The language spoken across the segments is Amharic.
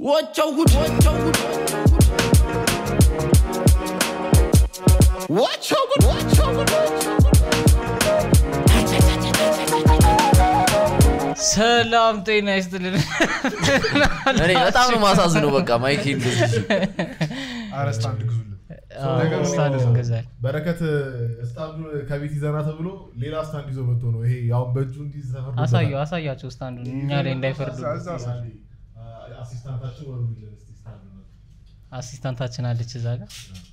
ወቸው ጉድ ወቸው ጉድ ወቸው ጉድ ወቸው ጉድ ሰላም ጤና ይስጥልን እኔ በጣም ነው ማሳዝነው በቃ ማይክ አረስት አንድ ግዙልን አዎ፣ ስታንድ እንገዛለን። በረከት ስታንዱ ከቤት ይዘና ተብሎ ሌላ ስታንድ ይዞ መጥቶ ነው ይሄ አሁን በእጁ እንዲህ ተፈርዶበታል። አሳየው አሳያቸው ስታንዱን እኛ ላይ እንዳይፈርዱ እዛ- እዛ አሳየው። አሲስታንታችን ወሩልን እስቲ ስታንዱን። አሲስታንታችን አለች እዛ ጋር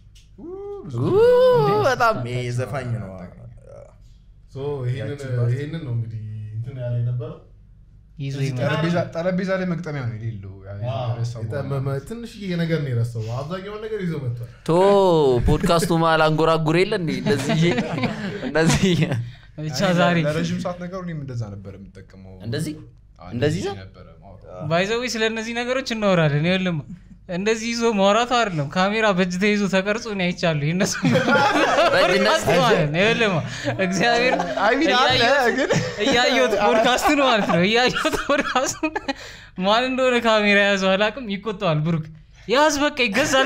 በጣም ይሄ ዘፋኝ ነው ሶ ይሄንን ይሄንን ነው እንግዲህ እንትን ያለ የነበረው ይዞ ይመጣል ጠረጴዛ- ጠረጴዛ ላይ መቅጠሚያ ነው የሌለው ያ- የረሳው የጠመመ ትንሽዬ ነገር ነው የረሳው አብዛኛውን ነገር ይዞ መጥቷል ቶ ፖድካስቱ መሀል አንጎራጉር የለ እንዴ እንደዚህ እንደዚህ ብቻ እኔ ዛሬ ለረዥም ሰዓት ነገሩ እኔም እንደዛ ነበር የምጠቀመው እንደዚህ አዎ፣ እንደዚህ ይዘህ? ነበረ አዎ። ባይዘዊ ስለ እነዚህ ነገሮች እናወራለን ይኸውልህ እንደዚህ ይዞ ማውራቱ አይደለም ካሜራ በእጅ ተይዞ ተቀርጾ ነው አይቻሉ ይነሱ ፖድካስት ማለት ነው ይኸውልህ እግዚአብሔር አይ ሚን አለ እያየሁት- ግን እያየሁት ፖድካስቱን ማለት ነው እያየሁት ፖድካስቱን ማን እንደሆነ ካሜራ የያዘው አላውቅም ይቆጠዋል ብሩክ ያዝ በቃ ይገዛል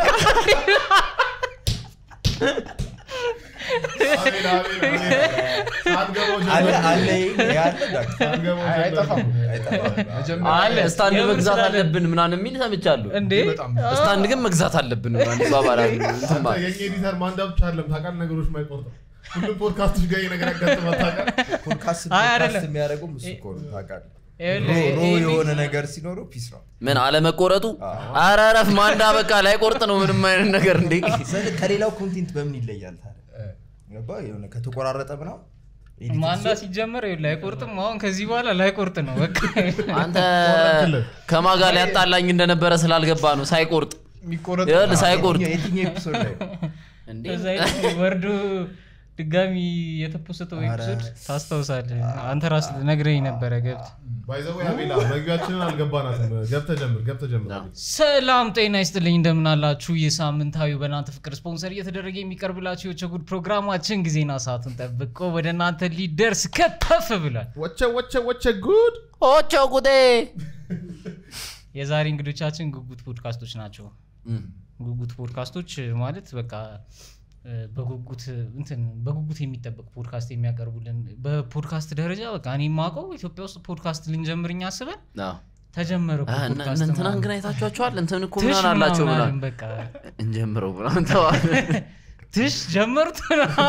አሜን አሜን አሜን ሳትገባው አለ ጀምሮ- አለ ይሄ ያለ ዳክ ሳትገባው አይ፣ አይጠፋም ጀምሮ- አይጠፋም መጀመሪያ አለ ስታንድ የምን መግዛት ስላለ- አለብን ምናምን የሚል ሰምቻለሁ እንዴ በጣም ስታንድ ግን መግዛት አለብን ምናምን ይባባላሉ እንትን አንተ ማለት የኛ ኤዲተር ማንዳ ብቻ አለም ታውቃለህ ነገሮች ማይቆርጠው ሁሉም ፖድካስቶች ጋር ይሄ ነገር ያጋጥማል ታውቃለህ ፖድካስት አይ፣ ፖድካስት አይደለም። የሚያደርገው እሱ እኮ ነው ታውቃለህ ይኸውልህ፣ ሮ- ሮ ይሄ- የሆነ ነገር ሲኖረው ፒስ ነው ምን አለመቆረጡ ኧረ እረፍ ማንዳ በቃ ላይ ቆርጥ ነው ምንም አይነት ነገር እንዴ ስለ- ከሌላው ኮንቴንት በምን ይለያል ታዲያ ገባህ? የሆነ ከተቆራረጠ ምናምን ኤዲት ማንዳ ሲጀመር ይኸውልህ አይቆርጥም አሁን ከዚህ በኋላ ላይቆርጥ ነው በቃ አንተ ከማጋ ሊያጣላኝ እንደነበረ ስላልገባ ነው ሳይቆርጥ የሚቆረጥ ይኸውልህ ሳይቆርጥ የትኛው- የትኛው ኤፒሶድ ላይ ነው? እንዴ ከዛ ይልቅ ወርዶ ድጋሚ የተፖሰተው ኤፒሶድ ታስታውሳለህ አንተ ራስ ነግረኝ ነበረ ገብት ባይዘው ያቤላ መግቢያችንን አልገባናትም ገብተህ ጀምር ገብተህ ጀምር ሰላም ጤና ይስጥልኝ እንደምናላችሁ የሳምንታዊው በእናንተ ፍቅር ስፖንሰር እየተደረገ የሚቀርብላችሁ የቸጉድ ፕሮግራማችን ጊዜና ሰዓቱን ጠብቆ ወደ እናንተ ሊደርስ ከተፍ ብሏል ወቸ ወቸ ወቸ ጉድ ኦቾ ጉዴ የዛሬ እንግዶቻችን ጉጉት ፖድካስቶች ናቸው ጉጉት ፖድካስቶች ማለት በቃ እ፣ በጉጉት እንትን በጉጉት የሚጠበቅ ፖድካስት የሚያቀርቡልን በፖድካስት ደረጃ በቃ እኔ የማውቀው ኢትዮጵያ ውስጥ ፖድካስት ልንጀምር እኛ አስበን ተጀመረ እኮ አ፣ እነ- ፖድካስት እነ እንትናን ምናምን። ግን አይታችኋቸዋል እንትን እኮ ትሽ ምናምን አላቸው ምናምን ምናምን አልን በቃ እንጀምረው ምናምን ተባለ ትሽ ጀመሩት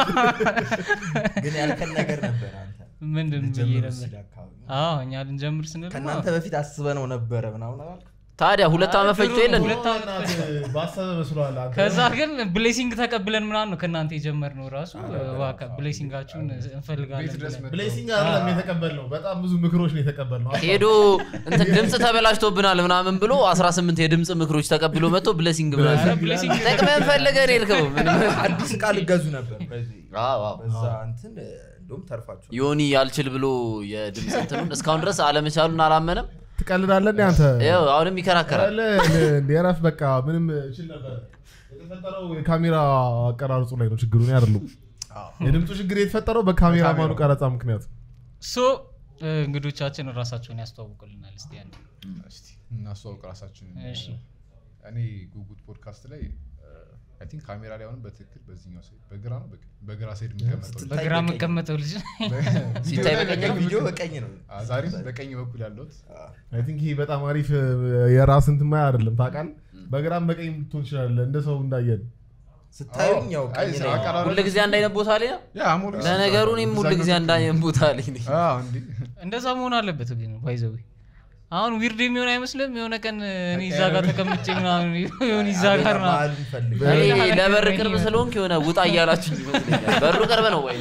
ግን ያልከን ነገር ነበር አንተ ምንድን ብዬ ልጀምር ነበር ሲል አካባቢ አዎ እኛ ልንጀምር ስንል ከእናንተ በፊት አስበነው ነበረ ምናምን አላልክም? ታዲያ ሁለት ዓመት ፈጅቶ የለን ሁለት ዓመት ባሰበ መስሏል አንተ። ከዛ ግን ብሌሲንግ ተቀብለን ምናምን ነው ከእናንተ የጀመርነው ራሱ እባክህ ብሌሲንጋችሁን እንፈልጋለን ቤት ድረስ ብለን። መጥተው ብሌሲንግ አይደለም የተቀበልነው በጣም ብዙ ምክሮች ነው የተቀበልነው ሄዶ እንትን ድምፅ ተበላሽቶብናል ምናምን ብሎ 18 የድምፅ ምክሮች ተቀብሎ መጥቶ ብለሲንግ ኧረ ምናምን ብሌሲንግ ጠቅመን ፈልገን ሄድከው ምንም አዲስ እቃ ልገዙ ነበር በዚህ አዎ፣ አዎ። በዛ እንትን እንደውም ተርፋችሁ ዮኒ ያልችል ብሎ የድምፅ እንትኑን እስካሁን ድረስ አለመቻሉን አላመነም ትቀልዳለህ እንዴ አንተ ይኸው አሁንም ይከራከራል የረፍ በቃ ምንም ችል ነበር የተፈጠረው የካሜራ አቀራረጹ ላይ ነው ችግሩ እኔ አይደሉም የድምፁ ችግር የተፈጠረው በካሜራ ማኑ ቀረጻ ምክንያት ሶ እ፣ እንግዶቻችን ራሳቸውን ያስተዋውቁልናል እስቲ አንዴ። እስቲ እናስተዋውቅ ራሳችን እሺ እኔ ጉጉት ፖድካስት ላይ አይ ቲንክ ካሜራ ላይ አሁንም በትክክል በዚህኛው ሳይድ በግራ ነው በቀኝ? በግራ ሳይድ የምቀመጠው ልጅ። በግራ የምቀመጠው ልጅ ሲታይ በቀኝ ነው። ቪዲዮ በቀኝ ነው አ፣ ዛሬም በቀኝ በኩል ያለሁት አይ ቲንክ ይሄ በጣም አሪፍ የራስ እንትን ማያ አይደለም ታውቃለህ በግራም በቀኝ ልትሆን ትችላለህ እንደ ሰው እንዳየን ስታዩኝ ያው አይ፣ ቀኝ ላይ ነው። አቀራረብ- ሁል ጊዜ አንድ አይነት ቦታ ላይ ነው ያ አሞሌ ለነገሩ እኔም ሁል ጊዜ አንድ አይነት ቦታ ላይ ነኝ አዎ፣ እንዴ እንደዛ መሆን አለበት ግን ባይዘዊ አሁን ዊርድ የሚሆን አይመስልም የሆነ ቀን እኔ እዛ ጋር ተቀምጬ ምናምን የሆነ እዛ ጋር አቤላ ምናምን መሀሉን ፈልግ እኔ ለበር ቅርብ ስለሆንክ የሆነ ውጣ እያላችሁ ይመስለኛል በሩ ቅርብ ነው ወይ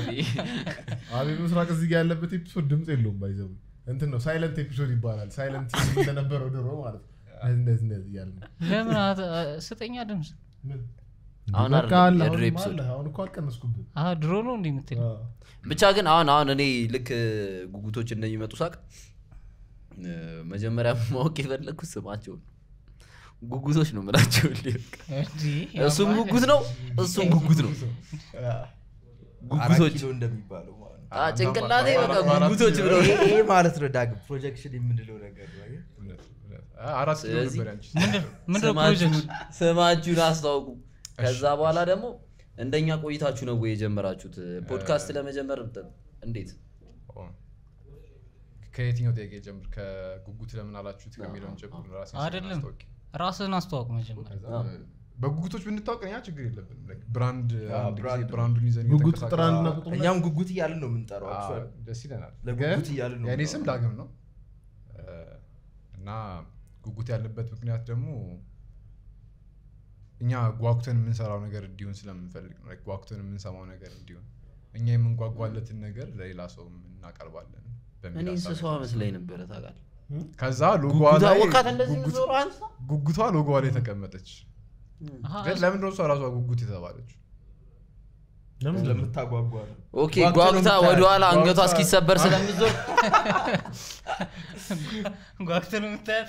አቤል ምስራቅ እዚህ ጋር ያለበት ኤፒሶድ ድምፅ የለውም ባይዘው እንትን ነው ሳይለንት ኤፒሶድ ይባላል ሳይለንት እንደነበረው ድሮ ማለት ነው እንደዚህ እንደዚህ እያለ ነው ለምን አት- ስጠኛ ድምፅ ምን? አሁን በቃ አይደለም፣ አለ፣ የድሮ አሁንም ኤፒሶድ። አለ። አሁን እኮ አልቀነስኩብህ አዎ ድሮ ነው እንዲህ የምትል አዎ። ብቻ ግን አሁን አሁን እኔ ልክ ጉጉቶች እንደሚመጡ ሳቅ እ፣ መጀመሪያ ማወቅ የፈለግኩት ስማቸውን ጉጉቶች ነው ምላቸው እሱም ጉጉት ነው እሱም ጉጉት ነው አራት ጉጉቶች ኪሎ እንደሚባለው ማለት ነው አ፣ ጭንቅላቴ በቃ አራት- ጉጉቶች ብለው ይሄ ይሄ ማለት ነው ዳግም ፕሮጀክሽን የምንለው ነገር ነው አየህ? እውነት፣ እውነት። አ፣ አራት ኪሎ ስለዚህ ነበር ያንቺ። ምንድን ነው ስማችሁን ፕሮጀክት ስማችሁን አስታውቁ ከዛ በኋላ ደግሞ እንደኛ ቆይታችሁ ነው ወይ የጀመራችሁት ፖድካስት ለመጀመር እንዴት ኦ። ከየትኛው ጥያቄ ጀምር ከጉጉት ለምን አላችሁት ከሚለውን ጀምር ራሴን አይደለም አስታውቂ። ራስህን አስተዋውቅ መጀመሪያ ከዛ በጉጉቶች ብንታወቅ እኛ ችግር የለብንም Like ብራንድ አንድ ጊዜ ብራንድ። ብራንዱን ይዘን ጉጉት እየተንቀሳቀስን- ቁጥር አንድና ቁጥር ሁለት እኛም ጉጉት እያልን ነው የምንጠራው አዎ፣ actually። ደስ ይለናል ለጉጉት ግን እያልን ነው የእኔ ስም የምንጠራው። ዳግም ነው እ፣ እና ጉጉት ያለበት ምክንያት ደግሞ እኛ ጓጉተን የምንሰራው ነገር እንዲሆን ስለምንፈልግ ነው Like ጓጉተን የምንሰማው ነገር እንዲሆን እኛ የምንጓጓለትን ነገር ለሌላ ሰው እናቀርባለን በሚል እኔ ሀሳብ እንስሷ መስለኝ ነበረ ታውቃለህ ከዛ ሎጎዋ ጉጉታ ላይ ወካት እንደዚህ ጉጉት- ዞሮ አንሳ ጉጉቷ ሎጎዋ ላይ ተቀመጠች አሃ፣ ግን ለምንድነው እሷ ራሷ ጉጉት የተባለችው ለምን ስለምታጓጓ ነው ኦኬ ጓጉተህ ነው ጓጉታ የምታያት። ወደኋላ አንገቷ ጓጉታ- እስኪሰበር ስለምዞር ጓጉተህ ነው የምታያት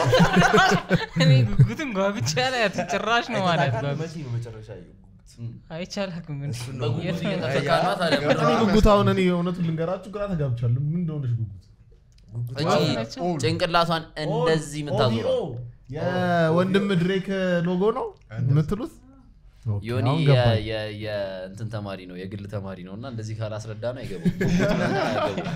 እኔ ጉጉትን ጓጉቻ ላይ ጭራሽ ነው ማለት ታውቃለህ? ጓጉት መቼ ነው መጨረሻ ያየው ጉጉት? አይቻልም እሱን ነው በጉጉት ጉጉት እየተፈካ ነው ታዲያ ገባ? እኔ ጉጉት አሁን እኔ እውነቱን ልንገራችሁ ግራ ተጋብቻለሁ ምን እንደሆነች ጉጉት ጉጉት እቺ ናቸው። ጭንቅላቷን እንደዚህ የምታዞረው የወንድም ድሬክ ሎጎ ነው የምትሉት ኦኬ፣ ዮኒ አሁን የ- ገባኝ። የ- የእንትን ተማሪ ነው የግል ተማሪ ነው እና እንደዚህ ካላስረዳ ነው አይገቡም ጉጉት ምናምን አያገቡም።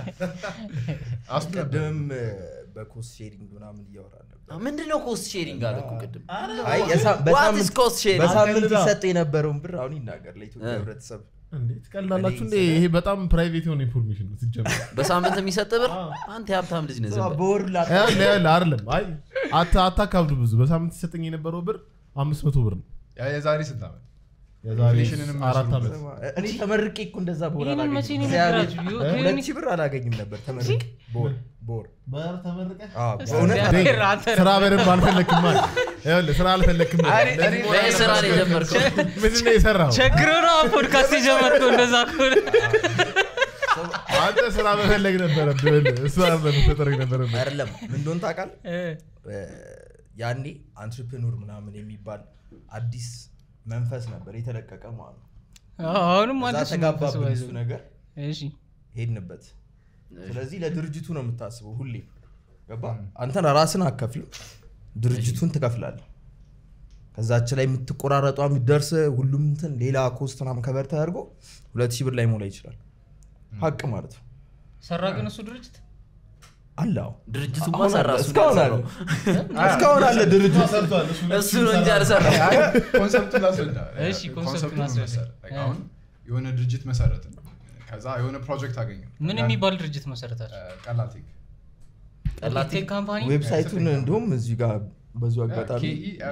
ቅድምም በኮስት ሼሪንግ ምናምን እያወራን ነበር ምንድን ነው ኮስት ሼሪንግ አለ እኮ ቅድም አይ የሳ- ዋት ኢዝ በሳምንት ኮስት ሼሪንግ በሳምንት አቀልዳ። ይሰጥ የነበረውን ብር አሁን ይናገር ለኢትዮጵያ እ። ህብረተሰብ እንዴ ትቀልዳላችሁ እንዴ እኔ ይሄ በጣም ፕራይቬት የሆነ ኢንፎርሜሽን ነው ሲጀመር በሳምንት የሚሰጥ ብር አዎ። አንተ የሀብታም ልጅ ነህ ዝም በል። በወር ላ ያለ ያለ አይደለም አይ አታ- አታካብዱ ብዙ በሳምንት ሲሰጠኝ የነበረው ብር አምስት መቶ ብር ነው ያ የዛሬ ስንት ዓመት የዛሬ ኢንፍሌሽንንም አራት መስሉበት። ዓመት እኔ ተመርቄ እኮ እንደዛ በወር ይህንን መቼ ነው አላገኝም የነገራችሁ? ዮ- ሁለት ዮኒ- ሺህ ብር አላገኝም ነበር ተመርቄ በወር በወር በር ተመርቀህ አዎ፣ እስቲ በእውነት እግዚአብሔር አንተ ስራ በደንብ አልፈለክም ማለት ይኸውልህ ስራ አልፈለክም እኔ- እኔ- ለይህ ስራ ነው የጀመርከው ምንድን ነው የሰራው ቸግሮ ነው ፖድካስት የጀመርከው እንደዛ ከሆነ አንተ ስራ መፈለግ ነበረብህ እሱ አይደለም መፈጠር ነበረብህ አይደለም ምን እንደሆነ ታውቃለህ እ፣ እ፣ ያኔ አንትርፕኖር ምናምን የሚባል አዲስ መንፈስ ነበር የተለቀቀ ማለት ነው አሁንም እዛ አዲስ ተጋባብን መንፈስ እሱ ነገር እሺ ሄድንበት ስለዚህ ለድርጅቱ ነው የምታስበው ሁሌ ገባ አንተን ራስን አከፍልም ድርጅቱን ትከፍላለህ ከዛች ላይ የምትቆራረጧ የሚደርስ ሁሉም እንትን ሌላ ኮስት ምናምን ከበር ተደርጎ ሁለት ሺህ ብር ላይ ሞላ ይችላል ሀቅ ማለት ነው ሰራ ግን እሱ ድርጅት አለ አዎ። ድርጅቱማ አሁን ሰራ አለ፣ እሱ እስካሁን አለ እስካሁን አለ ድርጅት ሰርቷል እሱ ነው እንጂ አልሰራም አይ፣ ኮንሰፕቱን ላስረዳ እሺ፣ ኮንሰፕቱን ኮንሰፕቱን አስረዳ። መሰረት እ። አሁን የሆነ ድርጅት መሰረትን ከዛ የሆነ ፕሮጀክት አገኘ ምን የሚባል ድርጅት መሰረታል ቀላል ቴክ ቀላል ቴክ ካምፓኒ ዌብሳይቱን እንዲሁም እዚህ ጋር በዙ አጋጣሚ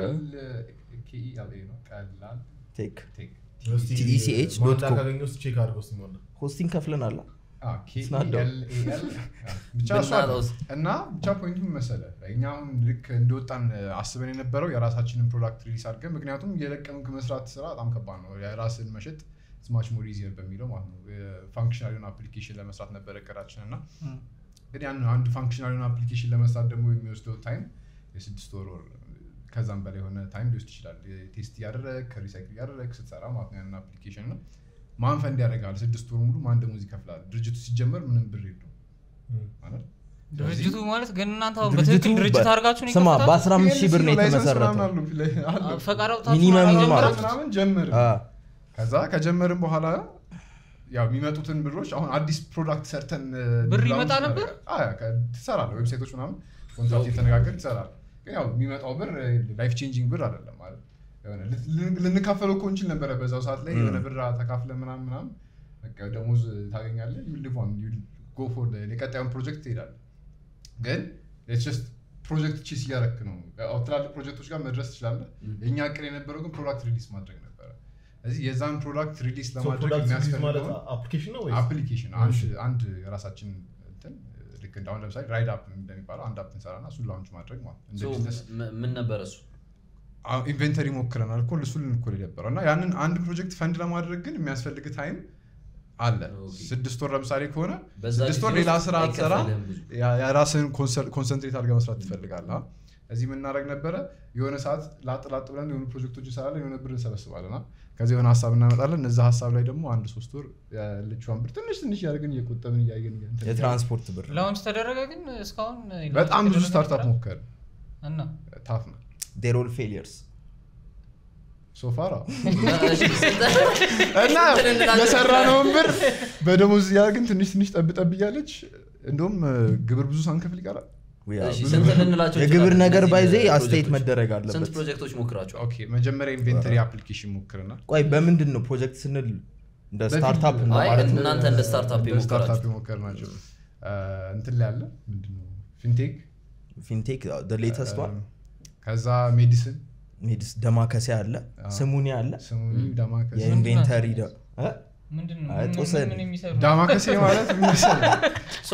ኬኢኤልኤ ነው ቀላል ቴክ ቴክ TECH dot com። ካገኘ ውስጥ ቼክ አድርገው እስኪ ማለት ነው። ሆስቲንግ ከፍለን አለ አዎ፣ ስናዳው። KELAL ብቻ እሱ አለ። ብናጣውስ? እና ብቻ ፖይንቱ ምን መሰለህ እኛ አሁን ልክ እንደወጣን አስበን የነበረው የራሳችንን ፕሮዳክት ሪሊስ አድርገን ምክንያቱም የለቀምክ መስራት ስራ በጣም ከባድ ነው የራስን መሸጥ ስማች ሞር ኢዚየር በሚለው ማለት ነው ፋንክሽናል የሆነ አፕሊኬሽን ለመስራት ነበረ እቅዳችን እና ግን ያን አንድ ፋንክሽናል የሆነ አፕሊኬሽን ለመስራት ደግሞ የሚወስደው ታይም የስድስት ወር ወር ከዛም በላይ የሆነ ታይም ሊወስድ ይችላል ቴስት እያደረግ ሪሳይክል እያደረግ ስትሰራ ማለት ነው ያንን አፕሊኬሽን ነው ማን ፈንድ ያደርጋል ስድስት ወር ሙሉ ማን ደሞዝ ይከፍላል ድርጅቱ ሲጀመር ምንም ብር የለውም ማለት ድርጅቱ ማለት ግን እናንተ አሁን ድርጅቱ በትክክል ድርጅት በ- አድርጋችሁ ነው ስማ የከፈታችሁት? በ15 ሺህ ብር ነው ላይሰንስ የተመሰረተው ምናምን አለው ፊት ላይ አለው። ፈቃድ አውጥታችሁ ሚኒመም ነው ማለት የጀመራችሁት? ምናምን ጀምር አ፣ ከዛ ከጀመርን በኋላ ያው የሚመጡትን ብሮች አሁን አዲስ ፕሮዳክት ሰርተን እ, ብር ላውንች ይመጣ ነበር? እናደርጋለን። አዎ፣ ከ- ትሰራለህ ዌብሳይቶች ምናምን ኮንትራክት የተነጋገር ትሰራለህ ግን ያው የሚመጣው ብር ላይፍ ቼንጂንግ ብር አይደለም ማለት የሆነ ል- ል- ልንካፈለው እኮ እንችል ነበረ በዛው ሰዓት ላይ የሆነ ብር ተካፍለ ምናምን ምናምን በቃ ደሞዝ ታገኛለህ you live on, you go for the- የቀጣዩን ፕሮጀክት ትሄዳለህ ግን it's just ፕሮጀክት ቺስ እያረክ ነው ያው ትላልቅ ፕሮጀክቶች ጋር መድረስ ትችላለህ የእኛ እቅድ የነበረው ግን ፕሮዳክት ሪሊስ ማድረግ ነበረ ስለዚህ የዛን ፕሮዳክት ሪሊስ So ለማድረግ product release ማለት የሚያስፈልገውን አፕሊኬሽን ነው ወይስ አፕሊኬሽን አንድ አንድ የራሳችን እንትን ልክ እንደ አሁን ለምሳሌ ራይድ አፕ እንደሚባለው አንድ አፕ እንሰራና እሱን ላውንች ማድረግ ማለት ነው። እንደ So, ቢዝነስ ም- ምን ነበር እሱ ኢንቨንተሪ ሞክረናል እኮ እሱ ልንኮል የነበረው እና ያንን አንድ ፕሮጀክት ፈንድ ለማድረግ ግን የሚያስፈልግ ታይም አለ ኦኬ። ስድስት ወር ለምሳሌ ከሆነ በዛ ስድስት ጊዜ ወር ሌላ ውስጥ ስራ አትሰራ አይከፈልህም ብዙ። ያ- የራስህን ኮንሰንትሬት አድርገህ መስራት ትፈልጋለህ አ? እዚህ የምናደርግ ነበረ የሆነ ሰዓት ላጥ ላጥ ብለን የሆኑ ፕሮጀክቶች እንሰራለን የሆነ ብር እንሰበስባለን አ? ከዚህ የሆነ ሀሳብ እናመጣለን እዛ ሀሳብ ላይ ደግሞ አንድ ሶስት ወር ያለችዋን ብር ትንሽ ትንሽ እያደረግን እየቆጠብን እያየን እንትን እያልን- የትራንስፖርት ብር ላውንች ተደረገ ግን እስካሁን በጣም ብዙ ተደረገ ስታርታፕ ነበር? ሞከር እና ታፍ ነው ዴሮል ፌሊየርስ ሶፋራ እሺ፣ ስንት- እና ስንት እንላለን? የሰራነውን ብር በደሞዝ እያደረግን ትንሽ ትንሽ ጠብ ጠብ እያለች እንደውም እ፣ ግብር ብዙ ሳንከፍል ይቀራል እሺ፣ ስንት ልንላቸው የግብር እንችላለን? ነገር እነዚህ ባይዜ ፕሮጀክቶች? አስተያየት መደረግ ስንት አለበት ፕሮጀክቶች ሞክራቸዋል ኦኬ መጀመሪያ ኢንቬንተሪ አፕሊኬሽን ሞክርና ቆይ በምንድን ነው ፕሮጀክት ስንል እንደ በፊት- ስታርታፕ አይ፣ ማለት ነው? እናንተ እንደ ስታርታፕ እንደ ስታርታፕ የሞከራችሁ የሞከር ናቸው እንትን ላይ አለ ምንድነው ፊንቴክ ፊንቴክ ሌተስት ዋን ከዛ ሜዲሲን ሜዲስ ደማከሴ አለ ስሙኒ አለ ስሙኒ ዳማከሴ የኢንቬንተሪ ደ- እ? ምንድን ነው አይ፣ ምን- ጦስን። ምን የሚሰሩ ዳማከሴ ማለት ምን መሰለህ? ሶ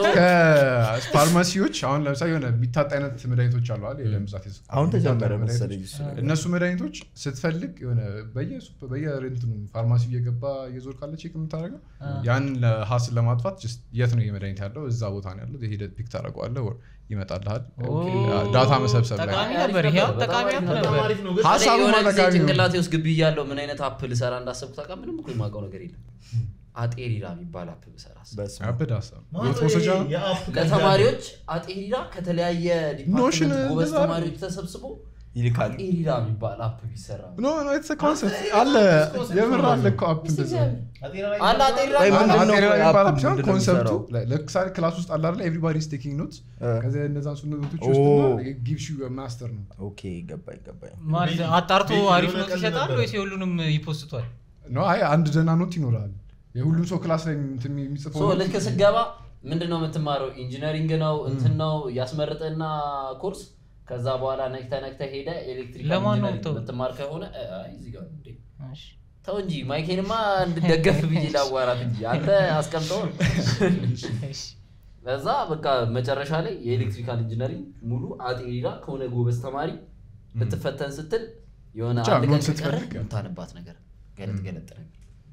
ከፋርማሲዎች አሁን ለምሳሌ የሆነ የሚታጥ አይነት መድኃኒቶች አሉ አይደል? የደም ብዛት የስኳር አሁን የሚታጡ ተጀመረ መድኃኒቶች። መሰለኝ እሱ ነገር። እነሱ መድኃኒቶች ስትፈልግ የሆነ በየሱፐ- በየሬንትኑ ፋርማሲ እየገባ እየዞር ካለ ቼክ የምታደርገው ያን ሀስን ለማጥፋት just የት ነው የመድኃኒት ያለው እዛ ቦታ ነው ያለው ሄደህ ፒክ ታደርገዋለህ ወር ይመጣልሃል ዳታ መሰብሰብ ላይ ጠቃሚ ነበር ይሄ አሁን ጠቃሚ አፕ ነበር በጣም አሪፍ ነው ግን ሀሳቡ የሆነ ጊዜ ማጠቃሚ ነው። ጭንቅላቴ ውስጥ ግቢ እያለሁ ምን አይነት አፕ ልሰራ እንዳሰብኩ ታውቃለህ? ምንም እኮ የማውቀው ነገር የለም። አጤሪራ የሚባል አፕ ብሰራ በስመ አብ። ያብድ ሀሳብ ማለት የወጥ መውሰጃ ነው? የአፕ ለተማሪዎች አጤሪራ ከተለያየ ኖሽን ዲፓርትመንት ጎበዝ እንደዛ ተማሪዎች ተሰብስቦ ይልካል አጤሪራ የሚባል አፕ ቢሰራ ኖ ኖ የተሰ ኮንሰፕት አለ የምር አለ እኮ አፕ እንደዛ አለ አጤሪራ ወይ የሚባል ምንድን አፕ። ነው አጤሪራ አፑ የሚባል አፕ ሲሆን ምንድን ነው ኮንሰፕቱ የሚሰራው? ላይ- ለምሳሌ ክላስ ውስጥ አለ አይደለ ኤቭሪባዲ ኢዝ ቴኪንግ ኖት እ። ከዚያ እነዛን ሱ ኖቶች ኦ። ውስጥ ጊቭስ ዩ ማስተር ነው ኦኬ ገባኝ ገባኝ ማለት አጣርቶ ቤት አሪፍ የሆነ ነው ቀን ይሰጣል ነበር። ወይስ የሁሉንም ይፖስቷል ኖ አይ አንድ ደህና ኖት ይኖራል የሁሉም ሰው ክላስ ላይ እንትን የሚጽፈው ሶ ኖት ልክ ስገባ ምንድን ነው የምትማረው? ኢንጂነሪንግ ነው እንትን ነው ያስመርጥና ኮርስ ከዛ በኋላ ነክተ ነክተ ሄደ ኤሌክትሪካል ለማን ነው ኢንጂነሪንግ ተው? የምትማር ከሆነ እ፣ አይ እዚህ ጋር ነው እንዴ እሺ። ተው እንጂ ማይኬንማ እንድደገፍ ብዬ ላዋራት እንጂ አንተ አስቀምጠው ነው። እሺ። ከዛ በቃ መጨረሻ ላይ የኤሌክትሪካል ኢንጂነሪንግ ሙሉ አጤሪራ ከሆነ ጎበዝ ተማሪ ልትፈተን ስትል የሆነ ብቻ አንድ ኖት ቀን ከቀረ ስትፈልግ የምታነባት ነገር ገለጥ ገለጥ ነገር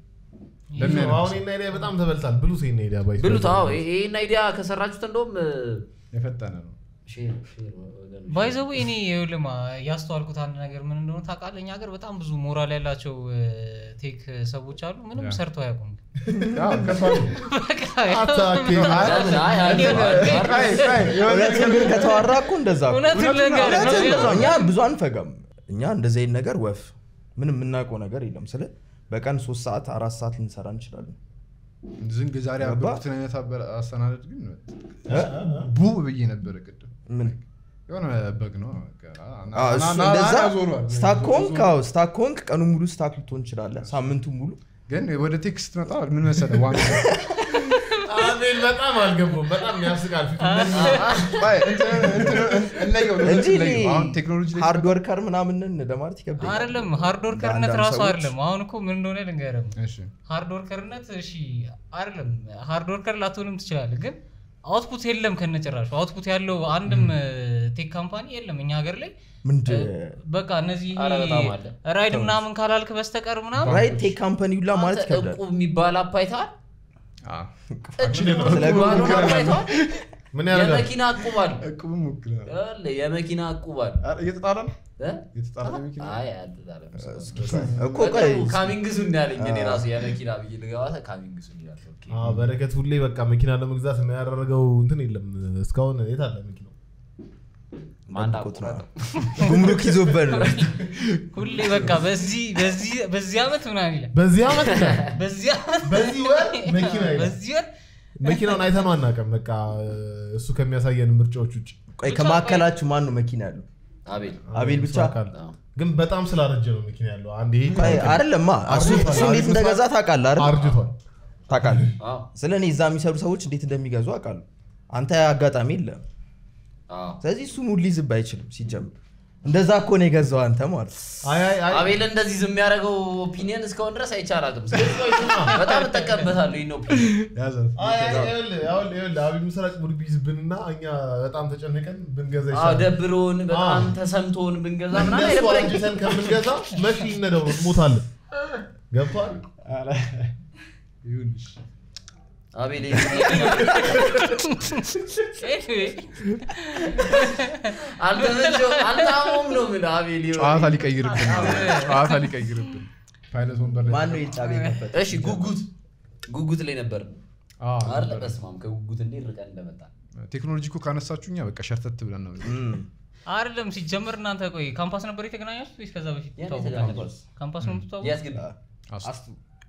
ለምን አይነት አሁን ይሄን አይዲያ በጣም ተበልታል ብሉት ይሄን አይዲያ ባይ ብሉት። አዎ ይሄን አይዲያ ከሰራችሁት እንደውም እ፣ የፈጠነ ነው ሼር ሼር ወገኖች። ባይዘቡ እኔ ይኸውልህ ያስተዋልኩት አንድ ነገር ምን እንደሆነ ታውቃለህ? እኛ ሀገር በጣም ብዙ ሞራል ያላቸው እ፣ ቴክ ሰዎች አሉ። ምንም ያ። ሰርተው አያውቁም። ያው ከባድ ነው። በቃ አታኬ አይ፣ አይ፣ አይ፣ አይ፣ አይ፣ የሆነ እውነትን ግን ከተዋራ እኮ እንደዛ እኮ። እውነቱን ልንገርህ ነው። እውነትን ነው። እኛ ብዙ አንፈጋም እኛ እንደዚህ አይነት ነገር ወፍ ምንም የምናውቀው ነገር የለም ስለ በቀን ሶስት ሰዓት አራት ሰዓት ልንሰራ እንችላለን ዝንግ ዛሬ ገባ? ያበኩትን አይነት አበ- አስተናደድ ግን ቡ ብዬ ነበረ ቅድም ምን የሆነ በግ ነው በቃ። ና- አዎ፣ ና- እሱ ና- እንደዛ ና- ዞሯል። ስታክ ከሆንክ ዞሯል። አዎ፣ ስታክ ከሆንክ ቀኑ ሙሉ ስታክ ልትሆን እንችላለን ሳምንቱ ሙሉ ግን ወደ ቴክስት መጣ ምን መሰለህ ዋና አቤል በጣም አልገባም በጣም ያስቃል ፊቱ አይ፣ እንትን- እንትን- እንለየው ነው፣ እንጂ እንለየው። አሁን ቴክኖሎጂ ላይ ሃርድ ወርከር ምናምንን ለማለት ይከብዳል አይደለም ሃርድ ወርከርነት ለአንዳንድ ራሱ ሰዎች- አይደለም። አሁን እኮ ምን እንደሆነ ልንገርም እሺ ሃርድ ወርከርነት እሺ አይደለም ሃርድ ወርከር ላትሆንም ትችላለህ፣ ግን አውትፑት የለም ከነጭራሹ። አውትፑት ያለው አንድም ቴክ ካምፓኒ የለም እኛ ሀገር ላይ ምንድን በቃ እነዚህ ኧረ በጣም አለ። ራይድ ምናምን ካላልክ በስተቀር ምናምን ራይት ቴክ ካምፓኒ ሁላ ማለት አንተ ይከብዳል እቁብ የሚባል አፕ አይተሃል? አዎ። እቁብ ስለ የሚባለውን እቁብ አፕ አይተሃል? ምን ያደርጋል የመኪና እቁባል እቁብም ሞክረናል። የመኪና እቁባል ኧረ፣ እየተጣለ ነው እ? እየተጣለ ነው መኪና አይ አልተጣለም። እኮ ቆይ ካሚንግሱን ያለኝ እኔ ራሱ የመኪና ብዬ ልገባ ካሚንግሱን ይላል። ኦኬ። አዎ፣ በረከት ሁሌ በቃ መኪና ለመግዛት የሚያደረገው እንትን የለም እስካሁን የት አለ መኪናው ማንዳ ጠብቆት ነው። ቁረጠው። ጉምሩክ ይዞበት ነው ሁሌ በቃ በዚህ በዚህ በዚህ ዓመት ምናምን ይላል በዚህ ዓመት ይላል። በዚህ ዓመት በዚህ ወር መኪና ይላል። በዚህ ወር መኪናውን አይተነው አናውቅም በቃ እሱ ከሚያሳየን ምርጫዎች ውጭ ቆይ ከማዕከላችሁ ማን ነው መኪና ያለው አቤል አቤል ብቻ? አካል አዎ። ግን በጣም ስላረጀ ነው መኪና ያለው አንድ ይሄ ቆይ አይደለማ እሱ እሱ እንዴት እንደገዛ ታውቃለህ አይደል አርጅቷል ታውቃለህ አዎ። ስለ እኔ እዛ የሚሰሩ ሰዎች እንዴት እንደሚገዙ አውቃለሁ አንተ አጋጣሚ የለም አዎ። ስለዚህ እሱ ሙድ ሊይዝብ አይችልም ሲጀምር እንደዛ እኮ ነው የገዛው አንተ ማለት አይ አይ አይ አቤል እንደዚህ ዝም የሚያደርገው ኦፒኒየን እስካሁን ድረስ አይቻላትም። ስለዚህ በጣም እጠቀምበታለሁ ይህን ኦፒኒየን ያዛት አይ አይ ይኸውልህ ይኸውልህ ይኸውልህ አብይ ምስራቅ ሙድ ቢይዝብንና እኛ በጣም ተጨንቀን ብንገዛ አዎ፣ ይሻላል ደብሮን በጣም አዎ። ተሰምቶን ብንገዛ ምናምን እነሱ አይደብረኝም። አርጅተን ከምንገዛ መሺ ይነደው ነው እንሞታለን ገብቷል ይሁንሽ አቤል Anyway, አልተመቸው አልታሞም ነው የምልህ አቤል የሆነ- ጨዋታ ሊቀይርብን ነው። ጨዋታ ሊቀይርብን ፓይለት ወንበር ላይ ማን ነው የጫቤ ከፈተ እሺ ጉጉት ጉጉት ላይ ነበር አዎ፣ አለ ነበር። በስማም ከጉጉት እንዴት ርቀን እንደመጣ ቴክኖሎጂ እኮ ካነሳችሁ እኛ በቃ ሸርተት ብለን ነው አይደለም ሲጀመር እናንተ ቆይ ካምፓስ ነበር የተገናኛችሁት ወይስ ከዛ በፊት ያን ትተዋወቃላችሁ? የተገናኘው። ካምፓስ ነው የምትተዋወቁት? የት ግቢ አስቱ አስቱ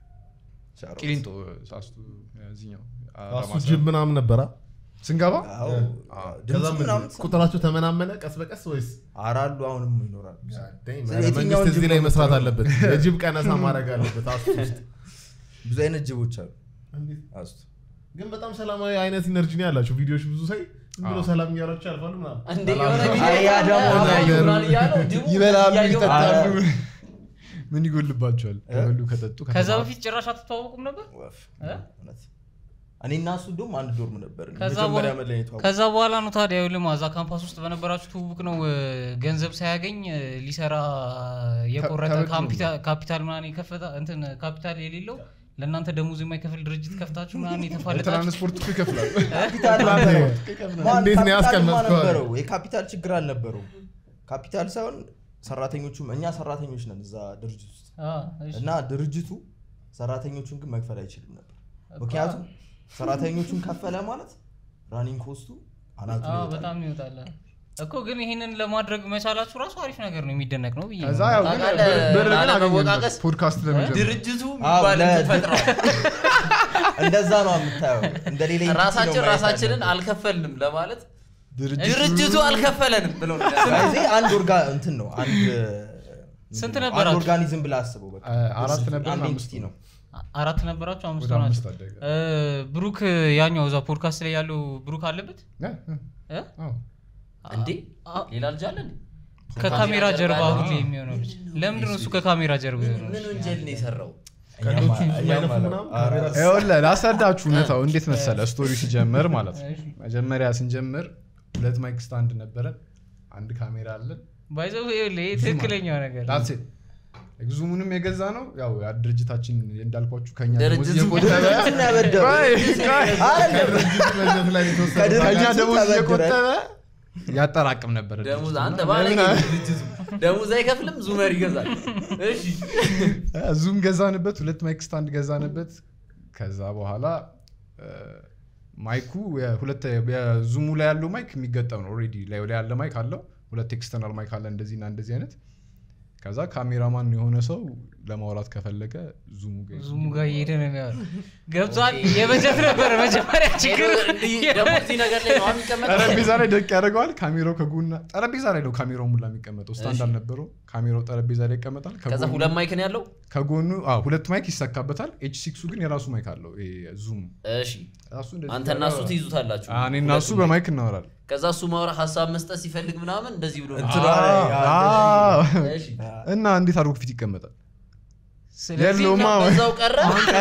ሻሮ። ቂሊንጦ አስቱ እዚህኛው ራሱ አዳማ ጅብ ምናምን ነበራ ስንገባ አዎ። አዎ። ድምፁ ከዛ ምን ምናምን ቁጥራቸው ተመናመነ ቀስ በቀስ ወይስ አራሉ አሁንም ይኖራል ኧረ የትኛውን መንግስት ጅብ እዚህ ላይ ነው መስራት የምትለው? አለበት የጅብ ቀነሳ ማድረግ አለበት አስቱ ውስጥ ብዙ አይነት ጅቦች አሉ እንዴት? አስቱ ግን በጣም ሰላማዊ አይነት ኢነርጂ ነው ያላቸው ቪዲዮዎች ብዙ ሳይ ዝም ብሎ ሰላም እያላቸው ያልፋሉ ምናምን እንዴ የሆነ ቪዲዮ አይ ያ ደግሞ አዎ፣ ነገር ይሆናል እያለው ጅቡ ይበላሉ እያየው ይጠጣሉ አረ። ምን ይጎልባቸዋል ከበሉ ከጠጡ ከዛ ከተማ- በፊት ጭራሽ አትተዋወቁም ነበር ወፍ እ? እውነት። እኔ እና እሱ እንደውም አንድ ዶርም ነበር ከዛ መጀመሪያ በኋላ- መለየቱ ከዛ በኋላ ነው ታዲያ ልማ እዛ ካምፓስ ውስጥ በነበራችሁ ትውውቅ ነው እ፣ ገንዘብ ሳያገኝ እ፣ ሊሰራ የቆረጠ ተበድሮ ካምፒታ- ካፒታል ምናምን የከፈታ እንትን ካፒታል የሌለው ለእናንተ ደሞዝ የማይከፍል ድርጅት ከፍታችሁ ምናምን የተፋለጣችሁ ትራንስፖርት እኮ ይከፍላል ካፒታል ነበረው። ማን እንዴት ነው ካፒታልማ ያስቀመጥከው? ነበረው። የካፒታል ችግር አልነበረውም ካፒታል ሳይሆን ሰራተኞቹም እኛ ሰራተኞች ነን እዛ ድርጅት ውስጥ አ፣ እሺ። እና ድርጅቱ ሰራተኞቹን ግን መክፈል አይችልም ነበር ምክንያቱም ሰራተኞቹን ከፈለ ማለት ራኒንግ ኮስቱ አናቱ አ፣ ይወጣል። በጣም ይወጣል እኮ ግን ይህንን ለማድረግ መቻላችሁ ራሱ አሪፍ ነገር ነው የሚደነቅ ነው ብዬ ከዛ ነው። ያው ግን ታውቃለህ፣ ብር- ብር ግን ላለመወቃቀስ አገኘንበት ፖድካስት ለመጀመር ድርጅቱ አዎ፣ የሚባል ለ- እንትን ፈጥረዋል እንደዛ ነው የምታየው እንደ ሌላ entity ነው ራሳችን ማየት ራሳችንን ያለብን። አልከፈልንም ለማለት ድርጅቱ ድርጅቱ አልከፈለንም ብለው ነው ያሰቡት። ስለዚህ አንድ ኦርጋ እንትን ነው አንድ ስንት አንድ ነበራችሁ? ኦርጋኒዝም ብላ አስበው በቃ አ- አራት ድርጅቱ ነበር፣ አንድ አምስት entity ነው አ- አራት ነበራችሁ አምስት ወደ አምስት ሆናችሁ አደገ እ፣ ብሩክ ያኛው እዛ ፖድካስት ላይ ያለው ብሩክ አለበት እ? እ? እ? አዎ። እንዴ አ- ሌላ ልጅ አለ እንዴ? ከካሜራ ጀርባ ያለው? ሁሌ የሚሆነው ልጅ ለምንድን ነው እሱ ከካሜራ ጀርባ የሆነው ምን ወንጀል ነው የሰራው ቀልዶቹ እኛም የማይነፉ አለ- ምናምን ኧረ፣ ካሜራ ይኸውልህ ላስረዳችሁ እውነታው እንዴት መሰለ ስቶሪ ሲጀምር ማለት ነው መጀመሪያ ስንጀምር ሁለት ማይክ ስታንድ ነበረን አንድ ካሜራ አለን ባይዘው ይሄ ትክክለኛው ነገር ነው። ዳትስ ዙሙንም የገዛ ነው ያው ያ ድርጅታችን እንዳልኳችሁ ከኛ ድርጅቱ ደሞዝ እየቆጠበ ድርጅቱን ያበደሩ። ቆይ፣ ቆይ። አይደለም ከድርጅቱ በጀት ላይ የተወሰነ ከድርጅቱ ከኛ ነገር- ደሞዝ ተበድረን- እየቆጠበ ያጠራቅም ነበር ደሞዝ ድርጅቱ። አንተ ባለ ለምን? ድርጅቱ ደሞዝ አይከፍልም ዙመር ይገዛል እሺ ዙም ገዛንበት ሁለት ማይክ ስታንድ ገዛንበት ከዛ በኋላ እ፣ ማይኩ የሁለት የዙሙ ላይ ያለው ማይክ የሚገጠም ነው ኦልሬዲ ላይ ላይ ያለ ማይክ አለው ሁለት ኤክስተርናል ማይክ አለ እንደዚህ እና እንደዚህ አይነት ከዛ ካሜራማን የሆነ ሰው ለማውራት ከፈለገ ዙሙ ጋር ዙሙ ጋር እየሄደ ነው የሚያወራው ገብቷል የበጀት ነበረ መጀመሪያ ችግር እንዲህ ደግሞ እዚህ ነገር ላይ ነው የሚቀመጠው ጠረጴዛ ላይ ደቅ ያደርገዋል ካሜራው ከጎና ጠረጴዛ ላይ ነው ካሜራው ሙላ የሚቀመጠው ስታንድ እሺ። አልነበረው ካሜራው ጠረጴዛ ላይ ይቀመጣል ከዛ ከጎኑ- ሁለት ማይክ ነው ያለው ከጎኑ አዎ፣ ሁለት ማይክ ይሰካበታል ኤች ሲክሱ ግን የራሱ ማይክ አለው ዙሙ እሺ ራሱ እንደዚህ አንተና እሱ ትይዙታላችሁ አዎ፣ እኔና እሱ ሁለቱም በማይክ እናወራለን ከዛ እሱ ማውራ ሀሳብ መስጠት ሲፈልግ ምናምን እንደዚህ ብሎ ነው እንትኗ ላይ አዎ። እሺ እና እንዴት አድርጎ ፊት ይቀመጣል ስለዚህ የለውም አዎ። በዛው ቀረ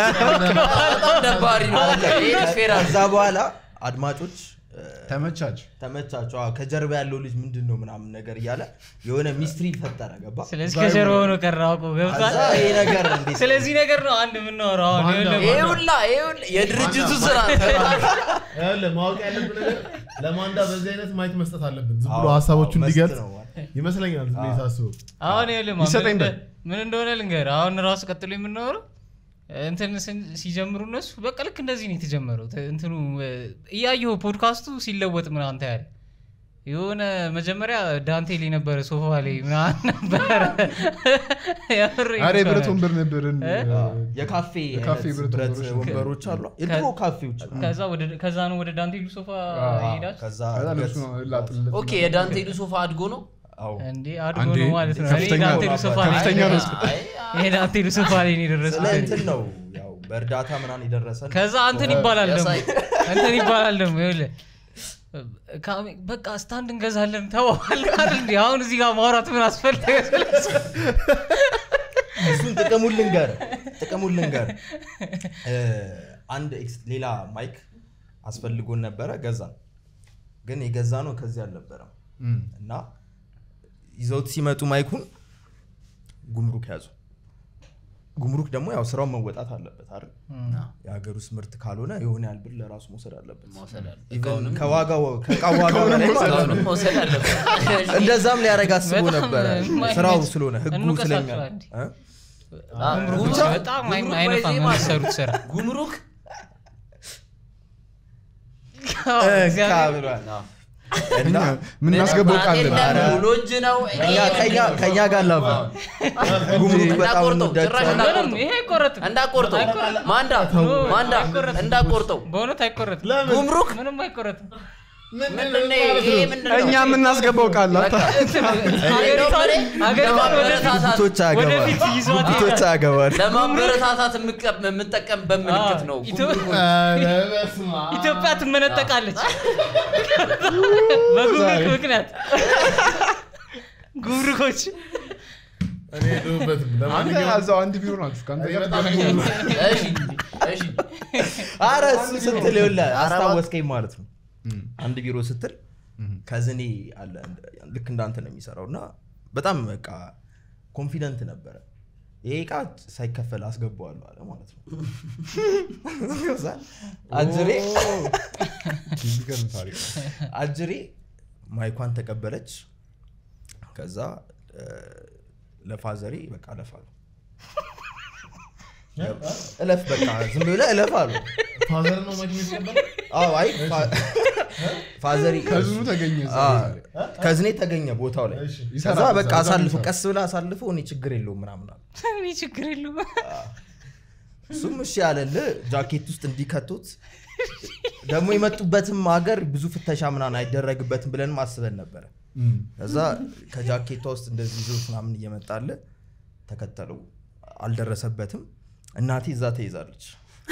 በጣም ደባሪ ነው ይሄ ፌር አለ። ከዛ በኋላ አድማጮች እ፣ ተመቻች ተመቻቸው አዎ፣ ከጀርባ ያለው ልጅ ምንድን ነው ምናምን ነገር እያለ የሆነ ሚስትሪ ፈጠረ ገባ ስለዚህ ከጀርባ ሆኖ ቀረ አውቆ ገብቷል ከዛ ይሄ ነገር እንዴት ስለዚህ ነገር ነው አንድ የምናወራው አሁን ማን ነው? ይኸውልህ፣ ይሄ ሁላ ይሄ ሁላ የድርጅቱ ስራ ይኸውልህ፣ ማወቅ ያለብን ነገር ለማንዳ በዚህ አይነት ማየት መስጠት አለብን ዝም ብሎ አዎ፣ ሀሳቦቹን አዎ፣ መስት እንዲገልጽ ነው። ይመስለኛል ዝም ብዬ ሳስበው አሁን ይኸውልህ ማ- ይሰጠኝ ምን እንደ- በል። ምን እንደሆነ ልንገር አሁን ራሱ ቀጥሎ የምናወረው እንትን ስን- ሲጀምሩ እነሱ በቃ ልክ እንደዚህ ነው የተጀመረው ተ- እንትኑ እ፣ እያየሁ ፖድካስቱ ሲለወጥ ምናምን ታያለህ የሆነ መጀመሪያ ዳንቴል የነበረ ሶፋ ላይ ምናምን ነበረ የምር አረ የብረት ይባላል። ወንበር ነበርን እ? የካፌ የካፌ አይነት ብረት ብረት ወንበሮች ወንበሮች አሉ የድሮ ካፌዎች ከዛ ወደ- ከዛ ነው ወደ ዳንቴሉ ሶፋ ሄዳችሁ ከዛ ከዛ እድገት- ልብሱ ላጥለት ኦኬ የዳንቴሉ ሶፋ አድጎ ነው አዎ። እንዴ አድጎ አንዴ ነው ማለት ነው እኔ ከፍተኛ ዳንቴሉ ነው ሶፋ ላይ ከፍተኛ ነው። አይ፣ ይሄ ዳንቴሉ ሶፋ ላይ ነው ስለ የደረስኩት እንትን ነው ያው በእርዳታ ምናምን የደረሰን ከዛ እንትን ይባላል ደግሞ ያሳይ። እንትን ይባላል ደግሞ ይኸውልህ ካሜ- በቃ ስታንድ እንገዛለን ተባባል አይደል እንዴ አሁን እዚህ ጋር ማውራት ምን አስፈለገ ስለሱ? እሱን ጥቅሙን ልንገር ጥቅሙን ልንገር እ፣ አንድ ኤክስ- ሌላ ማይክ አስፈልጎን ነበረ ገዛን ግን የገዛ ነው ከዚህ አልነበረም እም። እና ይዘውት ሲመጡ ማይኩን ጉምሩክ ያዙ ጉምሩክ ደግሞ ያው ስራውን መወጣት አለበት አይደል የሀገር ውስጥ ምርት ካልሆነ የሆነ ያህል ብር ለራሱ መውሰድ አለበት መውሰድ አለ ኢቨን ከዋጋው ከእቃ ዋጋ በላይ ማለት ነው። እቃውንም መውሰድ አለበት እንደዛም ሊያደርግ አስቦ በጣም ነበረ የማይመች- ስራው ስለሆነ ህጉ እንውቀሳቸው ስለሚያ አንዴ። እ? አ- ጉምሩክ ብቻ በጣም ጉምሩክ አይነፋም ባይዜ ማለት ነው። የሚሰሩት ስራ ጉምሩክ እግዚአብሔር እካ ብሏል። አዎ። እና የምናስገባው ቃል የለም፣ ኧረ። ሙሉ እጅ ነው ከኛ- ከኛ- ከኛ ጋር ላባ ጉምሩክ በጣም እንዳቆርጠው ጭራሽ እንወዳቸዋለን። ምንም እንዳቆርጠው ይሄ አይቆረጥም እንዳቆርጠው አይቆረጥም። ማንዳ ማንዳ አይቆረጥም። እንዳቆርጠው በእውነት አይቆረጥም ጉምሩክ ምንም አይቆረጥም ምንድን ነው ይሄ ምንድን ነው? እኛ የምናስገባው ቃል በቃ ሀገሪቷን ሀገሪቷን ወደፊት ለማበረታታት ጉቶች ወደፊት ይዟት ጉቶች አገባል ለማበረታታት የምቀ- የምጠቀምበት ምልክት ነው ኢትዮ- ጉምሩክ። ኧረ በስመ አብ። ኢትዮጵያ ትመነጠቃለች በጉምሩክ ምክንያት ጉምሩኮች እኔ የለሁበትም። አንተ ለማንኛውም እዛው አንድ ቢሮ ናችሁ ከአንተ እኔ ጋር በጣም ትገናኛለህ። እሺ እሺ አረ እሱ ስትል ይኸውልህ አስታወስከኝ ማለት ነው አንድ ቢሮ ስትል ከዝኔ አለ ልክ እንዳንተ ነው የሚሰራው እና በጣም በቃ ኮንፊደንት ነበረ ይሄ እቃ ሳይከፈል አስገባዋለሁ አለ ማለት ነው ከዛ አጅሬ የሚገርም ታሪክ ነው። አጅሬ ማይኳን ተቀበለች ከዛ እ፣ ለፋዘሬ በቃ እለፍ አሉ እለፍ በቃ ዝም ብለህ እለፍ አሉ ፋዘር ነው መኪና የተቀበለው? አዎ አይ ፋ- ፋዘሪ ከዝኑ ተገኘ እዛ አዎ፣ ቦታ ላይ። ከዝኔ ተገኘ ቦታው ላይ እሺ። ከዛ ይሰራል በቃ እዛ፣ እዛ አሳልፎ ይሰራል። ቀስ ብለህ አሳልፎ እኔ ችግር የለውም ምናምን አለ እኔ ችግር የለውም እሱም እሺ ያለልህ ጃኬት ውስጥ እንዲከቱት ደግሞ የመጡበትም ሀገር ብዙ ፍተሻ ምናምን አይደረግበትም ብለንም አስበን ነበረ እም። ከዛ ከጃኬቷ ውስጥ እንደዚህ ይዞት ምናምን እየመጣለ ተከተለው አልደረሰበትም እናቴ እዛ ተይዛለች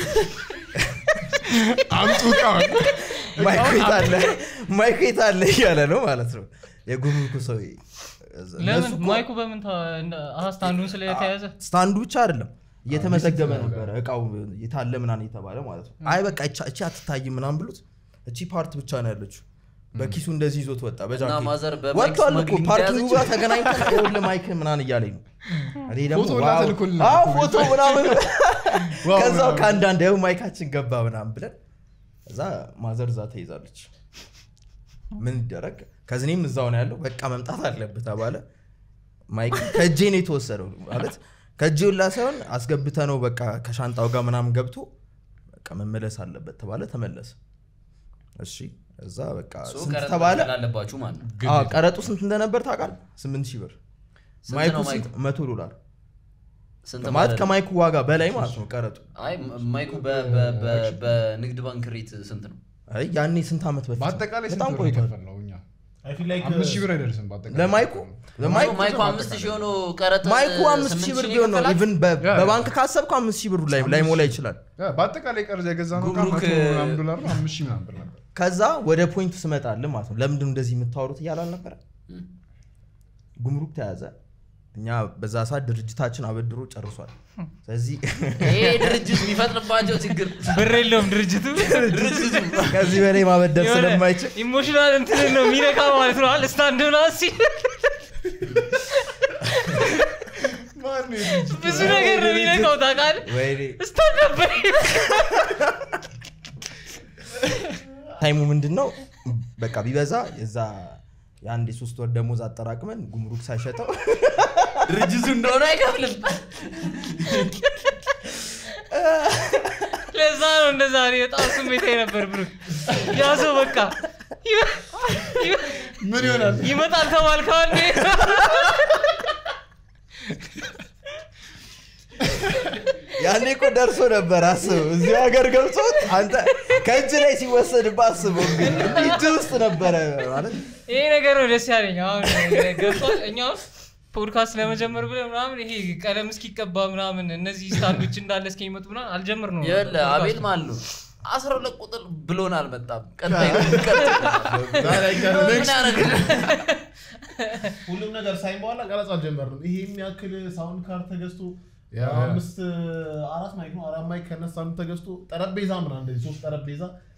አምጡ እቃውን። ማይኩ የት አለ ማይኩ የት አለ እያለ ነው ማለት ነው የጉምሩኩ ሰው እነሱ ለምን እኮ ማይኩ በምን ታ- እንደ- አሀ ስታንዱን ስለተያዘ ስታንዱ ብቻ አይደለም እየተመዘገበ ነበረ እቃው የታለ ምናምን የተባለ ማለት ነው አይ በቃ እቻ- እቺ አትታይም ምናምን ብሉት እቺ ፓርት ብቻ ነው ያለችው በኪሱ እንደዚህ ይዞት ወጣ እና ማዘር በጃኬት በማይክ ወጥቷል እኮ ስመግሊንግ ፓርኪንጉ ተያዘች? ጋር ተገናኝተን ይኸውልህ ማይክ ምናምን እያለኝ ነው እኔ ደግሞ ፎቶ ሁላ ዋው፣ ተልኮልናል አዎ እኮ ፎቶ ምናምን ዋው ከዛው ምናምን። ከአንዳንድ ይኸው ማይካችን ገባ ምናምን ብለን እዛ ማዘር እዛ ተይዛለች ምን ይደረግ ከዝኔም እዛው ነው ያለው በቃ መምጣት አለብህ ተባለ ማይክ ከእጄ ነው የተወሰደው ማለት ከእጄ ሁላ ሳይሆን አስገብተ ነው በቃ ከሻንጣው ጋር ምናምን ገብቶ በቃ መመለስ አለበት ተባለ ተመለሰ እሺ እዛ በቃ ሶ ስንት ቀረጥ ተባለ መክፈል አለባችሁ ማለት ነው አዎ፣ ቀረጡ ስንት እንደነበር ታውቃል ስምንት ሺህ ብር ስንት ማይኩ ነው ስንት ማይኩ? መቶ ዶላር ስንት ማለት ማለት ነው? ከማይኩ ዋጋ በላይ ማለት ነው ቀረጡ አይ ማይኩ በ- በ- በ- በንግድ ባንክ ሬት ስንት ነው አይ ያኔ ስንት ዓመት በፊት ነው? በአጠቃላይ ስንት በጣም ብር ቆይቷል የከፈልነው እኛ I feel like, አምስት ሺህ uh, ብር አይደርስም በአጠቃላይ ለማይኩ ለማይኩ ማይኩ አምስት ሺህ ሆኖ ቀረጥ ማይኩ አምስት ስምንት ሺህ ብር ሺህ ቢሆን ነው ይከፈላል? ኢቭን ያ። በባንክ ካሰብኩ አምስት ሺህ ብር ላይ ላይሞላ ይችላል ያ፣ በአጠቃላይ ቀርዝ የገዛ ነው ጉምሩክ- ምናምን ዶላር ነው አምስት ሺህ ምናምን ብር ነበር ከዛ ወደ ፖይንቱ ስመጣል ማለት ነው ለምንድን ነው እንደዚህ የምታወሩት እያለ አልነበረ እም። ጉምሩክ ተያዘ እኛ በዛ ሰዓት ድርጅታችን አበድሮ ጨርሷል ስለዚህ ይሄ ድርጅት የሚፈጥርባቸው ችግር ብር የለውም ድርጅቱ ድርጅቱ ከዚህ በላይ ማበደር የሆነ ስለማይችል ኢሞሽናል እንትን ነው የሚነካ ማለት ነው አለ ስታንድ ና ሲል ብዙ ነገር ነው የሚነካው ታውቃለህ ወይኔ ስታንድ ነበር ታይሙ ምንድን ነው በቃ ቢበዛ የዛ የአንድ የሶስት ወር ደሞዝ አጠራቅመን ጉምሩክ ሳይሸጠው ድርጅቱ እንደሆነ አይከፍልም ለዛ ነው እንደዛ እኔ በጣም ስሜታዊ ነበር ብሩ ያ ሰው በቃ ይመ- ይመ- ምን ይሆናል ይመጣል ተባልከው አንዴ ያኔ እኮ ደርሶ ነበር አስበው እዚህ ሀገር ገብቶት አንተ ከእጅ ላይ ሲወሰድብህ አስበው እንግዲህ እጅ ውስጥ ነበረ ማለት ይሄ ነገር ነው ደስ ያለኝ አሁን ገብቷል እኛው ፖድካስት ለመጀመር ብለ ምናምን ይሄ ቀለም እስኪቀባ ምናምን እነዚህ ስታንዶች እንዳለ እስኪመጡ ምናምን አልጀምር ነው ይኸውልህ አቤል ማለት ነው አስራ ሁለት ቁጥር ብሎን አልመጣም ቀጣይ ቀጣይ ዛሬ አይቀርም። ምን ያደርግ ሁሉም ነገር ሳይን በኋላ ቀረጽ አልጀመርንም። ይሄ የሚያክል ሳውንድ ካርድ ተገዝቶ ያ፣ ያ። አምስት አራት ማይክ ነው አራት ማይክ ከነሳ አንዱ ተገዝቶ ጠረጴዛ ምናምን እንደዚህ ሶስት ጠረጴዛ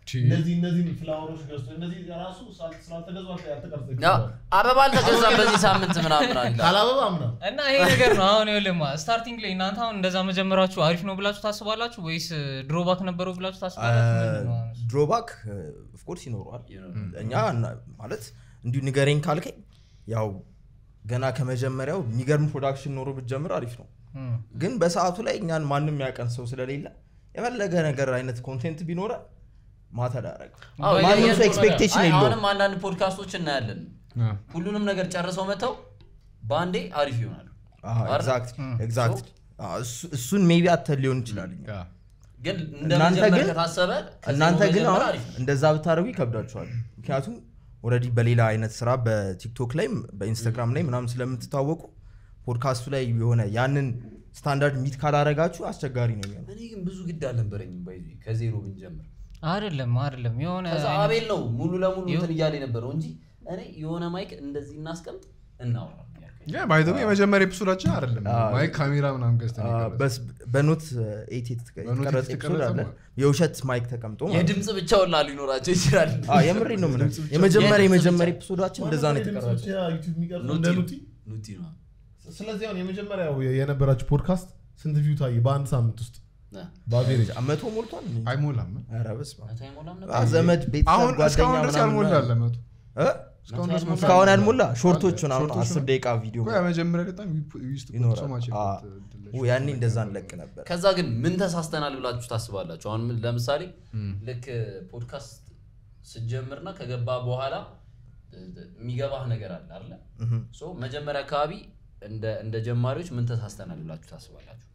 እነዚህ እነዚህ ፍላወሮች ገዝቶ እነዚህ ራሱ ሳል- ስላልተገዙ ያልተቀረጸ ያ፣ አበባ አልተገዛም በዚህ ሳምንት ምናምን አለ ካላበባ ምናምን እና ይሄ ነገር ነው አሁን ይኸውልህማ ስታርቲንግ ላይ እናንተ አሁን እንደዛ መጀመራችሁ አሪፍ ነው ብላችሁ ታስባላችሁ ወይስ ድሮባክ ነበረው ብላችሁ ታስባላችሁ ምንድን ነው አሁን? ድሮባክ ኦፍኮርስ ይኖረዋል እኛ እና- ማለት እንዲሁ ንገረኝ ካልከኝ ያው ገና ከመጀመሪያው የሚገርም ፕሮዳክሽን ኖሮ ብትጀምር አሪፍ ነው እም። ግን በሰዓቱ ላይ እኛን ማንም ያቀን ሰው ስለሌለ የፈለገ ነገር አይነት ኮንቴንት ቢኖረ ማተር ያደረግ አዎ፣ ማንም ያ- ሰው ያ- ኤክስፔክቴሽን አይ፣ የለውም አሁንም አንዳንድ ፖድካስቶች እናያለን አ፣ ሁሉንም ነገር ጨርሰው መተው በአንዴ አሪፍ ይሆናሉ ኤግዛክት እሱን ሜቢ አተን ሊሆን ይችላል አ፣ ግን እንደ እናንተ መጀመር ግን- ከታሰበ ከዜሮ እናንተ ግን መጀመር አሁን አሪፍ ነው። እንደዛ ብታደርጉ ይከብዳችኋል ምክንያቱም ኦልሬዲ በሌላ አይነት ስራ በቲክቶክ ላይ በኢንስታግራም ላይ ምናምን ስለምትታወቁ ፖድካስቱ ላይ የሆነ ያንን ስታንዳርድ ሚት ካላረጋችሁ አስቸጋሪ ነው የሚሆነው እኔ ግን ብዙ ግድ አልነበረኝም ባይዚ ከዜሮ ብንጀምር አይደለም አይደለም የሆነ ከዛ አይነት- አቤል ነው ሙሉ ለሙሉ ይኸው- እንትን እያለ የነበረው እንጂ እኔ የሆነ ማይክ እንደዚህ እናስቀምጥ እናውራ ያልከኝ። ያ ባይ ዘ ዌይ የመጀመሪያ ኤፒሶዳችን አይደለም አ፣ ማይክ ካሜራ ምናምን ገዝተን አ፣ የቀረጽነው። በስ- በኖት ኤት በኖት የተቀረጸ ኤት ኤፒሶድ አለ የተቀረጸ የውሸት ማይክ ተቀምጦ ማለት ነው። የድምፅ ብቻ ወላ ሊኖራቸው ይችላል አ፣ የምሬ ነው የምልህ። ድምፅ ብቻ- የመጀመሪያ የድምፅ የመጀመሪያ ብቻ። ኤፒሶዳችን እንደዛ ነው የተቀረጸው ዩቲዩብ የሚቀርጹ ኑቲ እንደ ነው። ኑቲ ኑቲ ነው ስለዚህ አሁን የመጀመሪያው የነበራችሁ ፖድካስት ስንት ቪው ታየ በአንድ ሳምንት ውስጥ ነ። በአቬሬጅ መቶ ሞልቷል አይሞላም ኧረ በስመ አብ። መቶ አይሞላም ነበር? አ፣ ዘመድ ቤተሰብ አሁን እስካሁን ጓደኛ ድረስ ምናምን ያልሞላ አለ መቶ እ? እስካሁን ድረስ መቶ እስካሁን ያልሞላ ያልሞላ ሾርቶቹን አሁን ሾርቶቹን አስር ደቂቃ ቪዲዮ እኮ ያ መጀመሪያ በጣም ዩስጥ ይኖራል። ሶማች አ፣ ው፣ ያኔ እንደዛ እንለቅ ነበር ከዛ ግን ምን ተሳስተናል ብላችሁ ታስባላችሁ አሁን ምን- ለምሳሌ ልክ ፖድካስት ስጀምርና ከገባ በኋላ እ- የሚገባህ ነገር አለ አለ እህም። ሶ መጀመሪያ አካባቢ እንደ እንደ ጀማሪዎች ምን ተሳስተናል ብላችሁ ታስባላችሁ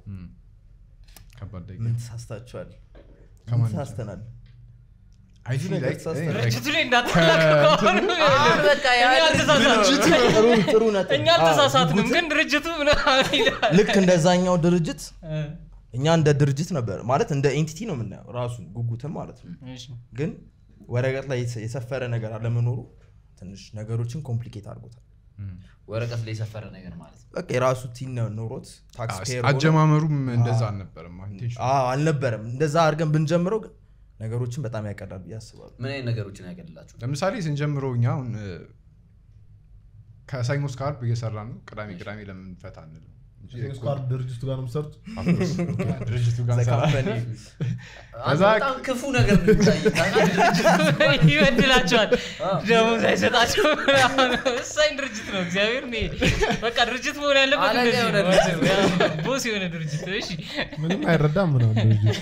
ከባድ ደቂቃ ምን ተሳስታችኋል ከማን ምን ተሳስተናል አይ ብዙ ፊል ነገር ላይክ ተሳስተናል። ድርጅቱ ላይ እንዳትላቀቀው አሁን በቃ ያ እኛ አልተሳሳትንም ጥሩ ጥሩ ነጥብ እኛ አ፣ አልተሳሳትንም ጉጉት- ግን ድርጅቱ ምናምን ይላል ልክ እንደዛኛው ድርጅት እ፣ እኛ እንደ ድርጅት ነበር ማለት እንደ ኤንቲቲ ነው የምናየው ራሱን ጉጉትም ማለት ነው እሺ። ግን ወረቀት ላይ የሰ- የሰፈረ ነገር አለመኖሩ ትንሽ ነገሮችን ኮምፕሊኬት አድርጎታል ወረቀት ላይ የሰፈረ ነገር ማለት ነው በቃ የራሱ ቲን ኖሮት ታክስ ፔየር ሆኖ- አጀማመሩም እንደዛ አልነበረም ኢንቴንሽኑ። አዎ፣ አልነበረም እንደዛ አድርገን ብንጀምረው ግን ነገሮችን በጣም ያቀላል ብዬ አስባለሁ ምን አይነት ነገሮችን ያገድላችሁ ለምሳሌ ስንጀምረው እኛ አሁን እ፣ ከሰኞ እስከ ዓርብ እየሰራ ነው ቅዳሜ ቅዳሜ ለምን ፈታ አንልም እንጂ ስኳር ድርጅቱ ጋር ነው የምትሰሩት አፍሮስ ድርጅቱ ጋር The እንሰራ- company አንተ ከዛ- በጣም ክፉ ነገር ነው የሚታየኝ። ይበድላቸዋል ደሞዝ አይሰጣቸው ምናምን። ወሳኝ ድርጅት ነው እግዚአብሔር እኔ በቃ ድርጅት መሆን ያለበት አለቃ እንደዚህ የሆነ ነው። ድርጅት ነው። ያው ቦስ የሆነ ድርጅት እሺ ምንም አይረዳም ምናምን ድርጅቱ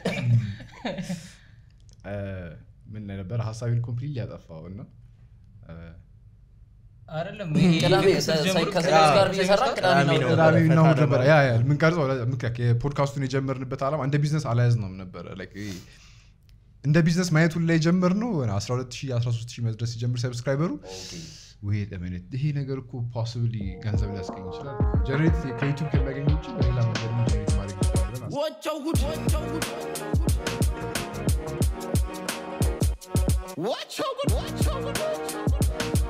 እ፣ ምን ላይ ነበረ ሀሳቤን ኮምፕሊት ሊያጠፋው እና እ፣ አይደለም ቅዳሜ ልክ ሰ- ስትጀምሩ ከሰኞ እስከ ዓርብ እየሰራ ቅዳሜ ቅዳሜ ነው ነው። ቅዳሜ እና እሑድ ፈታ ነበረ ለማለት ያ ያ የምንቀርጸው ምክንያት የፖድካስቱን የጀመርንበት ዓላማ እንደ ቢዝነስ አልያዝነውም ነበረ Like ይሄ እንደ ቢዝነስ ማየቱን ላይ ጀመር ነው 12 13 መድረስ ሲጀምር ሰብስክራይበሩ ወይ ለምነት ይሄ ነገር እኮ ፖስብሊ ገንዘብ ሊያስገኝ ይችላል ጀነሬት ከዩቱብ ከሚያገኝ ውጭ በሌላ መንገድ ጀነሬት ማድረግ ይችላል ብለን አስበን What your good? What your good? What your good? What your good?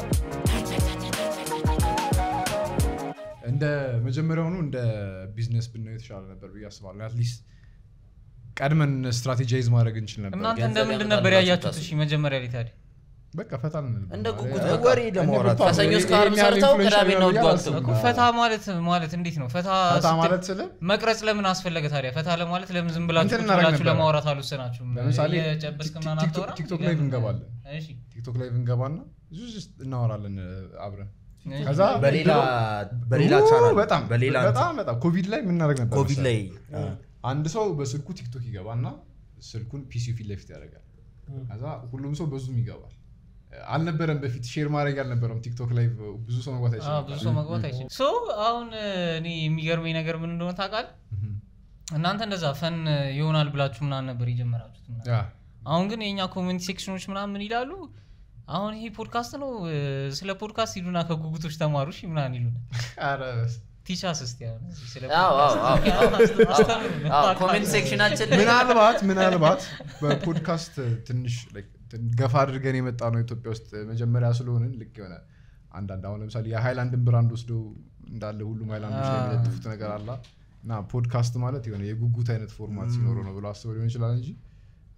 እንደ መጀመሪያውኑ እንደ ቢዝነስ ብናየው የተሻለ ነበር ብዬ አስባለሁ አትሊስት ቀድመን ስትራቴጃይዝ ማድረግ እንችል ነበር እናንተ ገንዘብ እንደምንድን ያመጣል ነበር ብላችሁ ያያችሁት ታስቡ። እሺ መጀመሪያ ላይ ታዲያ በቃ ፈታ ልንል እንደ ጉጉት ነበር። በቃ ወሬ ለማውራት እንደ ከሰኞ እስከ ይሄን ዓርብ ያህል ሰርተው influential ቅዳሜና ነው እሑድ ብዬ ጓግተው። አላስብም። እኮ ፈታ ማለት ማለት እንዴት ነው ፈታ ፈታ ስትል- ማለት ስለ መቅረጽ ለምን አስፈለገ ታዲያ ፈታ ለማለት ለምን ዝም ብላችሁ እንትን ቁጭ እናደርግ ብላችሁ ነበረ። ለማውራት አልወሰናችሁም ለምሳሌ የጨበስክ ምናምን ቲክቶክ- አታወራም? ቲክቶክ ላይ እንገባለን እሺ ቲክቶክ ላይ ብንገባና ብዙ ስ- እናወራለን እ፣ አብረን እሺ። ከዛ በሌላ በሌላ ኡ፣ ቻናል በጣም በሌላ በጣም በጣም ኮቪድ ላይ የምናደርግ ነበር ኮቪድ ላይ መሰለህ? አንድ ሰው በስልኩ ቲክቶክ ይገባና ስልኩን ፒሲ ፊት ለፊት ያደርጋል ከዛ ሁሉም ሰው በዙም ይገባል አልነበረም በፊት ሼር ማድረግ አልነበረም ቲክቶክ ላይ ብዙ ሰው መግባት አዎ፣ አይችልም ብዙ ሰው መግባት አይችልም ሶ አሁን እኔ የሚገርመኝ ነገር ምን እንደሆነ ታውቃለህ እናንተ እንደዛ ፈን ይሆናል ብላችሁ ምናምን ነበር የጀመራችሁት ምናምን። ያ አሁን ግን የእኛ ኮሚኒቲ ሴክሽኖች ምናምን ምን ይላሉ አሁን ይሄ ፖድካስት ነው እ፣ ስለ ፖድካስት ሂዱና ከጉጉቶች ተማሩ እሺ ምናምን ይሉናል ኧረ ቲቻስ እስቲ አሁን ስለ አዎ፣ አዎ፣ አዎ፣ ፖድካስት አዎ። አስተምሩን። አዎ፣ ኮሜንት ሴክሽናችን ላይ ምናልባት ምናልባት በፖድካስት ትንሽ like ትን- ገፋ አድርገን የመጣ ነው ኢትዮጵያ ውስጥ መጀመሪያ ስለሆንን ልክ የሆነ አንዳንድ አሁን ለምሳሌ የሃይላንድን ብራንድ ወስደው እንዳለ ሁሉም ሃይላንዶች ላይ የሚለጥፉት ነገር አላ እና ፖድካስት ማለት የሆነ የጉጉት አይነት ፎርማት ሲኖረው ነው ብሎ አስበው ሊሆን ይችላል እንጂ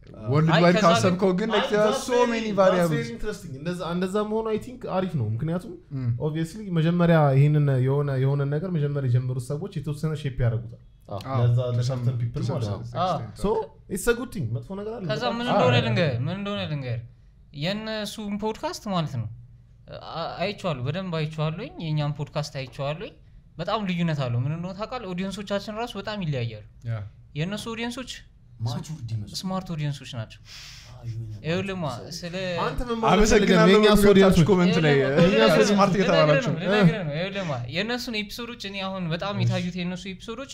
ወርልድ አይ፣ ዋይድ ከዛ ግን- ካሰብከው ግን አይ, that's ሶ very- ሜኒ that's ቫሪያብልስ very interesting። እንደዛ- እንደዛ መሆኑ አይ ቲንክ አሪፍ ነው ምክንያቱም ኦብቪየስሊ መጀመሪያ ይህንን የሆነ የሆነ ነገር መጀመሪያ የጀመሩት ሰዎች የተወሰነ ሼፕ ያደርጉታል ለዛ ለሰርተን ፒፕል ማለት ነው ሶ ኢትስ ጉድ ቲንግ መጥፎ ነገር አለ ከዛ ምን እንደሆነ ልንገር ምን እንደሆነ ልንገር የእነሱን ፖድካስት ማለት ነው አ- አይቼዋለሁ በደንብ አይቼዋለሁኝ የእኛም ፖድካስት አይቼዋለሁኝ በጣም ልዩነት አለው ምን እንደሆነ ታውቃለህ ኦዲየንሶቻችን ራሱ በጣም ይለያያሉ የእነሱ ኦዲየንሶች ማቹርድ ይመስላል ስማርት ኦዲየንሶች ናቸው ይኸውልህማ ስለ አንተ ምን ማለት ፈልገህ ነው? አመሰግናለሁ የእኛ በሚወጣችሁ ኦዲየንሶች ኮመንት ላይ ይኸውልህ፣ ስማርት ልነግርህ እየተባላችሁ ነው፣ ልነግርህ ነው። ይኸውልህማ የእነሱን ኤፒሶዶች እኔ አሁን በጣም የታዩት የእነሱ ኤፒሶዶች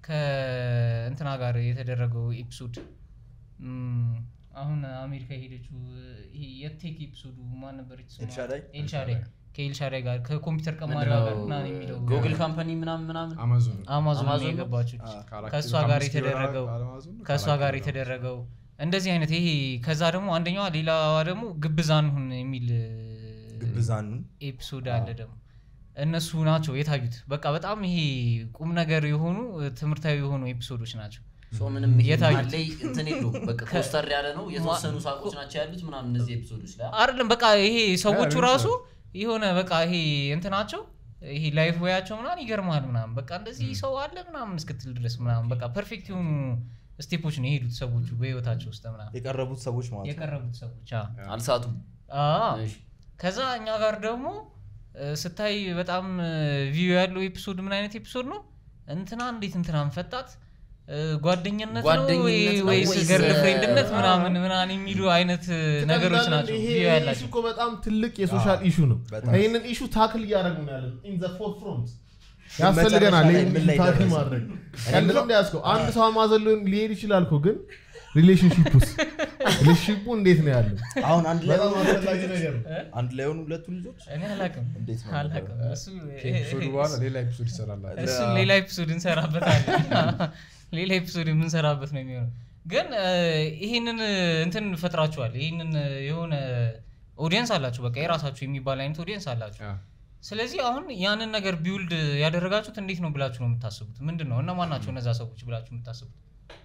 ከእንትና ጋር የተደረገው ኤፒሶድ እም፣ አሁን አሜሪካ የሄደችው ይሄ የቴክ ኤፒሶዱ ማን ነበረች ስሟ? ኤልሻዳይ? ኤልሻዳይ ከኤልሻዳይ ጋር ከኮምፒውተር ቀማሪዋ ጋር ምናምን የሚለው ጉግል ካምፓኒ ምናምን ምናምን አማዞን አማዞን አማዞን ነው? የገባችው ከአራት ከእሷ ኪሎ ጋር ከአምስት ኪሎ የተደረገው አማዞን ነው? ከእሷ ከአራት ጋር ኪሎ የተደረገው እንደዚህ አይነት ይሄ ከዛ ደግሞ አንደኛዋ ሌላዋ ደግሞ ግብዛን ሁን የሚል ግብዛን ኤፒሶድ አለ ደግሞ እነሱ ናቸው የታዩት በቃ በጣም ይሄ ቁም ነገር የሆኑ ትምህርታዊ የሆኑ ኤፒሶዶች ናቸው ሶ ምንም የታዩት። መሀል ላይ እንትን የለውም በቃ ኮስተር ያለ ነው የተወሰኑ ሳቆች ናቸው ያሉት ምናምን እነዚህ ኤፒሶዶች ላይ አይደለም በቃ ይሄ ሰዎቹ ያ፣ ራሱ የሆነ በቃ ይሄ እንትናቸው ይሄ ላይፍ ወያቸው ምናምን ይገርማል ምናምን በቃ እንደዚህ ሰው አለ ምናምን እስክትል ድረስ ምናምን በቃ ፐርፌክት የሆኑ ስቴፖች ነው የሄዱት ሰዎቹ በህይወታቸው ውስጥ ምናምን የቀረቡት ሰዎች ማለት ነው የቀረቡት ሰዎች አዎ። አልሳቱም አዎ። እሺ። ከዛ እኛ ጋር ደግሞ እ፣ ስታይ በጣም ቪው ያለው ኤፒሶድ ምን አይነት ኤፒሶድ ነው እንትና እንዴት እንትናን ፈጣት እ፣ ጓደኝነት ነው ጓደኝነት ወይ- ነው ወይስ ወይስ፣ ገርል ፍሬንድነት እ፣ ምናምን ምናምን የሚሉ አይነት እ, ነገሮች ትቀልዳለህ ናቸው እንዴ? ቪው ይሄ ኢሹ ያላቸው እኮ በጣም ትልቅ የሶሻል ኢሹ ነው በጣም። ይህንን ኢሹ ታክል እያደረጉ ነው ያለን ኢን ዘ ፎር ፍሮንት ግን ያስፈልገናል መጨረሻ ላይ ይህን ምን ኢሹ ላይ ታክል ደረሰ? ማድረግ ቀልድ ነው እንዲያስከው አንድ ሰው አማዘን ሊሆን ሊሄድ ይችላል እኮ ግን ሪሌሽንሽፕ ውስጥ ሪሌሽንሽፑ እንዴት ነው ያለው አሁን አንድ ላይ በጣም ሆኑ ሁለቱ አስፈላጊ ልጆች? ነገር ነው አንድ ላይ ሆኑ ሁለቱ ልጆች እኔ አላቅም እንዴት ነው አላቅም እሱ ኤፒሶዱ በኋላ ሌላ ኤፒሶድ ይሰራላል እሱን ሌላ ኤፒሶድ እንሰራበታለን ሌላ ኤፒሶድ የምንሰራበት ነው የሚሆነው ግን እ፣ ይህንን እንትን ፈጥራችኋል ይህንን የሆነ ኦዲየንስ አላችሁ በቃ የራሳችሁ የሚባል አይነት ኦዲየንስ አላችሁ ስለዚህ አሁን ያንን ነገር ቢውልድ ያደረጋችሁት እንዴት ነው ብላችሁ ነው የምታስቡት ምንድን ነው እነማን ናቸው እነዛ ሰዎች ብላችሁ የምታስቡት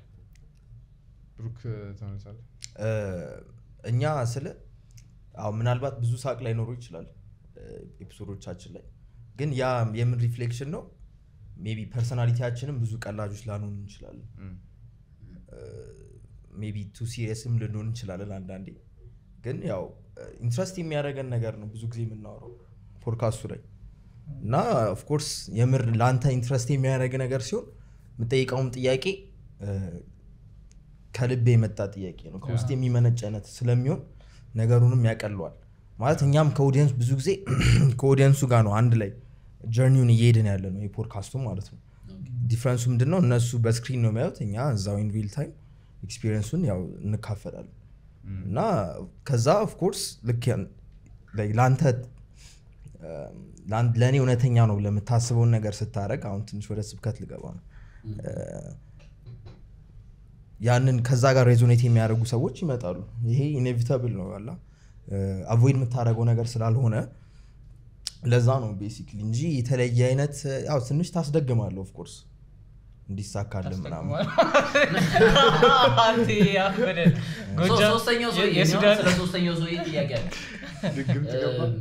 ብሩክ ተመልሳለህ እ፣ እኛ ስለ አዎ ምናልባት ብዙ ሳቅ ላይኖሩ ይችላል እ፣ ኤፒሶዶቻችን ላይ ግን ያ የምን ሪፍሌክሽን ነው ሜቢ ፐርሰናሊቲያችንም ብዙ ቀላጆች ላንሆን እንችላለን ሜቢ ቱ ሲሪየስም ልንሆን እንችላለን አንዳንዴ ግን ያው ኢንትረስት የሚያደርገን ነገር ነው ብዙ ጊዜ የምናወራው ፖድካስቱ ላይ እና ኦፍኮርስ የምር ለአንተ ኢንትረስት የሚያደርግ ነገር ሲሆን የምጠይቀውም ጥያቄ እ፣ ከልብ የመጣ ጥያቄ ነው ከውስጥ የሚመነጭ አይነት ስለሚሆን ነገሩንም ያቀለዋል ማለት እኛም ከኦዲየንስ ብዙ ጊዜ ከኦዲየንሱ ጋር ነው አንድ ላይ ጀርኒውን እየሄድን ያለ ነው የፖድካስቱ ማለት ነው ዲፍረንሱ ምንድን ነው እነሱ በስክሪን ነው የሚያዩት እኛ እዛው ኢን ሪል ታይም ኤክስፒሪየንሱን ያው እንካፈላለን እና ከዛ ኦፍኮርስ ልክ ያን- like ለአንተ ለአንድ- ለእኔ እውነተኛ ነው ለምታስበውን ነገር ስታደረግ አሁን ትንሽ ወደ ስብከት ልገባ ነው እ፣ ያንን ከዛ ጋር ሬዞኔት የሚያደርጉ ሰዎች ይመጣሉ ይሄ ኢኔቪታብል ነው ያላ አቮይድ የምታደርገው ነገር ስላልሆነ ለዛ ነው ቤሲክሊ እንጂ የተለየ አይነት ያው ትንሽ ታስደግማለሁ ኦፍኮርስ እንዲሳካልን ምናምን አንተ ያበደ ሶ- ጎጃም ሶስተኛው ሰው የ- የሱዳን ስለ ሶስተኛው ሰው ጥያቄ አለ ድግምት ገባ እም፣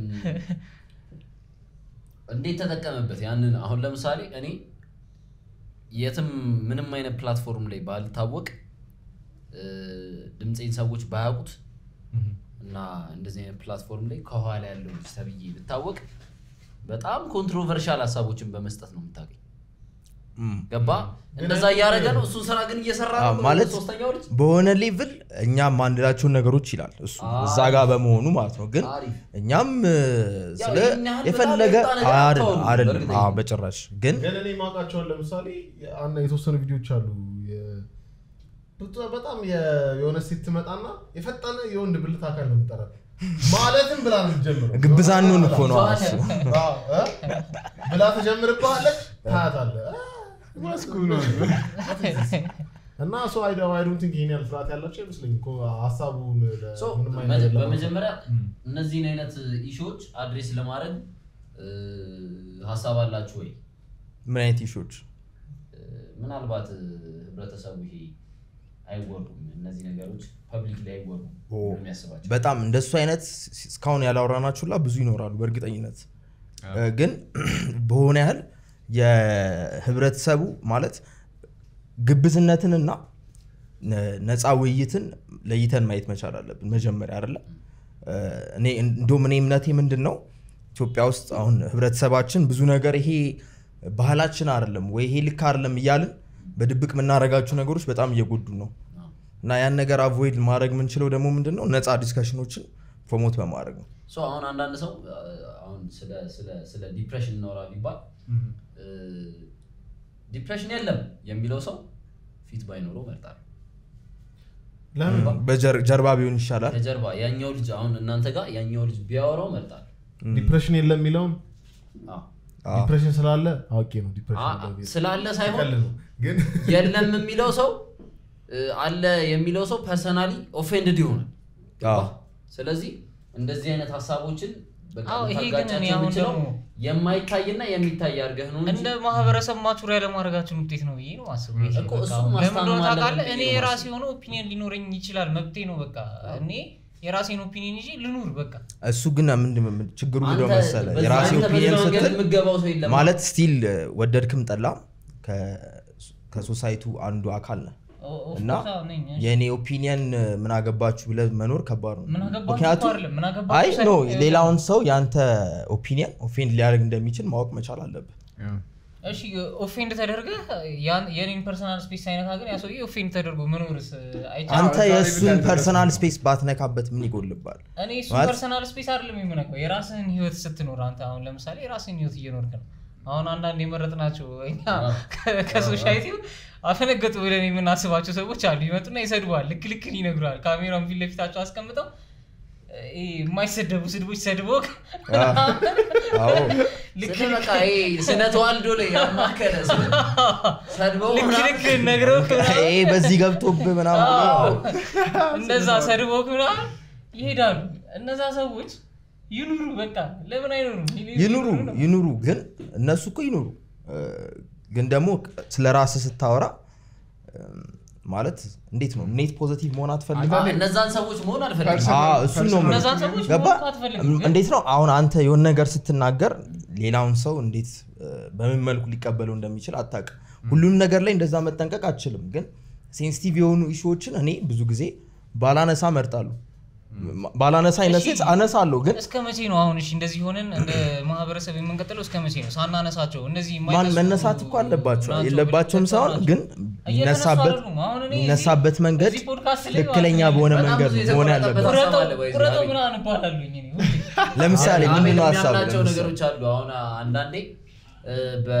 እንዴት ተጠቀመበት ያንን አሁን ለምሳሌ እኔ የትም ምንም አይነት ፕላትፎርም ላይ ባልታወቅ እ፣ ድምፄን ሰዎች ባያውቁት እና እንደዚህ አይነት ፕላትፎርም ላይ ከኋላ ያለው ልጅ ተብዬ ብታወቅ በጣም ኮንትሮቨርሻል ሀሳቦችን በመስጠት ነው የምታገኝ እም። ገባ እንደዛ እያደረገ ነው እሱን ስራ ግን እየሰራ አዎ፣ ነው ማለት ሶስተኛው ልጅ በሆነ ሌቭል እኛም ማንላቸውን ነገሮች ይላል እሱ እዛ ጋር በመሆኑ ማለት ነው ግን አሪፍ እኛም እ፣ ያው ስለ ይህን ያህል የፈለገ በጣም የወጣ ነገር አይደለም አታውሩም፣ አይደለም በእርግጠኝነት። አዎ፣ በጭራሽ ግን ግን እኔ ማውቃቸውን ለምሳሌ አንድ የተወሰኑ ቪዲዮዎች አሉ የ- በጣም- በጣም የ- የሆነ ሴት ትመጣና የፈጠነ የወንድ ብልት አካል ነው የምጠራት ማለትም ብላ ነው የምትጀምረው ግብዛኑን እኮ ነው ተዋለ። እሱ አዎ፣ እ? ብላ ትጀምርብሃለች ታያታለህ እ? እና ሰው አይ ዶንት ቲንክ ይሄን ያህል ፍርሃት ያላቸው አይመስለኝም እኮ ሀሳቡን ለ- ሶ ምንም አይነት መጀ- ነገር በመጀመሪያ እነዚህን አይነት ኢሹዎች አድሬስ ለማድረግ እ፣ ሀሳብ አላችሁ ወይ ምን አይነት ኢሾች እ፣ ምናልባት እ፣ ህብረተሰቡ ይሄ አይወሩም እነዚህ ነገሮች ፐብሊክ ላይ አይወሩም ኦ። ነው የሚያስባቸው በጣም እንደሱ አይነት እስካሁን ያላወራናችሁላ ብዙ ይኖራሉ በእርግጠኝነት እ፣ ግን በሆነ ያህል የህብረተሰቡ ማለት ግብዝነትንና ነ- ነፃ ውይይትን ለይተን ማየት መቻል አለብን መጀመሪያ አይደለ እ፣ እኔ እንዲሁም እኔ እምነቴ ምንድን ነው ኢትዮጵያ ውስጥ አሁን ህብረተሰባችን ብዙ ነገር ይሄ ባህላችን አይደለም ወይ ይሄ ልክ አይደለም እያልን በድብቅ የምናደርጋቸው ነገሮች በጣም እየጎዱ ነው አዎ። እና ያን ነገር አቮይድ ማድረግ የምንችለው ደግሞ ምንድን ነው ነፃ ዲስከሽኖችን ፕሮሞት በማድረግ ነው ሶ አሁን አንዳንድ ሰው አ፣ አሁን ስለ ስለ ስለ ዲፕሬሽን እናውራ ቢባል እ፣ ዲፕሬሽን የለም የሚለው ሰው ፊት ባይኖረው መርጣል ለምን በጀርባ ቢሆን ይሻላል ከጀርባ ያኛው ልጅ አሁን እናንተ ጋር ያኛው ልጅ ቢያወራው መርጣል ዲፕሬሽን የለም የሚለውን አዎ። አዎ። ዲፕሬሽን ስላለ አውቄ ነው ዲፕሬሽን አ- የለም የሚለው። ስላለ ሳይሆን ቀልድ ነው ግን የለም የሚለው ሰው እ፣ አለ የሚለው ሰው ፐርሰናሊ ኦፌንድድ ይሆናል አዎ። ገባህ? ስለዚህ እንደዚህ አይነት ሀሳቦችን በቃ አዎ፣ ይሄ ግን ልታጋጫቸው እኔ አሁን የምችለው ደግሞ- የማይታይና የሚታይ አድርገህ ነው እንጂ እንደ ማህበረሰብ ማቹር ያለማድረጋችን ውጤት ነው ብዬ ነው አስበው። ይሄ እኮ በቃ እሱም አሁን ለምን ማስታመም እንደሆነ ታውቃለህ? አለብን እኔ ብዬ ነው የራሴ የማስበው። የሆነ ኦፒኒየን ሊኖረኝ ይችላል፣ መብቴ ነው። በቃ እኔ የራሴን ኦፒኒየን ይዤ ልኑር። በቃ እሱ ግን ምንድን ነው ችግሩ አንተ ምንድን ነው መሰለህ በዛ- የራሴ አንተ ኦፒኒየን በዛ መንገድ ስትል የምትገባው ሰው የለም ማለት ስቲል ወደድክም ጠላ ከሶሳይቱ አንዱ አካል ነህ ኦ- ኦፍ እና ኮርስ አዎ ነኝ። እሺ። የእኔ ኦፒኒየን ምን አገባችሁ ብለህ መኖር ከባድ ነው ምን አገባችሁ ምክንያቱም እኮ አይደለም፣ ምን አገባችሁ አይ ኖ ሳይሆን- ሌላውን ሰው የአንተ ኦፒኒየን ኦፌንድ ሊያደርግ እንደሚችል ማወቅ መቻል አለብህ እሺ ኦፌንድ ተደርገህ ያን- የኔን ፐርሰናል ስፔስ ሳይነካ ግን ያ ሰውዬ ኦፌንድ ተደርጎ መኖርስ አይቻልም። አንተ እዛ ላይ የእሱን ብታደርግ ፐርሰናል ነው። ስፔስ ባትነካበት ምን ይጎልባል እኔ እሱ ማለት- ፐርሰናል ስፔስ አይደለም የምነካው የራስህን ህይወት ስትኖር አንተ አሁን ለምሳሌ የራስህን ህይወት እየኖርክ ነው አሁን አንዳንድ የመረጥናቸው እኛ ከ- ከሶሳይቲው አፈነገጡ ብለን የምናስባቸው ሰዎች አሉ ይመጡና ይሰድቧል ልክ ልክን ይነግሯል ካሜራውን ፊት ለፊታቸው አስቀምጠው እ፣ የማይሰደቡ ስድቦች ሰድቦክ አዎ ልክ ስለ በቃ ይሄ ስነ ተዋልዶ ላይ ያማከለ ስለ- ሰድበው ልክ ምናምን ልክ ነግረው ይሄ በዚህ ገብቶብህ ምናምን አዎ። እንደዛ ሰድቦክ ምናምን ይሄዳሉ እነዛ ሰዎች ይኑሩ በቃ ለምን አይኖሩም ይኑሩ ነው። ይኑሩ ግን እነሱ እኮ ይኑሩ እ፣ ግን ደግሞ ስለ ራስህ ስታወራ እ፣ ማለት እንዴት ነው ኔት ፖዘቲቭ መሆን አትፈልግም አ፣ እነዛን ሰዎች መሆን አልፈልግም ፐርሰናል- አዎ፣ እሱን ነው የምልህ። እነዛን ሰዎች ገባ መሆን እኮ አትፈልግም፣ ግን- እንዴት ነው አሁን አንተ የሆነ ነገር ስትናገር ሌላውን ሰው እንዴት እ፣ በምን መልኩ ሊቀበለው እንደሚችል አታውቅም ሁሉንም ነገር ላይ እንደዛ መጠንቀቅ አትችልም ግን ሴንሲቲቭ የሆኑ ኢሹዎችን እኔ ብዙ ጊዜ ባላነሳ መርጣሉ ባላነሳ አይነት እሺ። አነሳለሁ ግን እስከ መቼ ነው አሁን እሺ እንደዚህ ሆነን እንደ ማህበረሰብ የምንቀጥለው እስከ መቼ ነው ሳናነሳቸው እነዚህ ማን የማይነሱ መነሳት እኮ አለባቸው ናቸው የለባቸውም ብለን ሳይሆን ናቸው። ግን እየተነሱ የሚነሳበት አይደሉም። አሁን እኔ የሚነሳበት እዚህ- መንገድ እዚህ ፖድካስት ላይ ትክክለኛ ማለት ነው በሆነ በጣም መንገድ ብዙ መሆን የተቆረጠበት ያለበት ቁረጠው ሀሳብ አለ ወይ እዚህ ቁረጠው አቤል? ምናምን እባላለሁኝ እኔ ሁሌ። ለምሳሌ አቤል ምንድን ነው ሀሳብ የሚያምናቸው ለምሳሌ? ነገሮች አሉ አሁን አንዳንዴ እ፣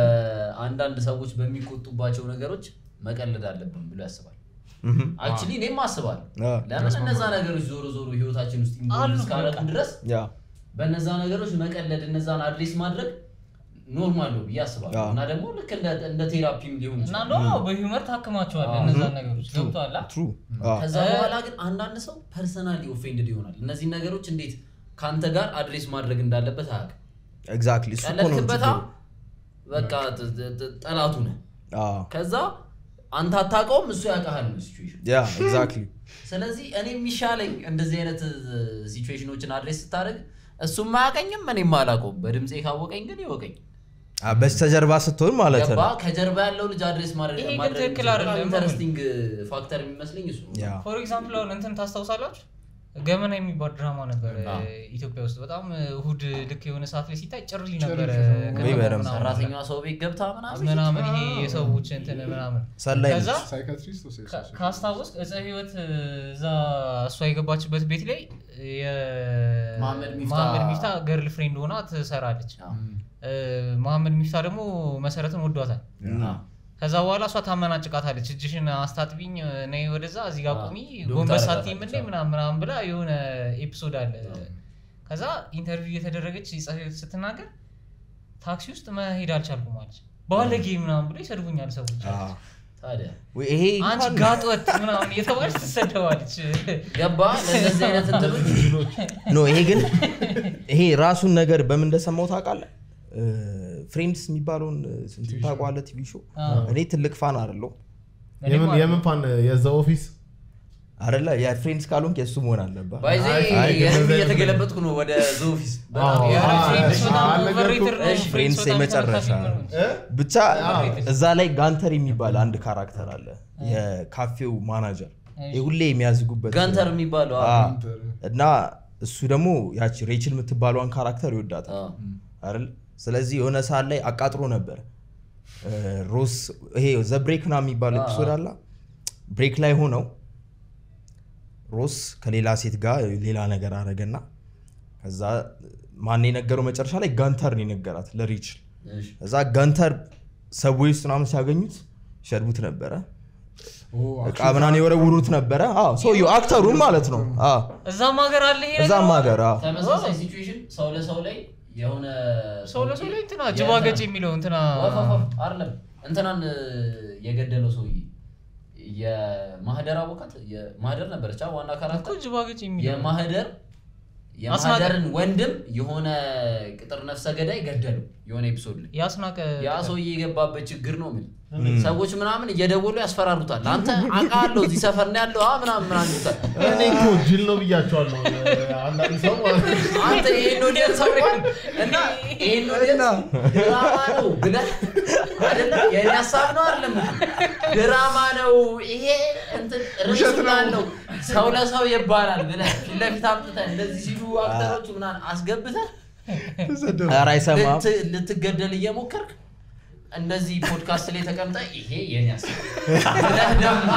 በአንዳንድ ሰዎች በሚቆጡባቸው ነገሮች መቀለድ አለብን ብሎ ያስባል ምሁም። አክቹሊ እኔም አስባለሁ አዎ። ለምን እነዛ ነገሮች ዞሮ ዞሮ ህይወታችን ውስጥ አሉ ኢንቮልቭ እስካደረጉ በቃ። ድረስ ያ በእነዛ ነገሮች መቀለድ እነዛን አድሬስ ማድረግ ኖርማል ነው ብዬ አስባለሁ አዎ። እና ደግሞ ልክ እንደ- እንደ ቴራፒም ሊሆን እና ይችላል እንደውም በሂውመር ታክማቸዋለህ እነዛን ነገሮች ገብቶሃል አ? ትሩ አዎ። ከዛ እ- በኋላ ግን አንዳንድ ሰው ፐርሰናሊ ኦፌንድድ ይሆናል እነዚህ ነገሮች እንዴት ከአንተ ጋር አድሬስ ማድረግ እንዳለበት አያውቅም ኤግዛክትሊ እሱ እኮ ነው ቀለድክበታ ችግሩ። በቃ ጥ- ጥ- ጥ- ጠላቱ ነህ አዎ። ከዛ አንተ አታውቀውም እሱ ያውቃሃል ነው ሲቹዌሽን ያ ኤግዛክትሊ ስለዚህ እኔ የሚሻለኝ እንደዚህ አይነት ሲቹዌሽኖችን አድሬስ ስታደርግ እሱም አያውቀኝም እኔም አላውቀውም በድምፄ ካወቀኝ ግን ይወቀኝ አ፣ በስተጀርባ ስትሆን ማለት ገባ ነው ከጀርባ ያለው ልጅ አድሬስ ማድረግ ይሄ ግን ማድረግ ትክክል የሚችለው በጣም አይደለም። ኢንተረስቲንግ ፋክተር የሚመስለኝ እሱ ነው። ያ ፎር ኤግዛምፕል አሁን እንትን ታስታውሳላችሁ ገመና የሚባል ድራማ ነበር አዎ። ኢትዮጵያ ውስጥ በጣም እሁድ ልክ የሆነ ሰዓት ላይ ሲታይ ጭርሊ ነበረ ጭርሊ ነው። ከተማው ወይ በደምብ ምናምን ሰራተኛዋ ሰው ቤት ገብታ ምናምን ምናምን ይሄ የሰዎች እንትን ምናምን ሰላይ ከዛ ነች። ሳይካትሪስት ወይስ ካ- ሶሲዮ- ካስታወስክ እፀ ህይወት እዛ እሷ የገባችበት ቤት ላይ መሐመድ ሚፍታ- መሐመድ ሚፍታ ገርል ፍሬንድ ሆና ትሰራለች አዎ። እ፣ መሐመድ ሚፍታ ደግሞ መሰረትን ወዷታል አዎ። ከዛ በኋላ እሷ ታመናጭቃታለች እጅሽን አስታጥቢኝ ነይ ወደዛ እዚህ ጋር አዎ። ቁሚ ዶክተር ጎንበስ አደረጋለች። ሳትይም እንዴ ምናምን ምናምን ብላ የሆነ ኤፒሶድ አለ ከዛ ኢንተርቪው እየተደረገች እፀ ህይወት ስትናገር ታክሲ ውስጥ መሄድ አልቻልኩም አለች ባለጌ ምናምን ብሎ ይሰድቡኛል ሰዎች አዎ። ታዲያ ወይ ይሄ አንቺ እንኳን- ጋጥወጥ ምናምን እየተባለች ትሰደባለች ገባ ለእነዚህ አይነት እንትኖች ኖ ይሄ ግን ይሄ ራሱን ነገር በምን እንደሰማው ታውቃለህ ፍሬንድስ የሚባለውን እንትን ታውቀዋለህ ቲቪ ሾው አዎ። እኔ ትልቅ ፋን አይደለሁ እኔም የምን አለ። የምን ፋን የዛ ኦፊስ አይደለ የፍሬንድስ ካልሆንክ የእሱ መሆን አለበት ባይዜ አይ፣ ግን የህዝብ እንደዛ እየተገለበጥኩ ነው ወደ ዞፊስ በጣም አዎ። ኧረ አዎ። ፍሬንድስ በጣም አዎ። overrated ነው። እሺ፣ ፍሬንድስ ፍሬንድስ በጣም የመጨረሻ ተመልካች ነው። እ? ብቻ እዛ ላይ ጋንተር የሚባል አንድ ካራክተር አለ የካፌው ማናጀር ይህ ሁሌ የሚያዝጉበት ጋንተር የሚባለው አ፣ አዎ። እና እሱ ደግሞ ያቺ ሬችል የምትባለዋን ካራክተር ይወዳታል አዎ። አይደል ስለዚህ የሆነ ሰዓት ላይ አቃጥሮ ነበር እ፣ ሮስ ይሄ ዘብሬክ ና የሚባል ኤፒሶድ አላ ብሬክ ላይ ሆነው ሮስ ከሌላ ሴት ጋር ሌላ ነገር አረገና ከዛ ማን የነገረው መጨረሻ ላይ ጋንተር ነው የነገራት ለሪችል እሺ። እዛ ጋንተር ሰዎች ውስጥ ምናምን ሲያገኙት ይሸርቡት ነበረ እቃ ምናምን የወረውሩት ነበረ አዎ፣ ሰውየው አክተሩን ማለት ነው አዎ፣ እዛም ሀገር አለ ይሄ ነገር እዛም ሀገር አዎ። ተመሳሳይ ሲቹዌሽን ሰው ለሰው ላይ የሆነ ሰው ለሰው ላይ እንትና ጅባገጭ የሚለው እንትና አይደለም እንትናን እ፣ የገደለው ሰውዬ የማህደር አቦካት የማህደር ነበረች አ ዋና እኮ ካራክተር ጅባገጭ የሚለው የማህደር አስናቀ- የማህደርን ወንድም የሆነ ቅጥር ነፍሰ ገዳይ ገደለው የሆነ ኤፒሶድ ላይ ያስናቀ ያ ሰውዬ የገባበት ችግር ነው ምን ሰዎች ምናምን እየደወሉ ያስፈራሩታል አንተ አውቃለሁ እዚህ ሰፈር ነው ያለው አ ምናምን ምናምን ይሉታል እኔ እኮ ጅል ነው ብያቸዋለሁ አንዳንድ ሰው ማለት ነው። አንተ ይሄን ኦዲየንስ አውቀን እና ይሄን ኦዲየንስ ድራማ ነው ብለህ አይደለም የኔ ሀሳብ ነው አይደለም ድራማ ነው ይሄ እንትን ርዕሱ ነው ሰው ለሰው ይባላል ብለህ ፊት ለፊት አምጥተህ እንደዚህ ሲሉ አክተሮቹ ምናምን አስገብተህ ኧረ አይሰማም ልት- ልትገደል እየሞከርክ እንደዚህ ፖድካስት ላይ ተቀምጠ ይሄ የኔ ሀሳብ ብለህ ደግሞ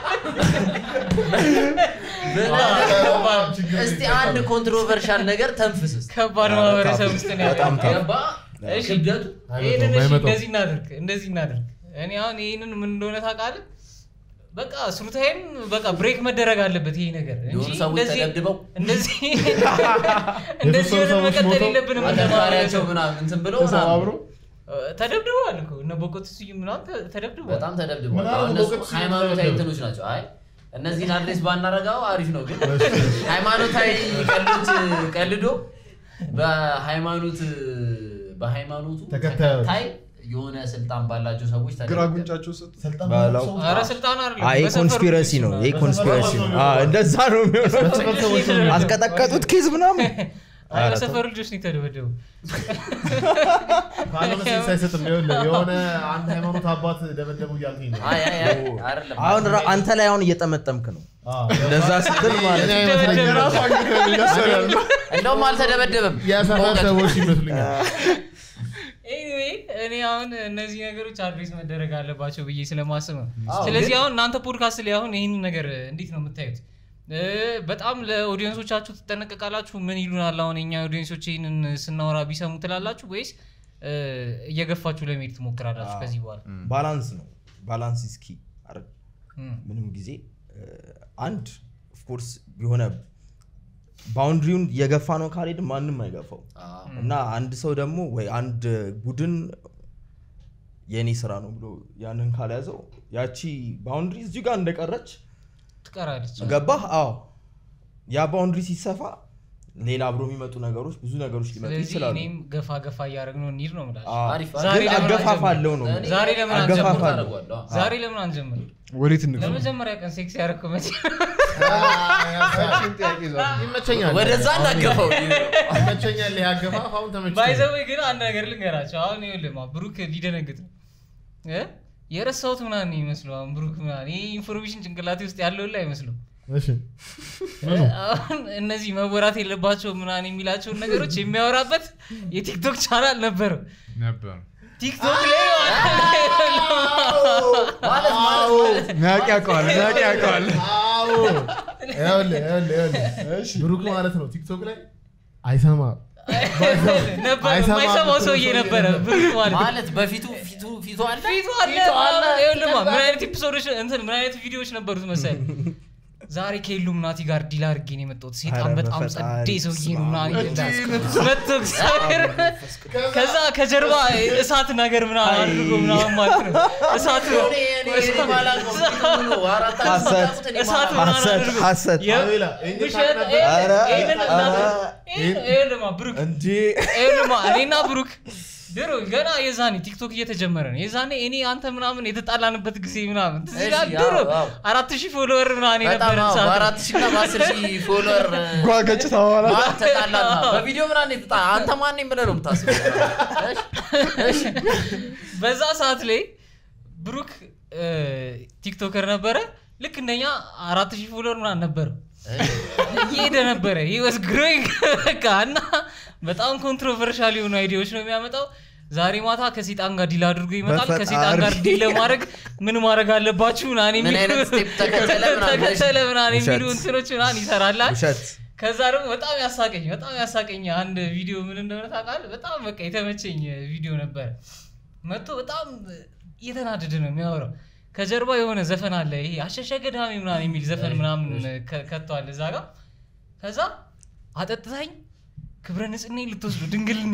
ብለህ ደግሞ እስቲ አንድ ኮንትሮቨርሻል ነገር ተንፍስ እስቲ። ከባድ ማህበረሰብ ውስጥ ነው በጣም ያለው። ታፍ። ገባ እሺ ክብደቱ ይሄንን እሺ አይመጣውም። እንደዚህ እናድርግ እንደዚህ እናድርግ እኔ አሁን ይሄንን ምን እንደሆነ ታውቃለህ በቃ ስሩታይም በቃ ብሬክ መደረግ አለበት ይሄ ነገር እንጂ የሆኑ ሰዎች እንደዚህ- ተደብድበው እንደዚህ እንደዚህ ሆነን ሰዎች መቀጠል ሞተው የለብንም እንደ አደፋሪያቸው ማህበረሰብ። ምናምን እንትን ብለው ተሰባብሮ ተደብድበዋል እኮ እነ ቦቆት ስዩም ምናምን ተ- ተደብድበዋል በጣም ተደብድበዋል ምናምን አሁን እነሱ በቅርጽ ሃይማኖታዊ ተደብድበው። እንትኖች ናቸው አይ እነዚህን አድሬስ ባናረጋው አሪፍ ነው ግን ሃይማኖታዊ ቀልዶች ቀልዶ በሃይማኖት በሃይማኖቱ ተከታዮች። ተከታይ የሆነ ስልጣን ባላቸው ሰዎች ግራ ተደብድበው ጉንጫቸው ስጥ ስልጣን ባለው- ሰው- ኧረ ስልጣን አይደለም አይ በሰፈሩ ኮንስፒረሲ ልጆች ነው ይሄ ምናምን። ኮንስፒረሲ ነው አዎ፣ እንደዛ ነው የሚሆነው በሰፈር ሰዎች ነው። አስቀጠቀጡት ኬዝ ምናምን አይ ኧረ በሰፈሩ ልጆች ነው የተደበደቡ ካልሆነ ሴንስ አይሰጥም። ይኸውልህ የሆነ አንድ ሃይማኖት አባት ደበደቡ እያልከኝ ነው። አይ አይ አይ አይደለም አሁን ራ- አንተ ላይ አሁን እየጠመጠምክ ነው አዎ። እንደዛ ስትል ማለት እኔ ነው አይመስለኝም። ደበደበ። ራሱ አግኝተህ እያሰራሉ። እንደውም አልተደበደበም የሰፈር በእውቀት። ሰዎች ይመስሉኛል። ኤኒዌይ እኔ አሁን እነዚህ ነገሮች አድሬስ መደረግ አለባቸው ብዬ ስለማስብ ነው አዎ፣ ስለዚህ ግን- አሁን እናንተ ፖድካስት ላይ አሁን ይህንን ነገር እንዴት ነው የምታዩት እ፣ በጣም ለኦዲየንሶቻችሁ ትጠነቀቃላችሁ ምን ይሉናል አሁን የኛ ኦዲየንሶች ይህንን ስናወራ ቢሰሙ ትላላችሁ ወይስ እ፣ እየገፋችሁ ለመሄድ ትሞክራላችሁ ከዚህ በኋላ ባላንስ ነው ባላንስ ስኪ እም፣ ምንም ጊዜ እ፣ አንድ ኦፍኮርስ የሆነ ባውንድሪውን የገፋ ነው ካልሄድ ማንም አይገፋው አዎ። እና አንድ ሰው ደግሞ ወይ አንድ ቡድን የእኔ ስራ ነው ብሎ ያንን ካልያዘው ያቺ ባውንድሪ እዚሁ ጋር እንደቀረች ትቀራለች ገባህ አዎ ያ ባውንድሪ ሲሰፋ ሌላ አብሮ የሚመጡ ነገሮች ብዙ ነገሮች ሊመጡ ስለዚህ ይችላሉ እኔም ገፋ ገፋ እያደረግነው እንሂድ ነው የምላችሁ አዎ። አሪፍ ዛሬ ግን ለምን አገፋፋ አንጀምርም? አለው ነው እኔ- ዛሬ ለምን አገፋፋ አንጀምርም? አለው። አደርገዋለሁ። ዛሬ ለምን አንጀምር ወዴት እንግባ? ለመጀመሪያ ቀን ሴክስ ያደረግከው መቼ ያችን ጥያቄ ዛሬ ይመቸኛል። ወደዛ እናገፈው ይመቸኛል። ይሄ አገፋፍ አሁን ተመችቶኛል። ባይዘወይ ግን አንድ ነገር ልንገራቸው አሁን ይኸውልህማ ብሩክ ሊደነግጥ ነው እ? የረሳሁት ምናምን ነው ይመስለው አሁን ብሩክ ምናምን ይህ ኢንፎርሜሽን ጭንቅላቴ ውስጥ ያለው ላይ አይመስሉም እሺ አሁን እነዚህ መወራት የለባቸው ምናምን የሚላቸውን ነገሮች የሚያወራበት የቲክቶክ ቻናል ነበረው ነበር ቲክቶክ ላይ ማለት ማለት ናቂ ያውቀዋል ናቂ ያውቀዋል አዎ ይኸውልህ ይኸውልህ ይኸውልህ ብሩክ ማለት ነው ቲክቶክ ላይ አይሰማም ነበር አይሰማም የማይሰማው ብትለው ሰውዬ ሰውዬ ነበረ ነበር። ብሩክ ማለት ማለት በፊቱ ፊቱ ፊቱ አለ ፊቱ አለ ይኸውልህማ ምን አይነት ኤፒሶዶች እንትን ምን አይነት ቪዲዮዎች ነበሩት መሰል ዛሬ ከኢሉሚናቲ ጋር ዲል አድርጌ ነው የመጣሁት ሴጣን ኧረ በጣም በፈጣሪ ጸዴ ሰውዬ ነው ምናምን ስማ፣ ይላል። መጥቶ እግዚአብሔር ከዛ ከጀርባ እሳት ነገር ምናምን አድርጎ ምናምን ማለት ነው እሳት ነው እኔ- እኔ- እኔ ማላውቀው ፊቱ ነው። አራት ዓመት ሐሰት፣ ሳታውቁት እኔ እሳት ማላውቀው። ምናምን ሐሰት አድርጎ ሐሰት የ- አቤላ ይሄን ውሸት ታውቅ ነበር? ኧረ፣ ይሄንን እናት- ኧረ፣ ይሄን- ይሄንማ ብሩክ እንጂ ይኸውልህማ እኔና ብሩክ ድሮ ገና የዛኔ ቲክቶክ እየተጀመረ ነው የዛኔ እኔ አንተ ምናምን የተጣላንበት ጊዜ ምናምን ትዝ እሺ፣ ይልሃል? አዎ፣ ድሮ አዎ። አራት ሺህ ፎሎወር ምናምን በጣም የነበረን አዎ፣ ሰዓት በአራት ሺህ እና በአስር ሺህ ፎሎወር ጓገጭታ በኋላ ማለት ተጣላን። በቪዲዮ ምናምን የተጣ አንተ ማን ነኝ ብለህ ነው የምታስበው። እሺ፣ እሺ። በዛ ሰዓት ላይ ብሩክ እ፣ ቲክቶከር ነበረ ልክ እንደኛ አራት ሺህ ፎሎወር ምናምን ነበረ እየሄደ ነበረ ህይወት ግሮይንግ በቃ እና በጣም ኮንትሮቨርሻል የሆኑ አይዲያዎች ነው የሚያመጣው ዛሬ ማታ ከሴጣን ጋር ዲል አድርጎ ይመጣል በፈጣሪ። ከሴጣን ጋር ዲል ለማድረግ ምን ማድረግ አለባችሁ ምናምን ምን የሚሉ- አይነት ስቴፕ ተከተለ ምናምን ተከተለ ምናምን የሚሉ ውሸት። እንትኖች ምናምን ይሰራላል ውሸት ከዛ ደግሞ በጣም ያሳቀኝ በጣም ያሳቀኝ አንድ ቪዲዮ ምን እንደሆነ ታውቃለህ? በጣም በቃ የተመቸኝ ቪዲዮ ነበረ። መጥቶ በጣም እየተናደደ ነው የሚያወራው። ከጀርባ የሆነ ዘፈን አለ፣ ይሄ አሸሸ ገዳሚ ምናምን የሚል ዘፈን ምናምን ከ- ከቷል እዛ ጋር። ከዛ አጠጥታኝ ክብረ ንጽህኔ ልትወስዱ ድንግልኔ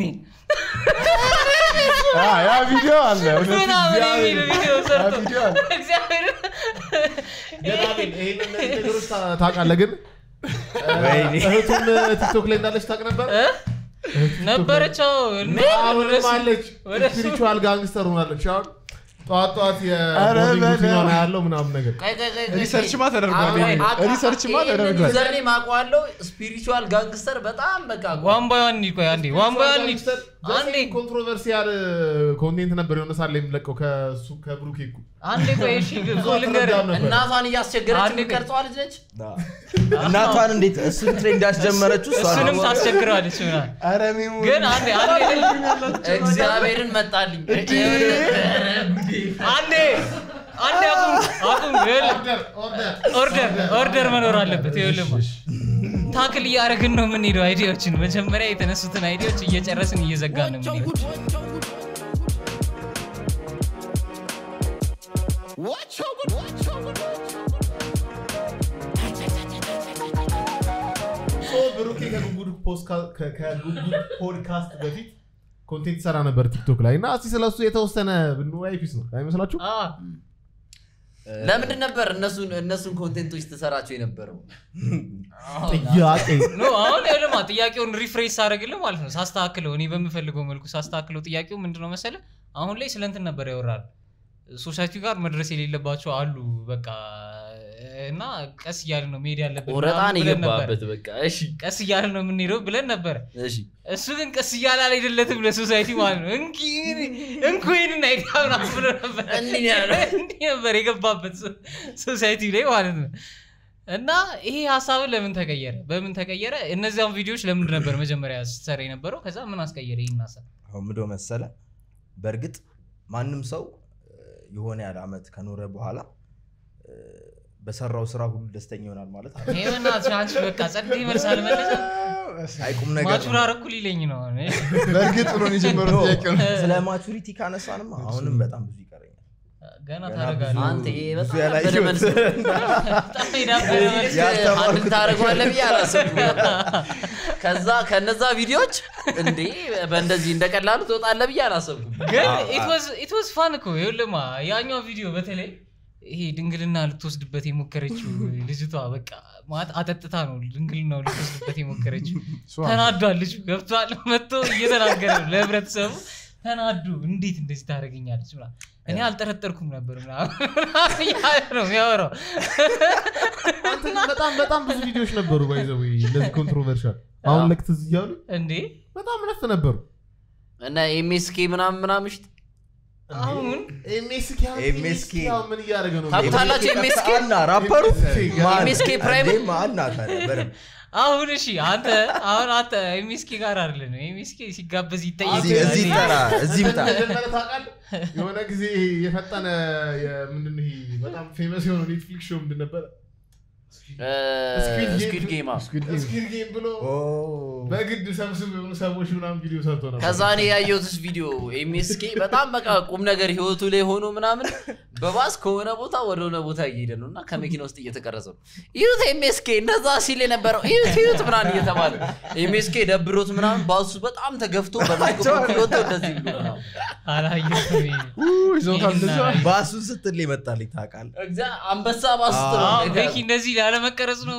አ፣ ያ ቪዲዮ አለ እውነት ምናምን የሚል እግዚአብሔር። ቪዲዮ ሰርቶ ያ ቪዲዮ አለ። እግዚአብሔር ግን አቤል ይሄን እነዚህ ነገሮች ታ- ታውቃለህ ግን ወይኔ እህቱም ቲክቶክ ላይ እንዳለች ታውቅ ነበር እ? ነበረችው አሁንም አለች ወደ እሱ- ስፒሪቹዋል ጋንግስተር ሆናለች አሁን ጠዋት ጠዋት ኧረ የሞርኒንግ በለው። ሩቲኗን ያለው ምናምን ነገር ቆይ፣ ቆይ፣ ቆይ፣ ቆይ፣ ሪሰርችማ ቆይ። ተደርጓል። አዎ፣ ይሄ አቃ- ሪሰርችማ ይሄንን ተደርጓል። ዩዘርኔም አውቀዋለሁ። ስፒሪቹዋል ጋንግስተር በጣም በቃ ዋን ባይ ዋን ቆይ አንዴ ዋን ባይ ዋን አንዴ ኮንትሮቨርሲያል ኮንቴንት ነበር የሆነ ሳለ የሚለቀው ከሱ ከብሩኬ እኮ አንዴ ቆይ እሺ ብዙ እኮ ልንገርህ አትረዳም ነበር እናቷን እያስቸገረች አንዴ ቆይ። የምትቀርጸዋ ልጅ ነች። እናቷን እንዴት እሱን ትሬንድ ያስጀመረችው እሷ ነው። እሱንም ታስቸግረዋለች ምናምን ኧረ ሜሞሪ ግን አንዴ አንዴ እግዚአብሔርን መጣልኝ። አንዴ አንዴ አቁም አቁም ይኸውልህ ኦርደር ኦርደር ኦርደር መኖር አለበት ይኸውልህ ታክል እያደረግን ነው የምንሄደው አይዲያዎችን መጀመሪያ የተነሱትን አይዲያዎች እየጨረስን እየዘጋን ነው የምንሄደው Watch over, watch over, ሶ ብሩኬ ከጉጉድ ፖስካ- ከ- ከጉጉድ ፖድካስት በፊት ኮንቴንት ሰራ ነበር ቲክቶክ ላይ እና እስቲ ስለሱ የተወሰነ ብንወያይ ፒስ ነው አይመስላችሁ አ፣ ለምንድን ነበር እነሱን እነሱን ኮንቴንቶች ትሰራቸው የነበረው? ጥያቄ ኖ አሁን ይኸውልህማ ጥያቄውን ሪፍሬስ ሳደርግልህ ማለት ነው ሳስተካክለው እኔ በምፈልገው መልኩ ሳስተካክለው ጥያቄው ምንድነው መሰለ አሁን ላይ ስለ እንትን ነበር ያወራል ሶሳይቲ ጋር መድረስ የሌለባቸው አሉ በቃ እና ቀስ እያልን ነው መሄድ ያለብን ቁረጣን ምናምን ብለን ነበር። የገባበት በቃ እሺ ቀስ እያልን ነው የምንሄደው ብለን ነበረ እሺ እሱ ግን ቀስ እያለ አልሄደለትም ለሶሳይቲ ማለት ነው እንኪ እንኩ ይህንን አይዲያ ምናምን ብሎ ነበር እንዲህ ነው ያለው። እንዲህ ነበር የገባበት ሶ- ሶሳይቲ ላይ ማለት ነው እና ይሄ ሀሳብን ለምን ተቀየረ በምን ተቀየረ እነዚያን ቪዲዮዎች ለምንድን ነበር መጀመሪያ ስትሰራ የነበረው ከዛ ምን አስቀየረ ይህን ሀሳብ አሁን ምዶ መሰለ በእርግጥ ማንም ሰው እ፣ የሆነ ያህል አመት ከኖረ በኋላ እ፣ በሰራው ስራ ሁሉ ደስተኛ ይሆናል ማለት አይደለም። ይሄ በእናትህ አንቺ በቃ ጸድ መልስ አልመለሰም አይቁም ነገር ማቹር ነው። አረኩ ሊለኝ ነው አሁን። በእርግጥ ብሎ ነው የጀመረው ጥያቄ ነው ስለ ማቹሪቲ ካነሳንማ አሁንም በጣም ብዙ ይቀረኛል ገና ገና ታደርጋለህ ብዙ- አንተ ይሄ ብዙ በጣም ያላየሁት። ያበደ መልስ ነው። በጣም የዳበረ መልስ ያልተማርኩት አንድ ታደርገዋለህ ብዬ አላሰብኩም። ከዛ ከነዛ ቪዲዮዎች እንዴ በእንደዚህ እንደቀላሉ ትወጣለህ ብዬ አላሰብኩም። ግን አዎ፣ ኢት ዋዝ ፋን እኮ ይኸውልህማ ያኛው ቪዲዮ በተለይ ይሄ ድንግልና ልትወስድበት የሞከረችው ልጅቷ በቃ ማለት አጠጥታ ነው ድንግልናው ልትወስድበት የሞከረችው እሷ- ተናዷል ልጁ ገብቷል መጥቶ እየተናገረ ነው ለህብረተሰቡ ተናዱ እንዴት እንደዚህ ታደርገኛለች ምናምን እኔ አልጠረጠርኩም ነበር ምናምን እያለ ነው የሚያወራው አንተ ግን በጣም በጣም ብዙ ቪዲዮዎች ነበሩ ባይዘው እንደዚህ ኮንትሮቨርሻል አሁን ልክ ትዝ እያሉ እንዴ በጣም ነፍ ነበሩ እና ኤምኤስኬ ምናምን ምናምን ሽት አሁን ኤምኤስኬ ኤምኤስኬ ምን እያደረገ ነው ታውቁታላችሁ? ኤምኤስኬ አና ራፐሩ ማን? ኤምኤስኬ ፕራይም? እንዴ ማን ታዲያ በደንብ አሁን እሺ አንተ አሁን አንተ ኤምኤስኬ ጋር አይደለም ኤምኤስኬ ሲጋበዝ ይጠየቅ እዚህ እዚህ ይጠራ እዚህ ምጣ መጀመሪያ ታውቃለህ የሆነ ጊዜ የፈጠነ ምንድን ነው ይሄ በጣም ፌመስ የሆነ ኔትፍሊክስ ሾው ምንድን ነበረ ስኩድ ጌማ Squid Game። ስኪድ ጌም ብሎ ኦ በግድ ሰብስብ የሆኑ ሰዎች ምናምን ቪዲዮ ሰርቶ ነበር ከዛ እኔ ያየሁትስ ቪዲዮ ኤምኤስኬ በጣም በቃ ቁም ነገር ህይወቱ ላይ ሆኖ ምናምን በባስ ከሆነ ቦታ ወደ ሆነ ቦታ እየሄደ ነው እና ከመኪና ውስጥ እየተቀረጸ ነው ይዩት ኤምኤስኬ እንደዛ ሲል የነበረው ይዩት ይዩት ምናምን እየተባለ ኤምኤስኬ ደብሮት ምናምን ባሱ በጣም ተገፍቶ በመስኮት በኩል ወጥቶ እንደዚህ ብሎ ምናምን። አላየሁትም ይሄን። ኡ፣ ይዞታል እንደዛ ይሄን ባሱን ስትል ይመጣልኝ ታውቃለህ እግዚአ- አንበሳ ባስ ውስጥ ነው አዎ፣ እንደዚህ ቤኪ እንደዚህ ላለመቀረጽ ነው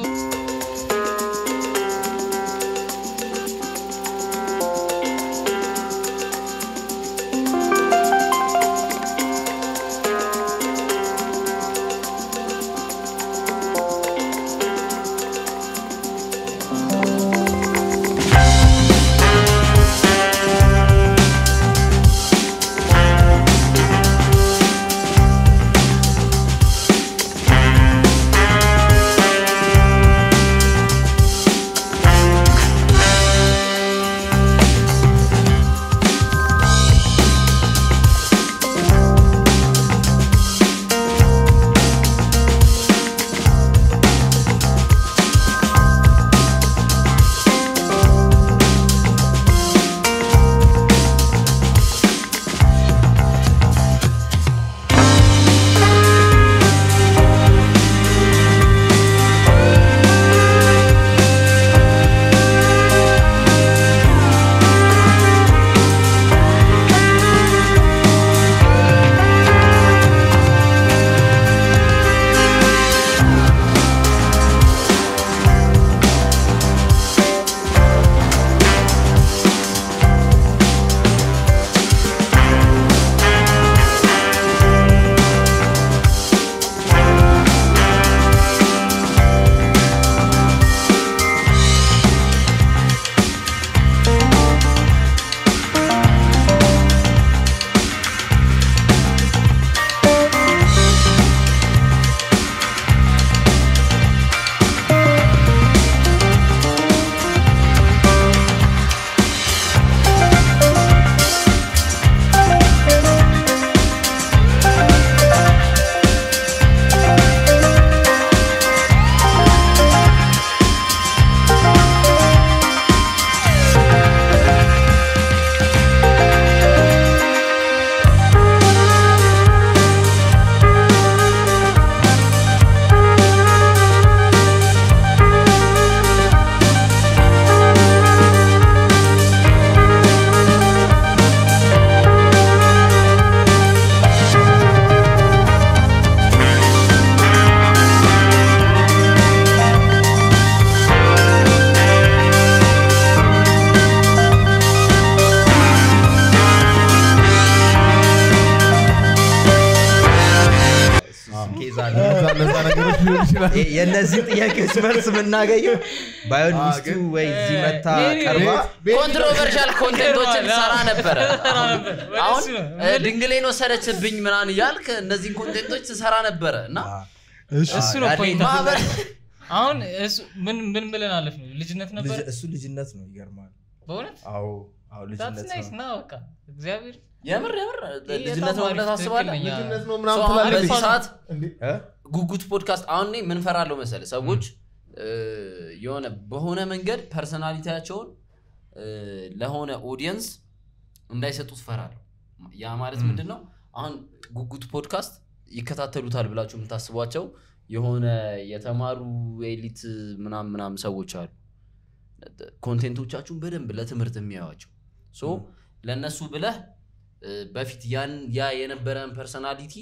የ- የእነዚህን ጥያቄዎች መልስ የምናገኘው ባይሆን ሚስቱ ወይ እዚህ መታ ቀርባ ኮንትሮቨርሻል ኮንቴንቶችን ይገርማል። ሰራ ነበረ ሰራ ነበር። ወደ አሁን እሱ ነው። እ፣ ድንግሌን ወሰደችብኝ ምናን እያልክ እነዚህን ኮንቴንቶች ትሰራ ነበረ እና እሱ ነው ያኔ ፖይንት ማህበር አሁን እሱ ምን ምን ብለን አለፍ ነው ልጅነት ነበር ልጅ- እሱ ልጅነት ነው ይገርማል በእውነት አዎ አዎ ዳትስ ልጅነት ናይስ ነው ና በቃ እግዚአብሔር የምር የምር ይሄ ልጅነት ነው በጣም ብለህ አሪፍ ታስባለህ ትክክለኛ- ልጅነት ነው ሰው ምናምን አሁን ትላለች በዚህ ሰዓት እንዴ? እ? ጉጉት ፖድካስት አሁን እኔ ምን ፈራለሁ መሰለህ ሰዎች እ፣ የሆነ በሆነ መንገድ ፐርሰናሊቲያቸውን እ፣ ለሆነ ኦዲየንስ እንዳይሰጡት ፈራለሁ ያ ማለት ምንድን ነው አሁን ጉጉት ፖድካስት ይከታተሉታል ብላችሁ የምታስቧቸው የሆነ የተማሩ ኤሊት ምናም ምናም ሰዎች አሉ ኮንቴንቶቻችሁን በደንብ ለትምህርት የሚያዩዋቸው ሶ ለእነሱ ብለህ እ፣ በፊት ያን ያ የነበረን ፐርሰናሊቲ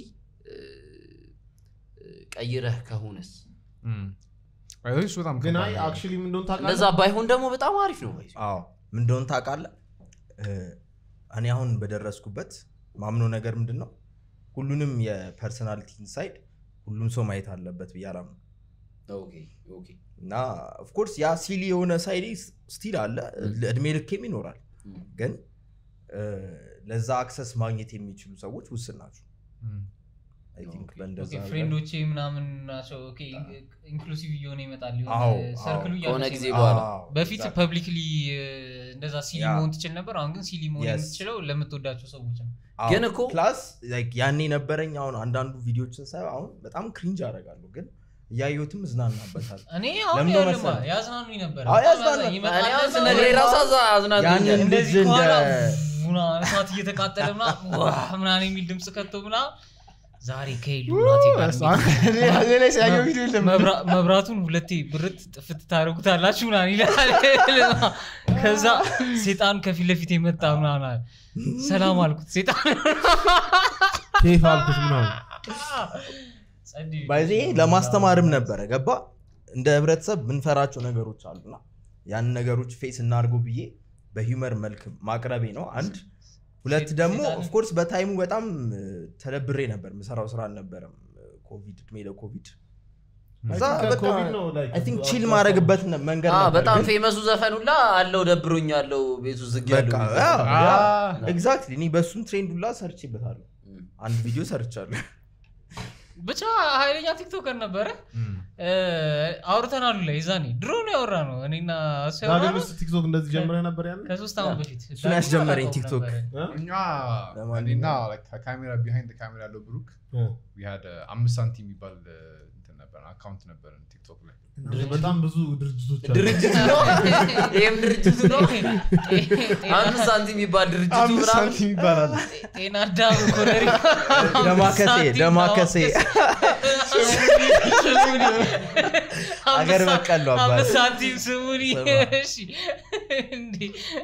ቀይረህ ከሆነስ እሱ በጣም ግን ከባድ አይ ነው። አክቹሊ ምን እንደሆነ እንደዛ ታውቃለህ ባይሆን ደግሞ በጣም አሪፍ ነው ባይዘ አዎ ምን እንደሆነ ታውቃለህ እ፣ እኔ አሁን በደረስኩበት ማምኖ ነገር ምንድን ነው ሁሉንም የፐርሰናሊቲ ኢንሳይድ ሁሉም ሰው ማየት አለበት ብዬ አላምነው ኦኬ ኦኬ እና ኦፍኮርስ ያ ሲሊ የሆነ ሳይድ ስቲል አለ እድሜ ልኬም ይኖራል ም። ግን እ፣ ለዛ አክሰስ ማግኘት የሚችሉ ሰዎች ውስን ናቸው እም። አይ ቲንክ ኦኬ። በእንደዛ ኦኬ ነገር- ፍሬንዶቼ ምናምን ናቸው ኦኬ ኢንክሉሲቭ እየሆነ ይመጣል አዎ፣ የሆነ ሰርክሉ ከሆነ እያነሰ ጊዜ ይመጣል። በኋላ አዎ፣ በፊት exactly. ፐብሊክሊ እንደዛ ሲሊ ያ። መሆን ትችል ነበር አሁን ግን ሲሊ መሆን Yes. የምትችለው ለምትወዳቸው ሰዎች ነው አዎ፣ ግን እኮ- ፕላስ ላይክ ያኔ ነበረኝ አሁን አንዳንዱ ቪዲዮችን ሳይ አሁን በጣም ክሪንጅ አደርጋለሁ ግን እያየሁትም እዝናናበታል እኔ አሁን ለምን ነው ያልማ መሰለህ? ያዝናኑኝ ነበር አዎ፣ በጣም ያዝናናል። ያዝናኝ። ይመጣል እኔ አሁን እንደዛ ስነግርህ ወይ ራሱ አዛ- አዝናንቶኛል። ያንን እንደዚህ ልጅ እንደ ከኋላ ቡና እሳት እየተቃጠለ ምና ምናምን የሚል ድምፅ ከቶ ምና ዛሬ ከሄዱ እናቴ ጋር እኔ እኔ ላይ ሲያየው ቪዲዮ የለም መብራ- መብራቱን ሁለቴ ብርት ጥፍት ታደርጉታላችሁ ምናምን ይላል ከዛ ሴጣን ከፊት ለፊት የመጣ ምናምን አለ። ሰላም አልኩት ሴጣን ኬፍ አልኩት ምናምን ጸድ- ባይዜ ለማስተማርም ነበረ ገባ እንደ ህብረተሰብ ምንፈራቸው ነገሮች አሉና ያንን ነገሮች ፌስ እናድርገው ብዬ በሂውመር መልክ ማቅረቤ ነው አንድ ሁለት ሴት- ደግሞ ሴጣንን- ኦፍኮርስ በታይሙ በጣም እ፣ ተደብሬ ነበር ምሰራው ስራ አልነበረም ኮቪድ እድሜ ለኮቪድ ከዛ I think በቃ ከኮቪድ ነው like አይ ቲንክ ቺል አዎ፣ ማድረግበት መንገድ አዎ፣ ነበር በጣም ግን ፌመሱ ዘፈን ሁላ አለው ደብሮኝ ያለው ቤቱ ዝግ በቃ ያለው ኤግዛክትሊ እኔ በእሱም ትሬንድ ሁላ ሰርቼበታለሁ ም። አንድ ቪዲዮ ሰርቻለሁ ብቻ ኃይለኛ ቲክቶከር ነበረ እ፣ አውርተናሉ ላይ ዛኔ ድሮ ነው ያወራ ነው እኔና እሱ ዳግም ያወራነው ውስጥ ቲክቶክ እንደዚህ ጀምረህ ነበር ያለ ከሶስት ዓመት በፊት እሱን ያስጀመረኝ ቲክቶክ። እኛ ለማንኛውም- እኔና like ከካሜራ ቢሃይንድ ካሜራ ያለው ብሩክ we had a አምስት ሳንቲም የሚባል uh, እንትን ነበረን አካውንት ነበረን ቲክቶክ ላይ በጣም ብዙ ድርጅቶች አሉ። ድርጅት ነው ይህም ድርጅት ነው አምስት ሳንቲም የሚባል ድርጅቱ አምስት ምናምን ሳንቲም ይባላል ጤና አዳም ኮነሪ ደማከሴ ደማከሴ አገር በቀል ነው አባቴ። አምስት ሳንቲም ስሙኒ ስማ። እሺ እንዴ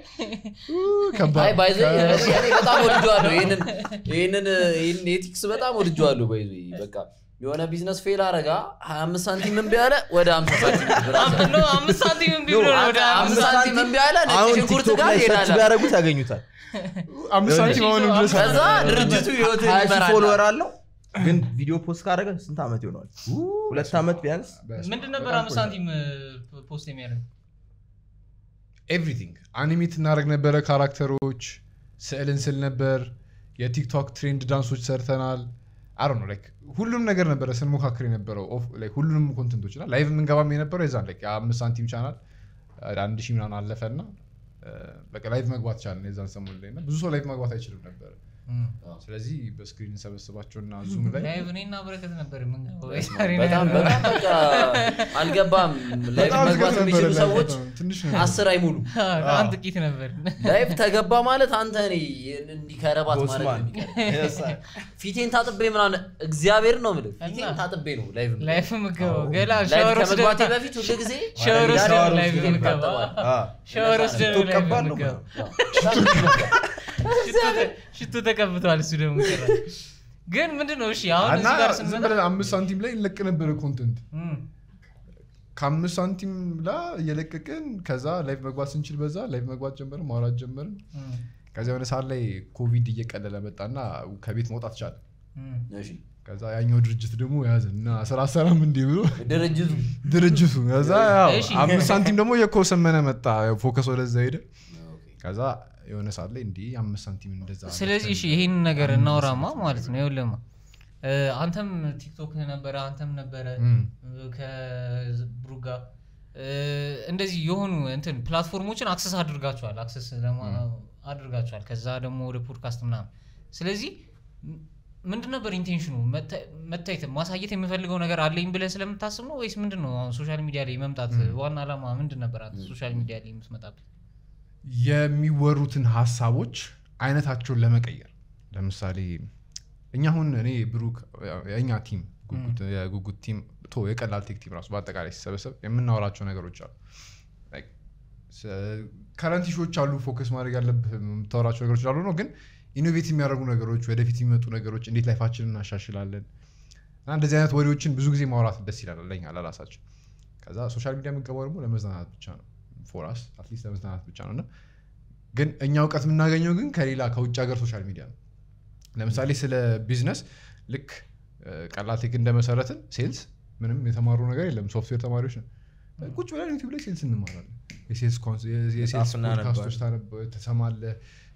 አይ ባይዘ እኔ በጣም ወድጀዋለሁ ይህንን ይህንን ይህንን ኤቲክስ በጣም ወድጀዋለሁ ባይዘ በቃ የሆነ ቢዝነስ ፌል አረጋ 25 ሳንቲም እምቢ አለ ወደ 50 ሳንቲም ብር አስገባ። ነው አምስት ሳንቲም እምቢ ብሎ ነው ወደ አምስት አምስት ሳንቲም እምቢ አለ ነጭ አሁን ሽንኩርት ቲክቶክ ጋር ላይ ሰርች ይሄዳል ቢያደርጉት ያገኙታል አምስት ሳንቲም አሁንም ድረስ አለ። ከዛ ድርጅቱ ህይወትን ሀያ ሺህ ይመራል ፎሎወር አለው ግን ቪዲዮ ፖስት ካደረገ ስንት ዓመት ይሆነዋል ሁለት ዓመት ቢያንስ ምንድን ነበር በጣም አምስት ቆየ። ሳንቲም ፖስት የሚያደርግ ኤቭሪቲንግ አኒሜት እናደርግ ነበረ ካራክተሮች ስዕልን ስል ነበር የቲክቶክ ትሬንድ ዳንሶች ሰርተናል አሮ ነው ላይክ ሁሉም ነገር ነበረ ስንሞካክር የነበረው ኦፍ- like ሁሉንም ኮንተንቶች እና ላይቭ የምንገባም የነበረው የዛን like የአምስት ሳንቲም ቻናል አንድ ሺህ ምናምን አለፈ እና በቃ ላይቭ መግባት ቻለን የዛን ሰሞን ላይ እና ብዙ ሰው ላይቭ መግባት አይችልም ነበር ስለዚህ በስክሪን እንሰበስባቸውና ዙም ላይ ላይቭ እኔና በረከት ነበር የምንገባው በጣም በጣም በቃ አልገባም ላይፍ በጣም መግባት ዝገት የሚችሉ ነበረ ሰዎች ላይቭ ትንሽ ነው አስር አይሙሉ በጣም ጥቂት ነበር ላይፍ ተገባ ማለት አንተ እኔ እንዲህ ከረባት ማለት ነው ቦስማን የሚቀር ፊቴን ታጥቤ ምናምን እግዚአብሔር ነው የምልህ ፊቴን እና? ታጥቤ ነው ላይቭ የምገባው። ላይፍ የምገባው ገላ ላይቭ ሻወር ወስደህ ከመግባቴ በፊት ሁሉ ጊዜ ሻወር ወስደህ ሻወር ላይቭ ወስጄ የምገባው እታጠባለሁ። ሻወር ወስደህ ነው ላይቭ ትቀባለሁ የምገባው ሽቶ ተቀብተዋል እሱ ደግሞ ጭራሽ። ግን ምንድን ነው እሺ አሁን እና እዚህ ጋር ዝም ስንመጣ ብለን አምስት ሳንቲም ላይ እንለቅ ነበረ ኮንተንት እም፣ ከአምስት ሳንቲም ላ እየለቀቅን ከዛ ላይቭ መግባት ስንችል በዛ ላይቭ መግባት ጀመርን ማውራት ጀመርን እም፣ ከዚያ የሆነ ሰዓት ላይ ኮቪድ እየቀለለ መጣና ከቤት መውጣት ቻለ እሺ ከዛ ያኛው ድርጅት ደግሞ ያዘ እና ስራ ሰራም እንዲህ ብሎ ድርጅቱ ድርጅቱ ከዛ ያው እሺ። አምስት ሳንቲም ደግሞ የኮሰመነ መጣ ያው ፎከስ ወደዛ ሄደ ከዛ የሆነ ሰዓት ላይ እንዲህ አምስት ሳንቲም እንደዛ ስለዚህ እሺ ይህን ነገር እናውራማ ማለት ነው ይኸውልህማ እ፣ አንተም ቲክቶክ ነበረ አንተም ነበረ እም። ከብሩ ጋር እ፣ እንደዚህ የሆኑ እንትን ፕላትፎርሞችን አክሰስ አድርጋቸዋል አክሰስ ለማ- አድርጋቸዋል ከዛ ደግሞ ወደ ፖድካስት ምናምን ስለዚህ ም- ምንድን ነበር ኢንቴንሽኑ መታ- መታየት ማሳየት የምፈልገው ነገር አለኝ ብለህ ስለምታስብ ነው ወይስ ምንድን ነው አሁን ሶሻል ሚዲያ ላይ መምጣት ዋና ዓላማ ምንድን ነበር አንተ ሶሻል ሚዲያ ላይ የምትመጣበት የሚወሩትን ሀሳቦች አይነታቸውን ለመቀየር ለምሳሌ እኛ አሁን እኔ ብሩክ የእኛ ቲም ጉጉት- የጉጉት ቲም ቶ የቀላል ቴክ ቲም ራሱ በአጠቃላይ ሲሰበሰብ የምናወራቸው ነገሮች አሉ ከረንት ሾዎች አሉ ፎከስ ማድረግ ያለብህ የምታወራቸው ነገሮች አሉ ነው ግን ኢኖቬት የሚያደርጉ ነገሮች ወደፊት የሚመጡ ነገሮች እንዴት ላይፋችንን እናሻሽላለን እና እንደዚህ አይነት ወሬዎችን ብዙ ጊዜ ማውራት ደስ ይላል ለኛ ለራሳችን ከዛ ሶሻል ሚዲያ የምንገባው ደግሞ ለመዝናናት ብቻ ነው ፎራስ አትሊስት ለመዝናናት ብቻ ነው እና ግን እኛ እውቀት የምናገኘው ግን ከሌላ ከውጭ ሀገር ሶሻል ሚዲያ ነው ለምሳሌ ስለ ቢዝነስ ልክ እ፣ ቀላል ቴክ እንደመሰረትን ሴልስ ምንም የተማሩ ነገር የለም ሶፍትዌር ተማሪዎች ነው ቁጭ ብለን ዩቲብ ላይ ሴልስ እንማራለን የሴልስ ኮንስ- የ- የሴልስ መጽሐፍ ፖድካስቶች ታነብ- ትሰማለህ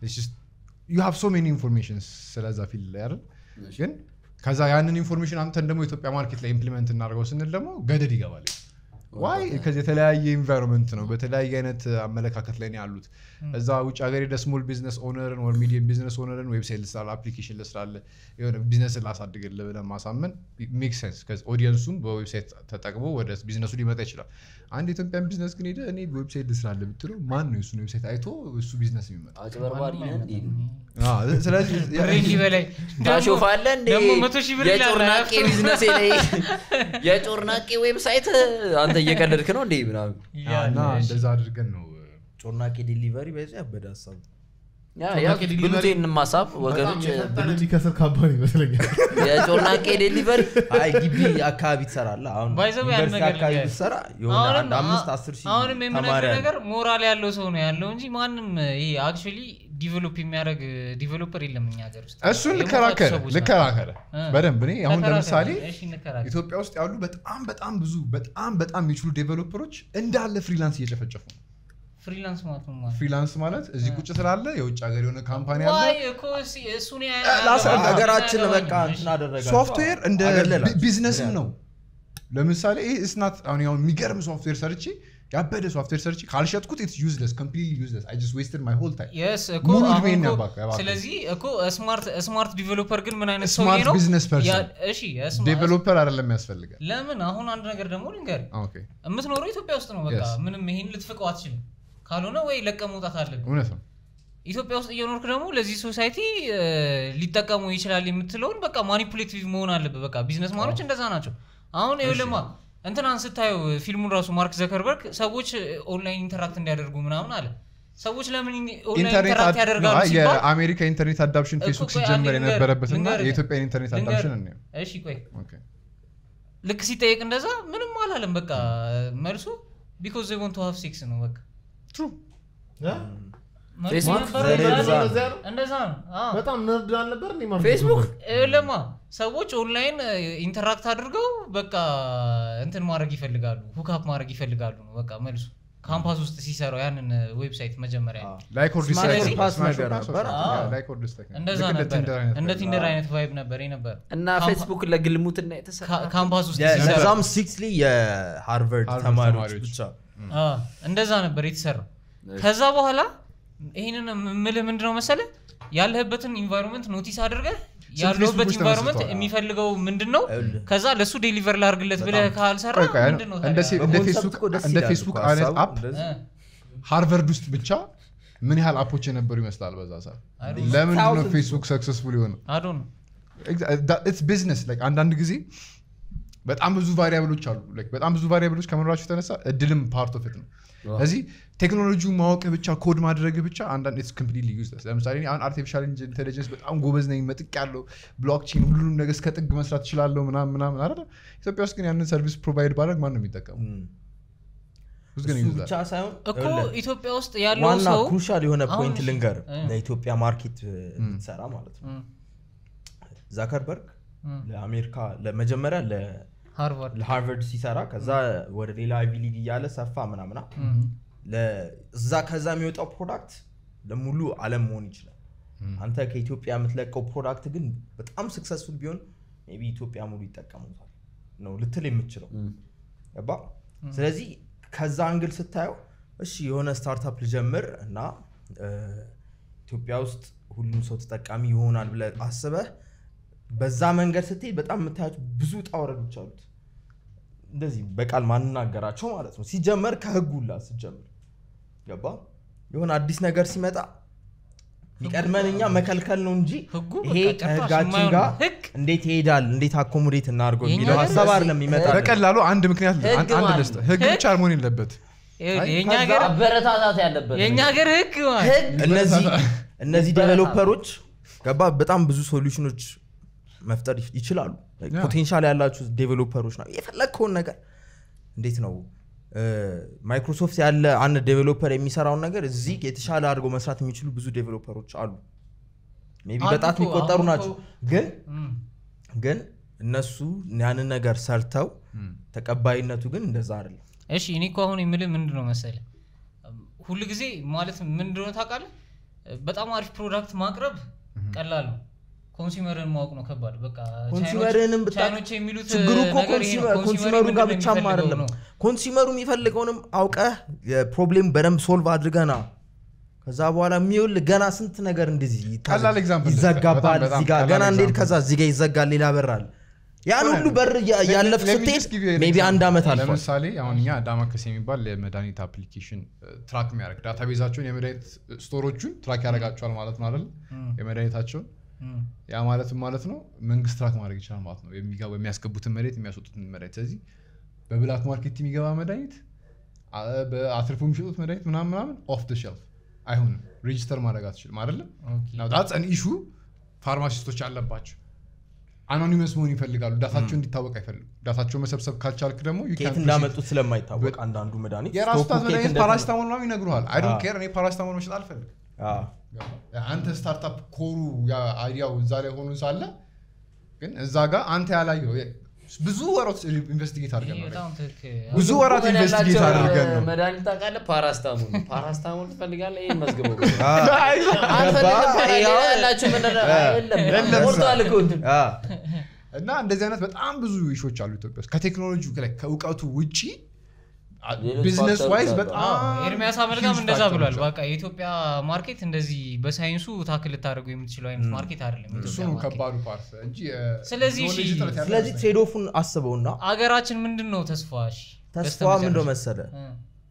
ዩ ሃቭ ሶ ሜኒ ኢንፎርሜሽን ስለዛ ፊልድ ላይ አይደል ግን ከዛ ያንን ኢንፎርሜሽን አምተን ደግሞ ኢትዮጵያ ማርኬት ላይ ኢምፕሊመንት እናደርገው ስንል ደግሞ ገደድ ይገባል ዋይ ከዚህ የተለያየ ኢንቫይሮንመንት ነው በተለያየ አይነት አመለካከት ላይ ነው ያሉት እዛ ውጭ ሀገር ሄደ ስሞል ቢዝነስ ኦነርን ወር ሚዲየም ቢዝነስ ኦነርን ዌብሳይት ልስራለ አፕሊኬሽን ልስራለ የሆነ ቢዝነስ ላሳድግልህ ብለህ ማሳመን ሜክ ሴንስ ኦዲየንሱም በዌብሳይት ተጠቅሞ ወደ ቢዝነሱ ሊመጣ ይችላል አንድ ኢትዮጵያን ቢዝነስ ግን ሄደ እኔ ዌብሳይት ልስራለ ብትለው ማን ነው የሱን ዌብሳይት አይቶ እሱ ቢዝነስ የሚመጣ አጭበርባሪ ነህ እንዴ? አዎ፣ ስለዚህ ብሬን በላይ ታሾፋለህ እንዴ? ደግሞ መቶ ሺህ ብር ይላል። የጮርናቄ ቢዝነሴ ላይ የጮርናቄ ዌብሳይት አንተ እየቀለድክ ነው እንዴ ምናምን እና እንደዛ አድርገን ነው ጮርናቄ ዴሊቨሪ በዚ ያበደ ሀሳብ ያ ያ ብሉት ይህንን ማሳብ ወገኖች በጣም የሚከስር ካምፓኒ ይመስለኛል የጮርናቄ ዴሊቨሪ አይ ግቢ አካባቢ ትሰራለህ አሁን By the way, አንድ ዩኒቨርሲቲ ነገር አካባቢ ልንገርህ። ብትሰራ የሆነ አሁንም አንድ አምስት አስር ሺህ አሁንም ተማሪ የምነግርህ አለ። ነገር ሞራል ያለው ሰው ነው ያለው እንጂ ማንም ይሄ አክቹዋሊ ዲቨሎፕ የሚያደርግ ዲቨሎፐር የለም እኛ ሀገር ውስጥ እሱን የሞቱ ልከራከረ ሰዎች ናቸው። ልከራከረ እ። በደንብ እኔ አሁን ተከራከር። ለምሳሌ እሺ፣ እንከራከር። ኢትዮጵያ ውስጥ ያሉ በጣም በጣም ብዙ በጣም በጣም የሚችሉ ዴቨሎፐሮች እንዳለ ፍሪላንስ እየጨፈጨፉ ነው ፍሪላንስ ማለት ነው ማለት ፍሪላንስ ማለት እዚህ ቁጭ ስላለ የውጭ ሀገር የሆነ ካምፓኒ አለ ዋይ እኮ እሲ- እሱን ያ- ላስረዳ። ያገባኝ፣ ሀገራችን ያገባኝ። በቃ እንትን አደረጋቸው ሶፍትዌር እንደ አገለላቸው። ቢ- ቢዝነስም ነው ለምሳሌ ይህ እስናት አሁን ያው የሚገርም ሶፍትዌር ሰርቼ ያበደ ሶፍትዌር ሰርቼ ካልሸጥኩት ኢትስ ዩዝለስ ኮምፕሊትሊ ዩዝለስ አይ ጀስት ዌስትድ ማይ ሆል ታይም Yes, እኮ ሙሉ አሁን ዕድሜን እኮ- ያባካ- ያባካ። ስለዚህ እኮ ስማርት ስማርት ዲቨሎፐር ግን ምን አይነት ሰውዬ ስማርት ነው ቢዝነስ ፐርሰን ያ- እሺ የስማ- ዴቨሎፐር አይደለም ያስፈልጋል ለምን አሁን አንድ ነገር ደግሞ ልንገር ኦኬ የምትኖረው ኢትዮጵያ ውስጥ ነው በቃ Yes. ምንም ይሄን ልትፍቀው አትችልም ካልሆነ ወይ ለቀ መውጣት አለብን እውነት ነው ኢትዮጵያ ውስጥ እየኖርክ ደግሞ ለዚህ ሶሳይቲ ሊጠቀሙ ይችላል የምትለውን በቃ ማኒፑሌቲቭ መሆን አለብህ በቃ ቢዝነስ ማኖች እንደዛ ናቸው አሁን ይኸውልህማ እንትናን ስታየው ፊልሙን ራሱ ማርክ ዘከርበርግ ሰዎች ኦንላይን ኢንተራክት እንዲያደርጉ ምናምን አለ ሰዎች ለምን ኦንላይን ኢንተርኔት ኢንተራክት አድ- ያደርጋሉ አይ፣ ሲባል የአሜሪካ ኢንተርኔት አዳፕሽን እኮ ፌስቡክ ቆይ አንዴ ሲጀመር ልንገርህ፣ የነበረበትና ልንገርህ፣ የኢትዮጵያ ኢንተርኔት ልንገርህ። አዳፕሽን እንየው እሺ ቆይ ኦኬ። ልክ ሲጠየቅ እንደዛ ምንም አላለም በቃ መልሱ ቢኮዝ ዘ ወንት ሃቭ ሴክስ ነው በቃ መልሱ ፌስቡክ ነበር ዘዴ እንደዛ እንደዛ ነው። ነው። እንደዚያ ነው? እንደዛ ነው አዎ። በጣም ነርድ አልነበር እንዴ ማርክ ፌስቡክ ዙከርበርግ? ለማ ሰዎች ኦንላይን ኢንተራክት አድርገው በቃ እንትን ማድረግ ይፈልጋሉ ሁካፕ ማድረግ ይፈልጋሉ ነው በቃ መልሱ ካምፓስ ውስጥ ሲሰራው ያንን ዌብሳይት መጀመሪያ ላይክ ኦር ዲስላይክ ስለዚህ- ፓስ ስማሽ ነገር ኦር ፓስ ነበር። ኦር- አዎ። ላይክ ኦር ዲስላይክ ነው። እንደዛ ልክ እንደ ነበር ቲንደር አይነት እንደ ነገር። ቲንደር አይነት ቫይብ ነበር ነበር እና ካምፓ- ፌስቡክ ለግልሙትና የተሰራ ካ- ካምፓስ ውስጥ ያ- ሲሰራ ለዛም ስትሪክትሊ የሃርቨርድ ሃርቨርድ ተማሪዎች ተማሪዎች። ብቻ አ፣ እንደዛ ነበር የተሰራው ከዛ በኋላ ይህንን የምልህ ምንድነው መሰለ ያለህበትን ኢንቫይሮንመንት ኖቲስ አድርገህ ያለሁበት ፌስቡኮች ኢንቫይሮንመንት ተመስርተዋል። የሚፈልገው ምንድን ነው ይኸውልህ። ከዛ ለእሱ ዴሊቨር ላርግለት ብለህ ካልሰራ ቆይ ቆይ፣ ምንድን ነው እንደ ታዲያ? ሴ- እንደ በኮንሰፕት ፌስቡክ እኮ ደስ እንደ ይላል ፌስቡክ እኮ አይነት ሀሳቡ አፕ እንደዚህ። እ፣ ሃርቨርድ ውስጥ ብቻ ምን ያህል አፖች የነበሩ ይመስላል በዛ ሰዓት I don't know. ለምንድን ነው Thousands ፌስቡክ ሰክሰስፉል የሆነ I don't know. ኢትስ ቢዝነስ አንዳንድ ጊዜ በጣም ብዙ ቫሪያብሎች አሉ Like በጣም ብዙ ቫሪያብሎች ከመኖራቸው የተነሳ እድልም ፓርት ኦፍ ነው ስለዚህ ቴክኖሎጂ ማወቅ ብቻ ኮድ ማድረግ ብቻ አንዳንድ ኢትስ ኮምፕሊትሊ ዩዝለስ ለምሳሌ እኔ አሁን አርቲፊሻል ኢንቴሊጀንስ በጣም ጎበዝ ነኝ መጥቅ ያለው ብሎክቼን ሁሉንም ነገር እስከ ጥግ መስራት እችላለሁ ምናምን ምናምን አይደለ ኢትዮጵያ ውስጥ ግን ያንን ሰርቪስ ፕሮቫይድ ባደረግ ማን ነው የሚጠቀሙ እም። Who's gonna እሱ use that? ብቻ ሳይሆን እኮ ይኸውልህ፣ ኢትዮጵያ ውስጥ ያለው ዋና ሰው ክሩሻል የሆነ አሁን ፖይንት እሺ፣ ልንገር እ። ለኢትዮጵያ ማርኬት ብትሰራ ማለት ነው እ፣ ዛከርበርግ እም፣ ለአሜሪካ ለመጀመሪያ ለ- ሃርቫርድ ለሃርቨርድ ሲሰራ ከዛ ወደ ሌላ አይቪ ሊግ እያለ ሰፋ ምናምና ለ- እዛ ከዛ የሚወጣው ፕሮዳክት ለሙሉ አለም መሆን ይችላል አንተ ከኢትዮጵያ የምትለቀው ፕሮዳክት ግን በጣም ስክሰስፉል ቢሆን ሜይ ቢ ኢትዮጵያ ሙሉ ይጠቀሙታል ነው ልትል የምችለው ገባ ስለዚህ ከዛ አንግል ስታየው እሺ የሆነ ስታርታፕ ልጀምር እና እ፣ ኢትዮጵያ ውስጥ ሁሉም ሰው ተጠቃሚ ይሆናል ብለህ አስበህ በዛ መንገድ ስትሄድ በጣም የምታያቸው ብዙ ውጣ ውረዶች አሉት እንደዚህ በቃል ማንናገራቸው ማለት ነው ሲጀመር ከህጉላ ሲጀምር ገባ የሆነ አዲስ ነገር ሲመጣ የሚቀድመን እኛ መከልከል ነው እንጂ ህጉ ይሄ በቃ ጭራሽ ከህጋችን የማይሆን ጋር ህግ እንዴት ይሄዳል እንዴት አኮሞዴት እናድርገው የኛ የሚለው ሀገር ሀሳብ አይደለም ይመጣ በቀላሉ አንድ ምክንያት ህግ አንድ አንድ ማለት ልስጥ ህግ ብቻ መሆን የለበት ይኸውልህ፣ የእኛ ከዛ ሀገር አበረታታት ያለበት የእኛ ሀገር ህግ ማለት ህግ እነዚህ እነዚህ ይበረታል። ዴቨሎፐሮች ገባ በጣም ብዙ ሶሉሽኖች መፍጠር ይች- ይችላሉ ያ። ፖቴንሻል ያላችሁ ዴቨሎፐሮች ነው የፈለግከውን ነገር እንዴት ነው እ፣ ማይክሮሶፍት ያለ አንድ ዴቨሎፐር የሚሰራውን ነገር እዚህ የተሻለ አድርገው መስራት የሚችሉ ብዙ ዴቨሎፐሮች አሉ ሜይ ቢ አሉ በጣት እኮ፣ የሚቆጠሩ አሁን ናቸው እኮ- ግን እም፣ ግን እነሱ ያንን ነገር ሰርተው ተቀባይነቱ ግን እንደዛ አይደለም እሺ እኔ እኮ አሁን የምልህ ምንድን ነው መሰለህ ሁሉ ጊዜ ማለት ምን እንደሆነ ታውቃለህ በጣም አሪፍ ፕሮዳክት ማቅረብ ቀላል ነው ኮንሱመርን ማወቅ ነው ከባድ በቃ ኮንሱመርንም ቻይኖች- ቻይኖች የሚሉት ችግሩ እኮ ነገር ይሄ ነው። ኮንሱመር ኮንሱመሩ ጋር ምንድን ነው ብቻም የሚፈልገው አይደለም ነው። ኮንሱመሩ የሚፈልገውንም አውቀህ የፕሮብሌም በደንብ ሶልቭ አድርገና ከዛ በኋላ የሚውል ገና ስንት ነገር እንደዚህ ይታ- ቀላል example ይዘጋባል በጣም በጣም እዚህ ጋር ቀላል ገና እንዴት example። ከዛ እዚህ ጋር ይዘጋል ሌላ በር አለ ያን ሁሉ በር እያ- እያለፍክ Let me ስትሄድ just give you an ሜይ ቢ አንድ example. ዓመት አልፏል ለምሳሌ አሁን እኛ ዳማከስ የሚባል የመድኃኒት አፕሊኬሽን ትራክ የሚያደርግ ዳታቤዛቸውን የመድኃኒት ስቶሮቹን ትራክ ያደርጋቸዋል ማለት ነው አይደል የመድኃኒታቸውን እም፣ ያ ማለትም ማለት ነው መንግስት ትራክ ማድረግ ይችላል ማለት ነው የሚገባ የሚያስገቡትን መድኃኒት የሚያስወጡትን መድኃኒት ስለዚህ በብላክ ማርኬት የሚገባ መድኃኒት አ- በአትርፎ የሚሸጡት መድኃኒት ምናምን ምናምን ኦፍ ደ ሸልፍ አይሆንም ሬጂስተር ማድረግ አትችልም አይደለም ኦኬ። ዳትስ ኢሹ ፋርማሲስቶች አለባቸው አኖኒመስ መሆን ይፈልጋሉ ዳታቸው እንዲታወቅ አይፈልጉም ዳታቸው መሰብሰብ ካልቻልክ ደግሞ you ከየት can't እንዳመጡት ስለማይታወቅ አንዳንዱ መድኃኒት የራሱ ስቶኩ ታት ከየት መድኃኒት እንደተመ- ፓራሲታሞል ምናምን ይነግሩሃል አይ ዶንት አዎ። ኬር እኔ ፓራሲታሞል መሸጥ አልፈልግም አዎ። አንተ ስታርታፕ ኮሩ አይዲያው እዛ ላይ ሆኖ ሳለ ግን እዛ ጋር አንተ ያላየው ብዙ ወራት ኢንቨስቲጌት አድርገን ይሄ ነው በጣም ትክክል ብዙ ወራት ቁመን ኢንቨስቲጌት ያላቸው አድርገን ነው መድኃኒት ታውቃለህ ፓራስታሞል ነው። ፓራስታሞል ትፈልጋለህ ይህን መዝግበው አዎ። አልፈልግም ገባ? ሌላ ያው- ያላቸው ምንድን ነው? የለም የለም። ሞልቷል እኮ እንትን። አዎ። እና እንደዚህ አይነት በጣም ብዙ ኢሾች አሉ ኢትዮጵያ ውስጥ ከቴክኖሎጂ ላይ ከእውቀቱ ውጪ ሌሎች ቢዝነስ ፋክተሮች ዋይዝ አሉ። በጣም አዎ፣ ኤርሚያስ አመልካም huge እንደዛ factors ብሏል አሉ። በቃ የኢትዮጵያ ማርኬት እንደዚህ በሳይንሱ ታክል ልታደርገው የምትችለው አይነት ማርኬት አይደለም እሱ የኢትዮጵያ ነው ማርኬት። ከባዱ ፓርት እንጂ ስለዚህ knowledge እሺ፣ እጥረት ያለ ስለዚህ አይመስለኝም። ትሬድ ኦፉን አስበውና አገራችን ምንድን ነው ተስፋ እሺ፣ ተስፋ በስተመጨረሻ? ምንድነው መሰለ እ፣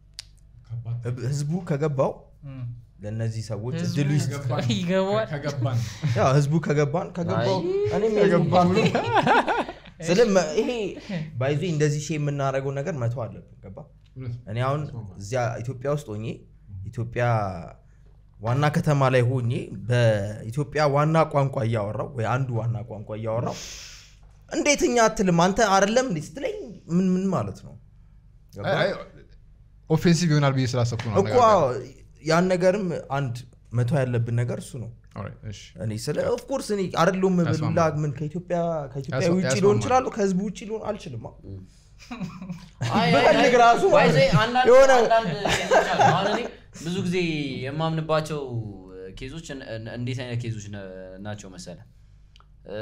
ከባድ ህዝቡ ከገባው እ። ለእነዚህ ሰዎች ህዝቡ እድሉ ይስጥ ከገባን- ይገባዋል ከገባን ያው ህዝቡ ከገባን ከገባው አይ፣ እኔም ከገባን ብሎ ስለ ይሄ ባይዞ እንደዚህ ሺ የምናደርገው ነገር መተው አለብን ገባ እኔ አሁን እዚያ ኢትዮጵያ ውስጥ ሆኜ ኢትዮጵያ ዋና ከተማ ላይ ሆኜ በኢትዮጵያ ዋና ቋንቋ እያወራው ወይ አንዱ ዋና ቋንቋ እያወራው እንዴት እኛ አትልም አንተ አይደለም እንዴ ስትለኝ ምን ምን ማለት ነው ገባ? ኦፌንሲቭ ይሆናል ብዬ ስላሰብኩ ነው እኮ ያን ነገርም አንድ መተው ያለብን ነገር እሱ ነው Alright, እሺ። እኔ ስለ ኦፍኮርስ እኔ አይደለሁም ብላ ያስማማል። ምን ከኢትዮጵያ ከኢትዮጵያ ያስማ- ውጭ ያስማማል። ሊሆን ይችላሉ ከህዝቡ ውጭ ሊሆን አልችልም አዎ። አይ፣ አይ፣ ብፈልግ አይ፣ ራሱ ወይ ማለት ዘይ ነው። አንዳንድ- የሆነ- አንዳንድ ኬዞች አሉ። አሁን እኔ ብዙ ጊዜ የማምንባቸው ኬዞች እን- እን- እንዴት አይነት ኬዞች ነ- ናቸው መሰለ እ፣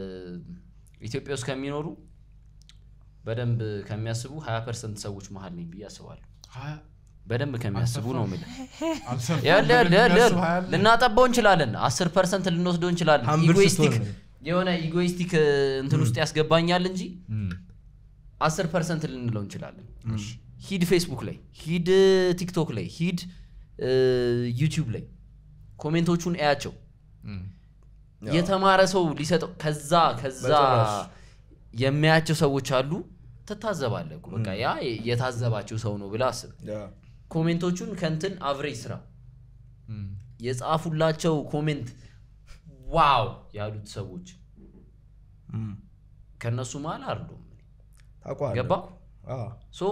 ኢትዮጵያ ውስጥ ከሚኖሩ በደንብ ከሚያስቡ ሀያ ፐርሰንት ሰዎች መሀል ነኝ ብዬ አስባለሁ በደንብ ከሚያስቡ ነው የምልህ አልሰፋም ያ- ለ- ለ- ለ- የሚያስብ ሀያል ልናጠባው እንችላለን አስር ፐርሰንት ልንወስደው እንችላለን Humble ኢጎይስቲክ ስትሆን የሆነ ኢጎይስቲክ እንትን ውስጥ ያስገባኛል እንጂ አስር ፐርሰንት ልንለው እንችላለን ሂድ ፌስቡክ ላይ ሂድ ቲክቶክ ላይ ሂድ እ፣ ዩቲዩብ ላይ ኮሜንቶቹን እያቸው የተማረ ሰው ሊሰጠው ከዛ ከዛ በጭራሽ። የሚያያቸው ሰዎች አሉ ትታዘባለህ እኮ። በቃ ያ የታዘባቸው ሰው ነው ብለህ አስብ ኮሜንቶቹን ከንትን አቭሬጅ ስራ የጻፉላቸው ኮሜንት ዋው ያሉት ሰዎች ከእነሱ መሀል አይደሉም ታውቀዋለህ ገባ አዎ። ሶ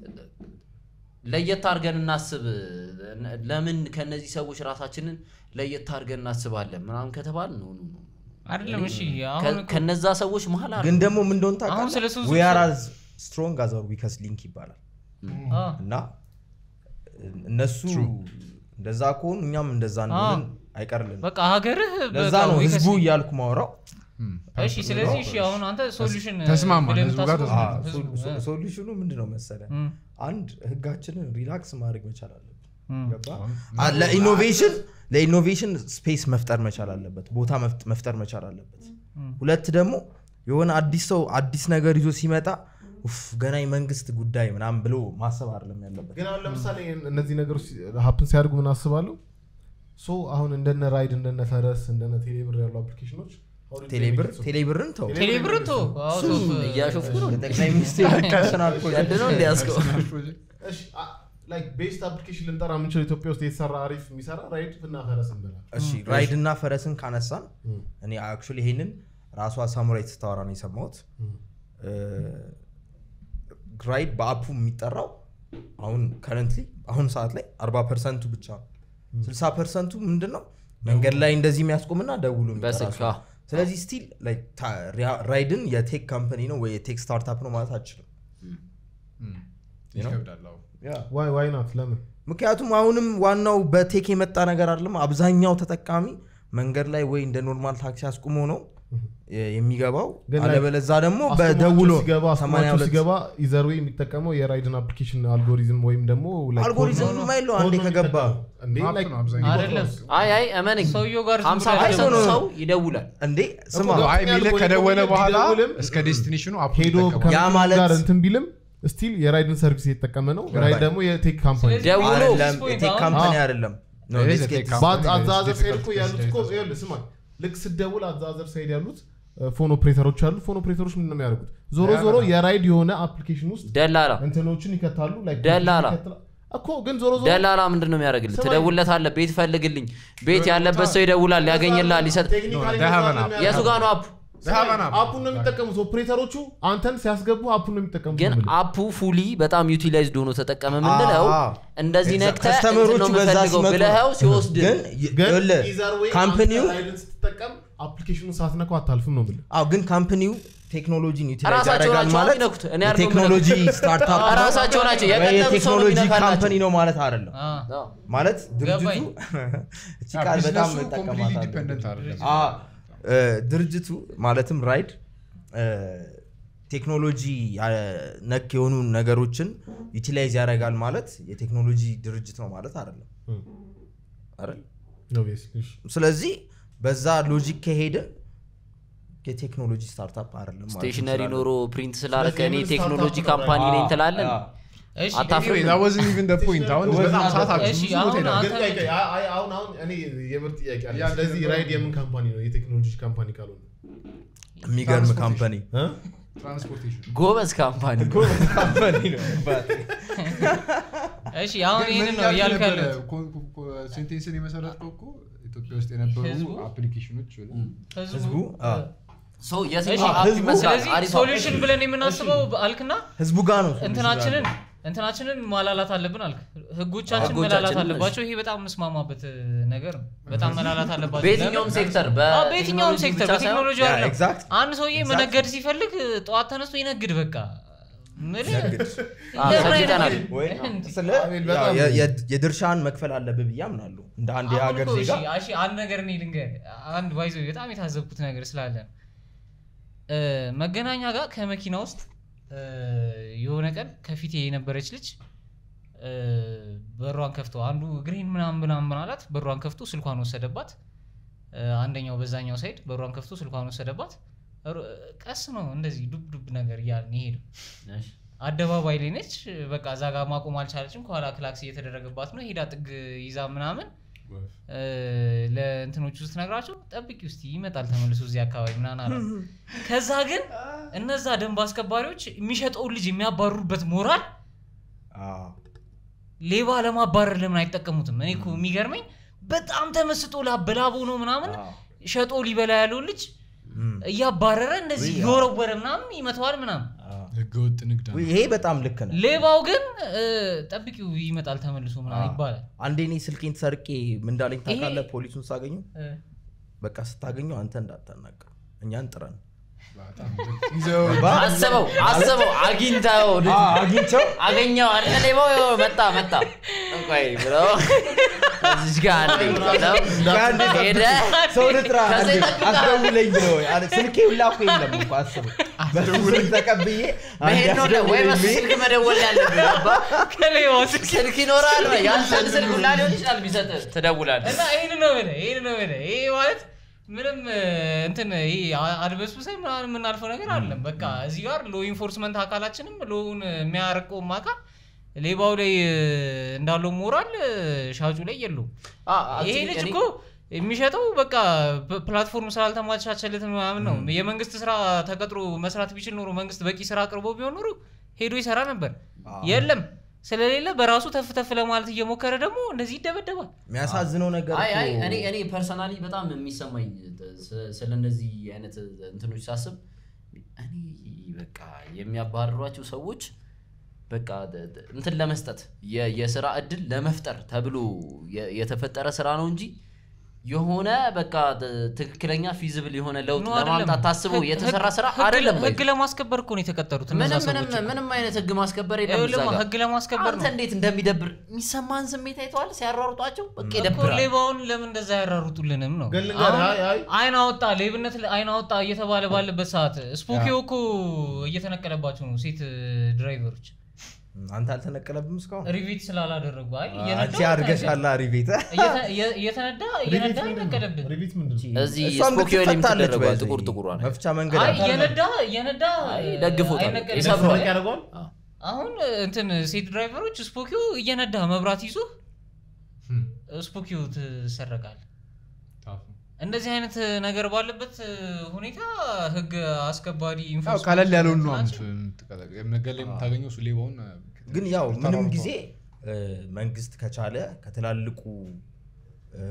ለየት አድርገን እናስብ ለምን ከነዚህ ሰዎች ራሳችንን ለየት አድርገን እናስባለን ምናምን ከተባል ነው ነው ነው አይደለም እሺ አሁን ከ- እኮ- ከነዛ ሰዎች መሀል አሉ ግን ደግሞ ምን እንደሆነ አሁን ስለ እሱ ታውቃለህ? we are as strong as our weakest link ይባላል አ፣ እና እነሱ እንደዛ ከሆኑ እኛም እንደዛ እንደሆንን አይቀርልን በቃ ሀገርህ ለዛ በቃ ነው ወይ ህዝቡ ከስ- እያልኩ ማውራው እሺ ስለዚህ እሺ አሁን አንተ ሶሉሽን ተስማማን፣ ብለህ ህዝቡ ጋር የምታስበው ተስማማን። ህዝቡ፣ እ፣ ሶሉሽኑ ምንድን ነው መሰለ እም፣ አንድ ህጋችንን ሪላክስ ማድረግ መቻል አለብን እም። ገባ አ- ለኢኖቬሽን ለኢኖቬሽን ስፔስ መፍጠር መቻል አለበት ቦታ መፍጥ- መፍጠር መቻል አለበት ሁለት ደግሞ የሆነ አዲስ ሰው አዲስ ነገር ይዞ ሲመጣ ኡፍ ገና የመንግስት ጉዳይ ምናምን ብሎ ማሰብ አይደለም ያለበት ግን አሁን ለምሳሌ እነዚህ ነገሮች ሀፕን ሲያደርጉ ምን አስባለሁ ሶ አሁን እንደነ ራይድ እንደነ ፈረስ እንደነ ቴሌብር ያሉ አፕሊኬሽኖች how did they ቴሌብር make it so- ቴሌብርን ተው ቴሌብርን ቶ አውት ኦፍ እያሾፍኩ ነው የጠቅላይ ሚኒስቴር ፐርሰናል ቀልድ ነው እንዲያስገው እሺ ላይክ ቤስት አፕሊኬሽን ልንጠራ የምንችለው ኢትዮጵያ ውስጥ የተሰራ አሪፍ የሚሰራ ራይድ እና ፈረስ እንበላል እሺ ራይድ እና ፈረስን ካነሳን እኔ አክቹዋሊ ይሄንን ራሷ ሳሙራይ ስታወራ ነው የሰማሁት እ፣ ራይድ በአፑ የሚጠራው አሁን ከረንትሊ አሁን ሰዓት ላይ 40 ፐርሰንቱ ብቻ ነው 60 ፐርሰንቱ ምንድን ነው መንገድ ላይ እንደዚህ የሚያስቆምና ደውሎ የሚጠራ በስልክ፣ ሰው። አዎ። ስለዚህ ስቲል ራይድን የቴክ ካምፓኒ ነው ወይ የቴክ ስታርታፕ ነው ማለት አችልም ይከብዳል አዎ። ዋይ ዋይ ናት ለምን ምክንያቱም አሁንም ዋናው በቴክ የመጣ ነገር አይደለም አብዛኛው ተጠቃሚ መንገድ ላይ ወይ እንደ ኖርማል ታክሲ አስቁሞ ነው የ- የሚገባው ግን ላይ አለበለዛ ደግሞ አስቆማቸው በደውሎ ሲገባ አስቆማቸው 82 ሲገባ ኢዘር ወይ የሚጠቀመው የራይድን አፕሊኬሽን አልጎሪዝም ወይም ደግሞ like አልጎሪዝም ኮድ ነው- የማይለው ኮድ አንዴ ነው ከገባ የሚጠቀመው። እንዴ አፕ like ነው አብዛኛው። አይደለም አይ አይ እመነኝ ሰውየው ጋር ዝም ሀምሳ ብለህ ፐርሰንቱ አይቶ ነው። ሰው ይደውላል እንዴ ስማ እኮ አይ የሚልህ ያልኩህ ከደወለ እኮ በኋላ ቢደውልም እስከ ዴስቲኔሽኑ አፕ ሄዶ ይጠቀማል። ያ ከመኪናው ማለት- ጋር እንትን ቢልም ስቲል የራይድን ሰርቪስ እየተጠቀመ ነው ራይድ ደግሞ የቴክ ካምፓኒ ስለዚህ ደውሎ አይደለም ፖይንት የቴክ አሁን- ካምፓኒ አዎ። አይደለም No, It is let's a get tech this- company. ባት አዛዘር ሳይድ እኮ difficult ያሉት to እኮ say ይኸውልህ ስማ ልክ ስደውል አዛዘር ሳይድ ያሉት ፎን ኦፕሬተሮች አሉ ፎን ኦፕሬተሮች ምንድን ነው የሚያደርጉት ዞሮ ዞሮ የራይድ የሆነ አፕሊኬሽን ውስጥ ደላላ እንትኖችን ይከታሉ like ደላላ። ይከትላ- እኮ ግን ዞሮ ዞሮ ደላላ ምንድን ነው የሚያደርግልህ ስማኝ። ትደውለታለህ ቤት ፈልግልኝ ቤት ያለበት ሰው ይደውላል ያገኝልሃል ይሰጥ ቴክኒካሊ they have an እንደዛ app. ነው የቱ ጋ ነው አፑ They have an app. አፑን ነው የሚጠቀሙት ኦፕሬተሮቹ አንተን ሲያስገቡ አፑን ነው የሚጠቀሙት ግን ነው የምልህ። አፑ ፉሊ በጣም ዩቲላይዝድ ሆኖ ተጠቀመ ምንለው አዎ። እንደዚህ Exact- ነክተህ እንትን ከስተመሮቹ ነው በዛ የምፈልገው ሲመጡ ብለኸው ሲወስድ ግን ግን ይኸውልህ፣ either way ካምፕኒው አንተ ራይድን ስትጠቀም አፕሊኬሽኑን ሳትነካው አታልፍም ነው የምልህ አዎ ግን ካምፕኒው ቴክኖሎጂን ዩቲላይዝ ራሳቸው ያደርጋል ናቸው ማለት የሚነኩት። እኔ አይደለሁም የቴክኖሎጂ ስታርታፕ አዎ፣ ራሳቸው ናቸው። ወይ የቀጠሉ ሰው ነው የቴክኖሎጂ የሚነካላቸው። ካምፓኒ ነው ማለት አይደለም አ፣ አዎ። ማለት ድርጅቱ ገባኝ። እቺ ቃል በጣም ቢዝነሱ ኮምፕሊትሊ እጠቀማታለሁ። ዲፔንደንት አይደለም አ፣ እ፣ ድርጅቱ ማለትም ራይድ እ፣ ቴክኖሎጂ አ፣ ነክ የሆኑ ነገሮችን ዩቲላይዝ ያደርጋል ማለት የቴክኖሎጂ ድርጅት ነው ማለት አይደለም አይደል Obviously, እሺ። ስለዚህ በዛ ሎጂክ ከሄደ የቴክኖሎጂ ስታርታፕ አይደለም ማለት ስቴሽነሪ እንችላለን። ኖሮ ፕሪንት ስላደረገ እኔ ስለዚህ ቴክኖሎጂ ስታርታፕ ካምፓኒ ነው። ነኝ ትላለን አዎ። እሺ አታፍርም? Anyway, that wasn't even the point። አሁን It was በጣም not ሰዓት the አለ። እሺ፣ ብዙ ቦታ አሁን ሄዳል። አንተ- ግን ቆይ፣ ቆይ፣ አይ- አይ፣ አሁን አሁን እኔ የምር ጥያቄ አለ ያ ስለዚህ ግን ራይድ የምን ካምፓኒ ነው የቴክኖሎጂ ካምፓኒ ካልሆነ የሚገርም ካምፓኒ እ? ትራንስፖርቴሽን ጎበዝ ካምፓኒ ካምፓኒ ነው እሺ አሁን ግን ይህንን ምን ነው እያልክ እያልክ ነበረ? ያሉት ኮ- ኮ- ኮ- ሴንቴንስን የመሰረትከው እኮ ኢትዮጵያ ውስጥ የነበሩ ህዝቡ? አፕሊኬሽኖች ህዝቡ አ፣ ሰው እሺ፣ የትኛው አፕ ህዝቡ- ይመስላል ስለዚህ አሪፍ አፕ። ሶሉሽን ብለን የምናስበው አልክና ህዝቡ ጋር ነው እንትናችንን እንትናችንን ማላላት አለብን አልክ ህጎቻችን ህጎቻችን መላላት እሺ። አለባቸው ይሄ በጣም የምስማማበት ነገር ነው በጣም መላላት አለባቸው በየትኛውም ለምን? ሴክተር አዎ፣ በየትኛውም ሴክተር በቴክኖሎጂ ያ, አይደለም exact. አንድ ሰውዬ መነገድ ሲፈልግ ጠዋት ተነስቶ ይነግድ በቃ ምልህ አዎ፣ ለምን ሰግጠናል። አይነግድም? ወይ እንዴ? ስለ አቤል ያው በጣም- የ- የ- የድርሻን መክፈል አለብህ ብዬ አምናለሁ እንደ አንድ አሁን የሀገር እኮ ዜጋ እሺ፣ እሺ፣ አንድ ነገር እኔ ልንገር አንድ ባይዞ በጣም የታዘብኩት ነገር ስላለ ነው። እ፣ መገናኛ ጋር ከመኪና ውስጥ እ፣ የሆነ ቀን ከፊቴ የነበረች ልጅ እ፣ በሯን ከፍቶ አንዱ ግሪን ምናምን ምናምን ምናላት በሯን ከፍቶ ስልኳን ወሰደባት እ፣ አንደኛው በዛኛው ሳይድ በሯን ከፍቶ ስልኳን ወሰደባት ሩ- ቀስ ነው እንደዚህ ዱብ ዱብ ነገር እያልን ይሄዱ አደባባይ ላይ ነች በቃ እዛ ጋር ማቆም አልቻለችም ከኋላ ክላክስ እየተደረገባት ነው ሄዳ ጥግ ይዛ ምናምን እ፣ ለእንትኖቹ ስትነግራቸው ጠብቂ ውስጥ ይመጣል ተመልሶ እዚህ አካባቢ ምናምን አለ ከዛ ግን እነዛ ደንብ አስከባሪዎች የሚሸጠውን ልጅ የሚያባርሩበት ሞራል አዎ። ሌባ ለማባረር ለምን አይጠቀሙትም እኔ እኮ የሚገርመኝ በጣም ተመስጦ ላበላቦ ነው ምናምን አዎ። ሸጦ ሊበላ ያለውን ልጅ እም። እያባረረ እንደዚህ ውይ፣ እየወረወረ ምናምን ይመተዋል ምናምን አዎ። ህገወጥ ንግድ ውይ፣ ይሄ በጣም ልክ ነው ሌባው ግን እ፣ ጠብቂው ይመጣል ተመልሶ ምናምን አዎ። ይባላል አንዴ እኔ ስልኬን ተሰርቄ ምን እንዳለኝ ታውቃለህ ይሄ- ፖሊሱን ሳገኘው እ፣ በቃ ስታገኘው አንተ እንዳታናገር እኛን ጥረን በጣም ይዘው አስበው አስበው አግኝተው ልጁ አግኝቸው አገኘው አለ ሌባው ይኸው መጣ መጣ ቆይ ብሎ እዚች ጋር አለኝ ብለው ሄደ ሰው ልጥራ ከዛ አንዴ ይጠብቃል። አስደውለኝ ብለው አለ። ስልኬ ሁላ እኮ የለም እኮ አስበው በሱ ስልክ ተቀብዬ አንዴ መሄድ ነው ደ- ወይ በሱ አስደውለኝ ስልክ መደወል ያለብህ ገባህ? ከሌባው ስልክ ስልክ ይኖራል ወይ? ያንተን ስልክ ሁላ ሊሆን ይችላል ቢሰጥህ ትደውላለህ እና ይህን ነው ብለህ ይህን ነው ብለህ ይሄ ማለት ምንም እ, እንትን ይሄ አ- አድበስብሰን ምናምን የምናልፈው ነገር አለም በቃ እዚህ ጋር ሎ ኢንፎርስመንት አካላችንም ሎውን የሚያረቀውም አካል ሌባው ላይ እ, እንዳለው ሞራል እ, ሻጩ ላይ የለውም አ- ይሄ actually ልጅ እኔ- እኮ የሚሸጠው በቃ ፕ- ፕላትፎርም ስላልተሟቻቸለት ምናምን ነው የመንግስት ስራ ተቀጥሮ መስራት ቢችል ኖሮ መንግስት በቂ ስራ አቅርቦ ቢሆን ኖሮ ሄዶ ይሰራ ነበር የለም ስለሌለ በራሱ ተፍ ተፍ ለማለት እየሞከረ ደግሞ እንደዚህ ይደበደባል የሚያሳዝነው ነገር አይ አይ እኮ- እኔ እኔ ፐርሰናሊ በጣም የሚሰማኝ ስ- ስለ እነዚህ አይነት እንትኖች ሳስብ እኔ በቃ የሚያባርሯቸው ሰዎች በቃ ደ- ደ- እንትን ለመስጠት የ- የስራ እድል ለመፍጠር ተብሎ የ- የተፈጠረ ስራ ነው እንጂ የሆነ በቃ ደ- ትክክለኛ ፊዚብል የሆነ ለውጥ ኖ አይደለም። ለማምጣት ታስቦ ህግ- የተሰራ ስራ ህግ- አይደለም። ህግ ለማስከበር እኮ ነው የተቀጠሩት እነዛ ምንም ምንም ሰዎች ምንም አይነት ህግ ማስከበር የለም ይኸውልህ እዛ ጋር። ህግ ለማስከበር አንተ ነው እንዴት እንደሚደብር የሚሰማን ስሜት አይተዋል ሲያሯሩጧቸው በቃ እኮ ይደብራል። ሌባውን ለምን እንደዛ ያራሩጡልንም ነው ግን ልንገርህ፣ አሁን አይ አይ አይን አወጣ ሌብነት አይን አወጣ እየተባለ ባለበት ሰዓት ስፖኪዮ እኮ እየተነቀለባቸው ነው ሴት ድራይቨሮች አንተ አልተነቀለብም እስካሁን ሪቪት ስላላደረጉ አይ አንቺ እየነዳ አድርገሻላ ሪቤት እየተ- እየ- እየተነዳ እየነዳ ይነቀለብን ሪቪት ምንድን ነው? እዚህ እሷም ስፖኪዮ ላይ ልትፈታለች የምትደረገው ባይዘ ጥቁር ጥቁሯ ነገር። መፍቻ መንገድ አይ አለ። እየነዳ እየነዳ አይ ደግፎታል። አይነቀልም። ይሰብረዋል። ሰረቅ ያደርገዋል? አሁን እንትን ሴት ድራይቨሮች ስፖኪዮ እየነዳ መብራት ይዞ ስፖኪዮ ትሰረቃል እንደዚህ አይነት ነገር ባለበት ሁኔታ ህግ አስከባሪ ያው ኢንፎርስመንት ቀለል ያለውን ነው ናቸው። መንገድ ላይ የምታገኘው እሱ ሌባውን ግን ያው ምንም ተሯሩጧል። ጊዜ እ፣ መንግስት ከቻለ ከትላልቁ እ፣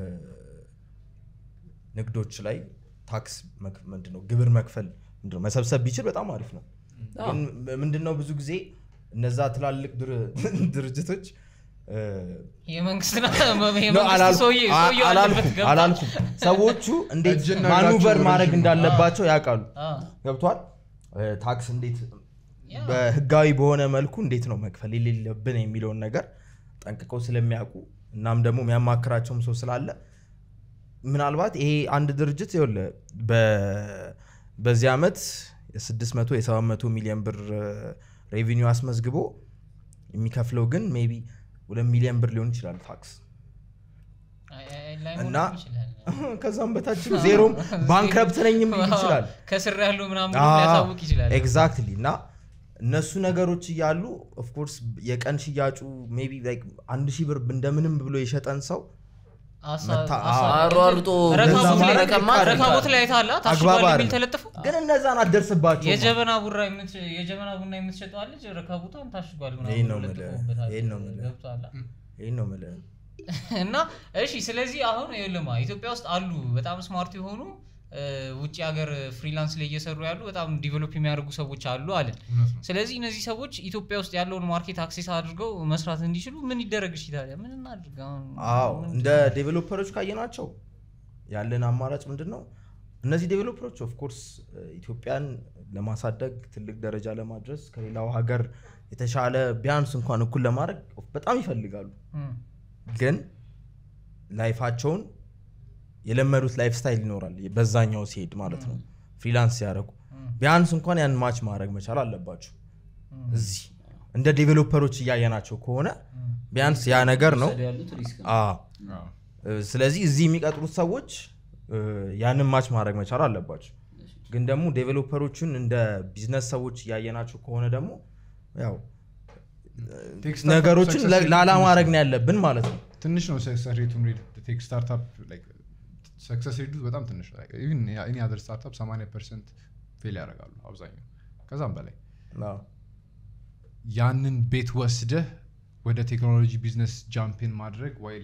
ንግዶች ላይ ታክስ መክ- ምንድነው ግብር መክፈል ምንድነው መሰብሰብ ቢችል በጣም አሪፍ ነው ግን ምንድነው ብዙ ጊዜ እነዛ ትላልቅ ድር- ድርጅቶች እ፣ የመንግስትና ነው የመንግስት አላልኩም ሰውዬ ሰውዬው አላልኩም አለበት ገባ አላልኩም ሰዎቹ እንዴት እጅና ማኑቨር እግራቸው ማድረግ ረዥም ነው። እንዳለባቸው ያውቃሉ አ፣ ገብቷል እ፣ ታክስ እንዴት ያ። በህጋዊ በሆነ መልኩ እንዴት ነው መክፈል የሌለብን የሚለውን ነገር ጠንቅቀው ስለሚያውቁ እናም ደግሞ የሚያማክራቸውም ሰው ስላለ ምናልባት ይሄ አንድ ድርጅት ይኸውልህ በ- በዚህ ዓመት የ600 የ700 ሚሊዮን ብር ሬቪኒው አስመዝግቦ የሚከፍለው ግን ሜይ ቢ ሁለት ሚሊዮን ብር ሊሆን ይችላል ታክስ አይ፣ አይ፣ ላይሆንም እና ይችላል። ከዛም በታችም ዜሮም ባንክረፕት ነኝም ሊል ይችላል ከስር ያለው ምናምን ብሎ ሊያሳውቅ ይችላል ኤግዛክትሊ እና እነሱ ነገሮች እያሉ ኦፍኮርስ የቀን ሽያጩ ሜይ ቢ ላይክ አንድ ሺህ ብር እንደምንም ብሎ የሸጠን ሰው አሳ- መታ- አሳ- አሯሩጦ ረካቦት በዛ ላይ- ማድረግ መቀማት ረካቦት ላይ አይተሃል? አግባብ ታሽጓል የሚል አይደለም። ተለጥፎ ግን እነዛን አትደርስባቸው የጀበና ቡራ የምት- የጀበና ቡና የምትሸጠዋ ልጅ ረካቦቷን ታሽጓል ምናምን ይሄን ነው ብሎ የምልህ። ለጥፎበታል። ይሄን ነው የምልህ። ገብቶሃል? ይህን ነው የምልህ እና እሺ ስለዚህ አሁን ይኸውልህማ ኢትዮጵያ ውስጥ አሉ በጣም ስማርት የሆኑ እ፣ ውጭ ሀገር ፍሪላንስ ላይ እየሰሩ ያሉ በጣም ዲቨሎፕ የሚያደርጉ ሰዎች አሉ አለን እውነት ነው። ስለዚህ እነዚህ ሰዎች ኢትዮጵያ ውስጥ ያለውን ማርኬት አክሴስ አድርገው መስራት እንዲችሉ ምን ይደረግ እሺ ታዲያ ምን እናድርግ አሁን አዎ ምን- እንደ ዴቨሎፐሮች ካየናቸው ያለን አማራጭ ምንድን ነው እነዚህ ዴቨሎፐሮች ኦፍኮርስ ኢትዮጵያን ለማሳደግ ትልቅ ደረጃ ለማድረስ ከሌላው ሀገር የተሻለ ቢያንስ እንኳን እኩል ለማድረግ በጣም ይፈልጋሉ እም፣ ግን ላይፋቸውን የለመዱት ላይፍ ስታይል ይኖራል በዛኛው ሲሄድ ማለት ነው ፍሪላንስ ሲያደርጉ ቢያንስ እንኳን ያን ማች ማድረግ መቻል አለባቸው እዚህ እንደ ዴቨሎፐሮች እያየናቸው ከሆነ ቢያንስ ያ ነገር ነው ወሰዱ ያሉት ሪስክ ነው። አዎ። አዎ። እ፣ ስለዚህ እዚህ የሚቀጥሩት ሰዎች እ፣ ያንን ማች ማድረግ መቻል አለባቸው ግን ደግሞ ዴቨሎፐሮቹን እንደ ቢዝነስ ሰዎች እያየናቸው ከሆነ ደግሞ ያው ቴክ ስታርታፕ ነገሮችን success ለ- rate ላላ ትንሽ ማድረግ ነው። ነው ያለብን ማለት ነው ትንሽ ነው ሰክሰስ ሬቱ ቴክ ስታርታፕ ሰክሰስ ሬቱ በጣም ትንሽ ነው ኢቭን ኤኒ አዘር ስታርታፕ 80 ፐርሰንት ፌል ያደርጋሉ አብዛኛው ከዛም በላይ አዎ። ያንን ቤት ወስደህ ወደ ቴክኖሎጂ ቢዝነስ ጃምፒን ማድረግ ወይ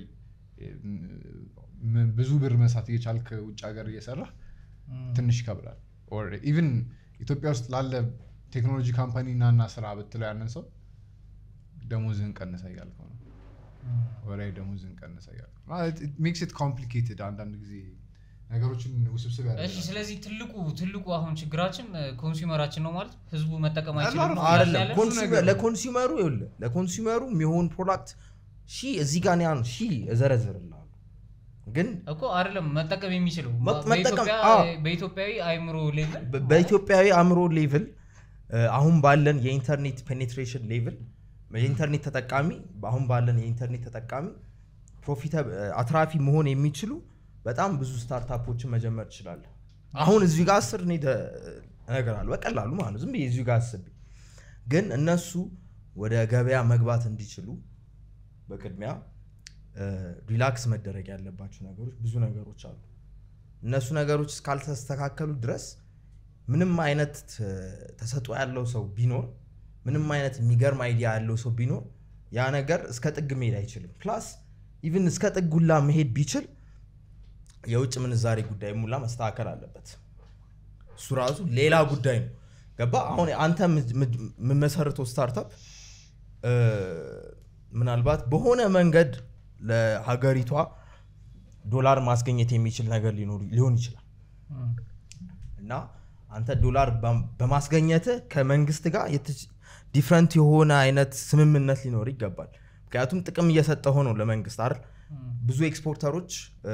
ም- ብዙ ብር መስራት እየቻልክ ውጭ ሀገር እየሰራ ትንሽ ይከብዳል ኢቭን ኢትዮጵያ ውስጥ ላለ ቴክኖሎጂ ካምፓኒ ናና ስራ ብትለው ያንን ሰው ደሞዝህን ቀንሰ እያልከው ነው ወራዊ ደሞዝህን ቀንሰ እያልከው ሜክስ ኢት ኮምፕሊኬትድ አንዳንድ ጊዜ ነገሮችን ውስብስብ እሺ ያደርጋል ስለዚህ ትልቁ ትልቁ አሁን ችግራችን ኮንሱመራችን ነው ማለት ህዝቡ መጠቀም አይችልም አላርም ነው አይደለም ያለን? ኮንሱመር- ለኮንሱመሩ ይኸውልህ ለኮንሱመሩ የሚሆን ፕሮዳክት ሺ እዚህ ጋር ያን ሺ እዘረዝርልሃለሁ ግን እኮ አይደለም መጠቀም የሚችለው መ- መጠቀም- በኢትዮጵያ- አዎ። በኢትዮጵያዊ አይምሮ ሌቭል በ- በኢትዮጵያዊ አእምሮ ሌቭል አሁን ባለን የኢንተርኔት ፔኔትሬሽን ሌቭል የኢንተርኔት ተጠቃሚ አሁን ባለን የኢንተርኔት ተጠቃሚ ፕሮፊታ አትራፊ መሆን የሚችሉ በጣም ብዙ ስታርታፖችን መጀመር ትችላለህ አሁን እዚሁ ጋር አስር እኔ ደ- እነግርሃለሁ በቀላሉ ማለት ነው ዝም ብዬ እዚሁ ጋር አስቤ ግን እነሱ ወደ ገበያ መግባት እንዲችሉ በቅድሚያ ሪላክስ መደረግ ያለባቸው ነገሮች ብዙ ነገሮች አሉ እነሱ ነገሮች እስካልተስተካከሉ ድረስ ምንም አይነት ተ- ተሰጥኦ ያለው ሰው ቢኖር ምንም አይነት የሚገርም አይዲያ ያለው ሰው ቢኖር ያ ነገር እስከ ጥግ መሄድ አይችልም ፕላስ ኢቭን እስከ ጥግ ሁላ መሄድ ቢችል የውጭ ምንዛሬ ጉዳይ ሙላ መስተካከል አለበት እሱ ራሱ ሌላ ጉዳይ ነው ገባ አሁን አንተ የምት- የምት- የምመሰርተው ስታርታፕ እ፣ ምናልባት በሆነ መንገድ ለሀገሪቷ ዶላር ማስገኘት የሚችል ነገር ሊኖር- ሊሆን ይችላል እና አንተ ዶላር በ- በማስገኘትህ ከመንግስት ጋር ዲፍረንት የሆነ አይነት ስምምነት ሊኖር ይገባል ምክንያቱም ጥቅም እየሰጠ ሆነው ለመንግስት አይደል ብዙ ኤክስፖርተሮች እ፣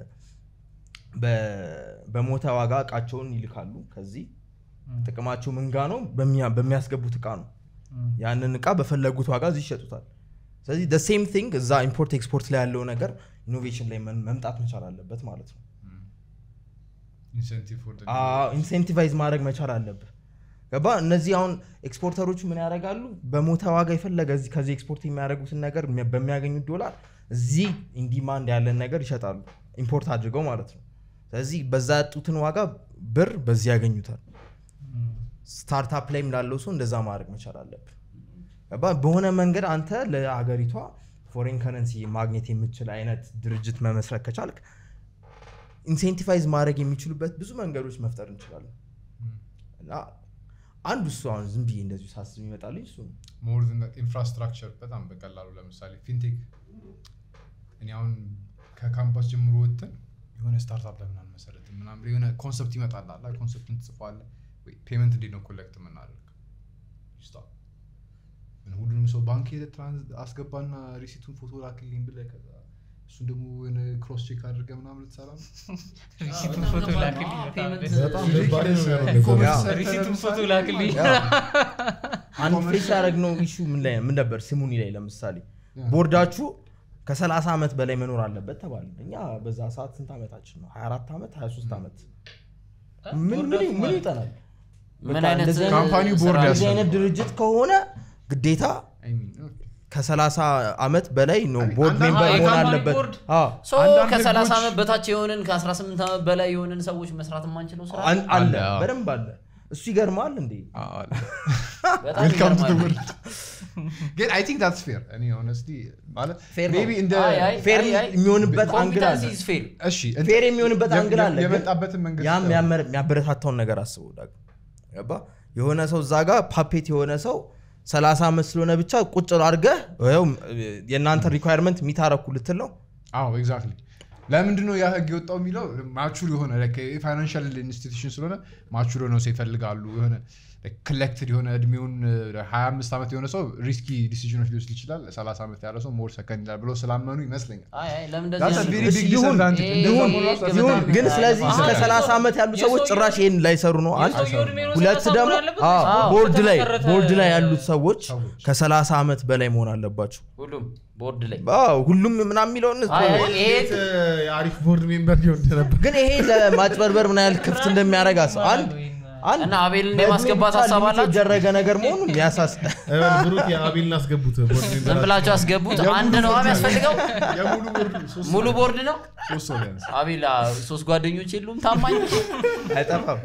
በ- በሞተ ዋጋ እቃቸውን ይልካሉ ከዚህ ጥቅማቸው ምንጋ ነው በሚያ- በሚያስገቡት እቃ ነው ያንን እቃ በፈለጉት ዋጋ እዚህ ይሸጡታል ስለዚህ ሴም ቲንግ እዛ ኢምፖርት ኤክስፖርት ላይ ያለው ነገር ኢኖቬሽን ላይ መን- መምጣት መቻል አለበት ማለት ነው ኢንሴንቲቭ ፎር ኢንሴንቲቫይዝ ማድረግ መቻል አለብህ ገባ እነዚህ አሁን ኤክስፖርተሮቹ ምን ያደርጋሉ በሞተ ዋጋ የፈለገ እዚህ ከዚህ ኤክስፖርት የሚያደርጉትን ነገር የሚያ- በሚያገኙት ዶላር እዚህ ኢንዲማንድ ያለን ነገር ይሸጣሉ ኢምፖርት አድርገው ማለት ነው ስለዚህ በዛ ያጡትን ዋጋ ብር በዚህ ያገኙታል ስታርታፕ ላይም ላለው ሰው እንደዛ ማድረግ መቻል አለብህ ገባ በሆነ መንገድ አንተ ለሀገሪቷ ፎሬን ከረንሲ ማግኘት የምችል አይነት ድርጅት መመስረት ከቻልክ ኢንሴንቲቫይዝ ማድረግ የሚችሉበት ብዙ መንገዶች መፍጠር እንችላለን እና አንዱ እሱ አሁን ዝም ብዬ እንደዚሁ ሳስብ ይመጣልኝ እሱ ነው። ሞር ኢንፍራስትራክቸር በጣም በቀላሉ ለምሳሌ ፊንቴክ እኔ አሁን ከካምፓስ ጀምሮ ወጥተን የሆነ ስታርታፕ ለምን አንመሰረትም ምናምን የሆነ ኮንሰፕት ይመጣል አላ ኮንሰፕቱን ትጽፋለህ ፔመንት እንዴት ነው ኮሌክት የምናደርግ ስታፕ ሁሉንም ሰው ባንክ ሄደህ ትራንስ አስገባና ሪሲቱን ፎቶ ላክልኝ ብለህ ከዛ እሱን ደግሞ የሆነ ክሮስ ቼክ አድርገህ ምናምን ልትሰራ ነው ሪሲቱን ፎቶ ላክልኝ በጣም ፔመንት ደስ- በጣም ደባሪ ነው የሚሆነው ነገር። ያ። ሪሲቱን ፎቶ ላክልኝ አንድ ፌስ ያደረግነው ኢሹ ምን ላይ ምን ነበር ስሙኒ ላይ ለምሳሌ ቦርዳችሁ ከ30 ዓመት በላይ መኖር አለበት ተባለ እኛ በዛ ሰዓት ስንት ዓመታችን ነው 24 ዓመት 23 ዓመት ምን ምን ምን ይጠናል ምን በቃ አይነት እንደዚህ አይነት- ካምፓኒው ቦርድ ስራ- እንደዚህ አይነት ድርጅት ከሆነ ግዴታ I mean, okay. ከ30 ዓመት በላይ ነው ቦርድ አንዳንድ- ሜምበር አዎ፣ መሆን የካምፓኒ አለበት ቦርድ። አዎ ሶ አንዳንድ ከ30 ህጎች- ዓመት በታች የሆንን ከ18 ዓመት በላይ የሆንን ሰዎች መስራት የማንችለው ስራ አን- አለ አለ፣ አዎ። በደንብ አለ እሱ ይገርማል እንዴ አዎ፣ አለ። በጣም ዌልካም ቱ ይገርማል። ግን አይ ቲንክ ታትስ ፌር እኔ ሆነስሊ ማለት Fair ነው። ሜቢ እንደ አይ፣ አይ፣ ፌር አይ፣ አይ፣ የሚሆንበት አንግል አለ ኮምፒተንሲ is fair። እሺ ፌር የሚሆንበት የ- አንግል የ- አለ ግን የመጣበትን መንገድ ያም ስታየው። ያመር- የሚያበረታታውን ነገር አስበው ዳግ ገባ የሆነ ሰው እዛ ጋር ፓፔት የሆነ ሰው 30 ዓመት ስለሆነ ብቻ ቁጭ አድርገህ ይኸው የእናንተ ሪኳየርመንት የሚታረኩ ልትል ነው አዎ ኤግዛክትሊ ለምንድን ነው ያ ህግ የወጣው የሚለው ማቹር የሆነ ፋይናንሻል ኢንስቲቱሽን ስለሆነ ማቹር የሆነ ሰው ይፈልጋሉ የሆነ ኮሌክትድ የሆነ እድሜውን ሀያ አምስት ዓመት የሆነ ሰው ሪስኪ ዲሲዥኖች ሊወስድ ይችላል ሰላሳ ዓመት ያለ ሰው ሞር ሰከንድ ይላል ብሎ ስላመኑ ይመስለኛል አይ፣ አይ፣ ለምን እንደዚህ That's a ያደርጋሉ? very እሺ፣ big ይሁን፣ disadvantage። ይሄ- እንደዛ ይሁን መሆኑ ራሱ ይሄ- ይሁን ግን ስለዚህ እስከ አዎ። 30 ዓመት ያሉ ሰዎች የሰውየው- ጭራሽ ይህን ላይሰሩ ነው አንድ የሰውየው እድሜ ነው ሁለት ሰላሳ ደግሞ መሆን ያለበት አዎ፣ ወይስ ቦርድ ላይ በተመሰረተ- ቦርድ ላይ ያሉት ሰዎች ሰዎች። ከ30 ዓመት በላይ መሆን አለባቸው ሁሉም ቦርድ ላይ አዎ፣ ሁሉም ምናምን የሚለውን አይ፣ አይ፣ ይሄ እንዴት የአሪፍ ቦርድ ሜምበር ሊሆን እንደነበር ግን ይሄ ለማጭበርበር ምን ያህል ክፍት እንደሚያደርግ አስብ አንድ አንድ እና አቤልን በዕድሜ የማስገባት ብቻ ሀሳብ ሊሚት አላችሁ? የተደረገ ነገር መሆኑን የሚያሳስ ብሩክ የአቤልን አስገቡት ቦርድ ሜምበር ዝም ብላችሁ ያስገቡት አንድ ነው የሚያስፈልገው የሙሉ ቦርድ ሶስት ሙሉ ቦርድ ነው ሶስት ሰው ቢያንስ አቤል አ፣ ሶስት ጓደኞች የሉም ታማኝ አይጠፋም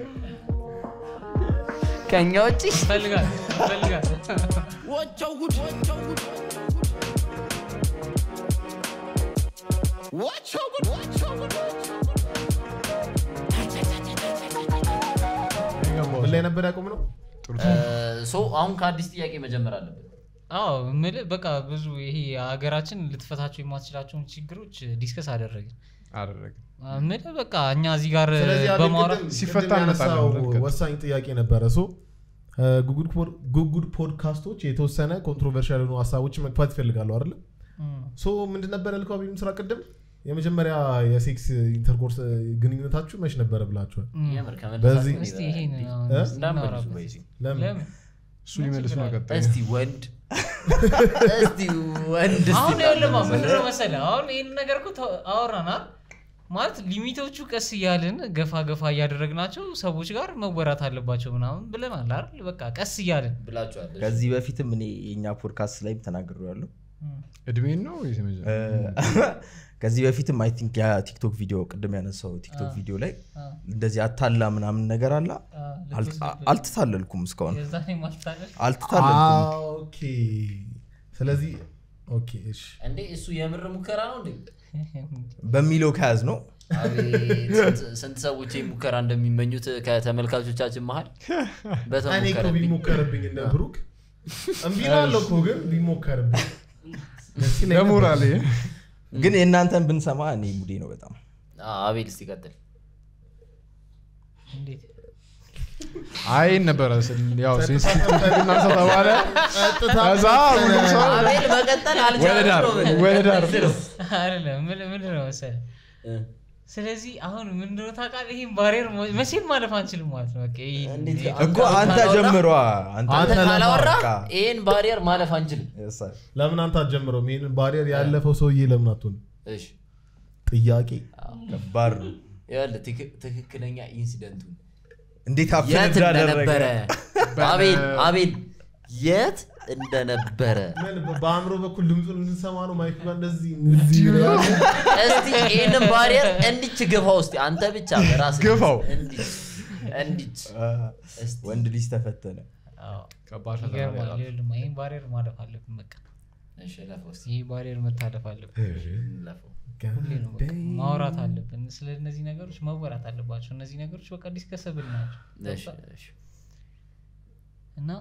ከኛ ውጭ ይፈልጋል ይፈልጋል What your good? What your good? What your good? ምን ላይ ነበር ያቆም ነው ጥሩ ሶ አሁን ከአዲስ ጥያቄ መጀመር አለብን አዎ የምልህ በቃ ብዙ ይሄ ሀገራችን ልትፈታቸው የማትችላቸውን ችግሮች ዲስከስ አደረግን አደረግን ምን በቃ እኛ እዚህ ጋር ስለዚህ አቤል በማውራት ቅድም- ሲፈታ ቅድም ያነሳው እንመጣለን ብለን ወሳኝ ጥያቄ ነበረ ሶ ጉጉድ ፖድካስቶች የተወሰነ ኮንትሮቨርሻል የሆኑ ሀሳቦችን መግፋት ይፈልጋሉ አይደለ ሶ ምንድን ነበረ ልከው አቤል ስራ ቅድም የመጀመሪያ የሴክስ ኢንተርኮርስ ግንኙነታችሁ መች ነበረ ብላችኋል የምር በዚህ- ከመለሳችሁ እስቲ ይሄን አሁን እ? እስቲ እንዳመልሱ እናውራበት። በዚህ ለምን ለምን እሱ ሊመልስ ነው ቀጣይ እስቲ ወንድ እስቲ ወንድ እስቲ አሁን ያለማ እናንተ ምንድነው መሰለህ አሁን ይህን ነገር እኮ ተ- አወራናል ማለት ሊሚቶቹ ቀስ እያልን ገፋ ገፋ እያደረግናቸው ሰዎች ጋር መወራት አለባቸው ምናምን ብለናል አይደል በቃ ቀስ እያልን ብላችኋል እሺ። ከዚህ በፊትም እኔ የእኛ ፖድካስት ላይም ተናግሬ ያለው እድሜን ነው ወይስ የመጀመሪያ? ከዚህ በፊትም አይ ቲንክ የቲክቶክ ቪዲዮ ቅድም ያነሳው ቲክቶክ ቪዲዮ ላይ አ፣ እንደዚህ አታላ ምናምን ነገር አለ አ፣ አል- ልትወስድ- አልተታለልኩም እስካሁን የዛኔ ማስታለል አልተታለልኩም ኦኬ ስለዚህ ኦኬ እሺ እንዴ እሱ የምር ሙከራ ነው እንዴ በሚለው ከያዝ ነው አቤት ስንት- ስንት ሰዎች ይህ ሙከራ እንደሚመኙት ከተመልካቾቻችን መሀል እኔ እኮ በተሞከረብኝ ቢሞከርብኝ እንደ ብሩክ እምቢ እላለሁ እኮ ግን ቢሞከርብኝ ደስ ይለኝ ነበር። ለሞራል ግን የእናንተን ብንሰማ እኔ ሙዴ ነው በጣም አ፣ አቤል እስቲ ቀጥል እንዴት አይን ነበረ ስል- ያው ሴንሲቲቭ እናንሳ ተባለ ቀጥታ ከዛ ሁሉም ሰው አቤል መቀጠል ወደ ዳር አልቻለም ወደ ዳር አይደለም ምን- ምንድን ነው መሰለህ እ፣ ስለዚህ አሁን ምንድነው ታውቃለህ ይህን ባሪየር መቼም ማለፍ አንችልም ማለት ነው በቃ ይሄ- እንዴት ይሄ- እኮ አንተ ጀምሯ አንተ አንተ አንተ ካላወራ በቃ። ይህን ባሪየር ማለፍ አንችልም Yes, sir. ለምን አንተ አትጀምረውም ይሄንን ባሪየር ያለፈው ሰውዬ ለምን አትሆን እሺ ጥያቄ ከባድ ነው ይኸውልህ ትክ- ትክክለኛ ኢንሲደንቱን እንዴት አፕ የት እንደነበረ በ- አቤል አቤል የት እንደነበረ ምን በአእምሮ በኩል ድምፁን እንሰማ ነው ማይክ ጋር እንደዚህ እንደዚህ ይላል። እስቲ ይህንን ባሪየር እንዲች ግፋው እስቲ አንተ ብቻ በራስህ ግፋው። እንዲች እንዲች እስቲ ወንድ ልጅ ተፈተነ አዎ። ከባድ ፈተና ነው ይገርማል ያለው። ይኸውልህ ይህን ባሪየር ማለፍ አለብን በቃ እሺ ለፈው እስቲ ይህ ባሪየር መታለፍ አለብን ለፈው ሁሌ ነው በቃ ማውራት አለብን ስለ እነዚህ ነገሮች መወራት አለባቸው እነዚህ ነገሮች በቃ ዲስከሰብል ናቸው እሺ እሺ እና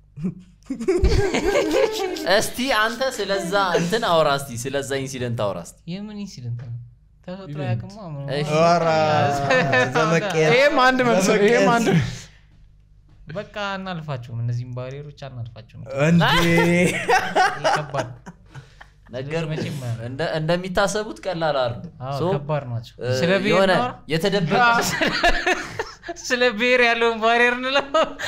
እስቲ አንተ ስለዛ እንትን አውራ እስቲ ስለዛ ኢንሲደንት አውራ እስቲ የምን ኢንሲደንት ነው ተፈጥሮ ያቅማ እሺ። ኧረ፣ ዘመቀየር ይሄም አንድ መልስ ነው፣ ይሄም አንድ በቃ አናልፋቸውም እነዚህም ባሪየሮች አናልፋቸውም እንዴ ይህ ከባድ ነው። ነገር መቼም እንደ- እንደሚታሰቡት ቀላል አይደል አዎ ሶ ከባድ ናቸው እ፣ ስለ ብሔር የሆነ እናውራ? የተደበቀ ስለ ብሔር ያለውን ባሪየር እንለው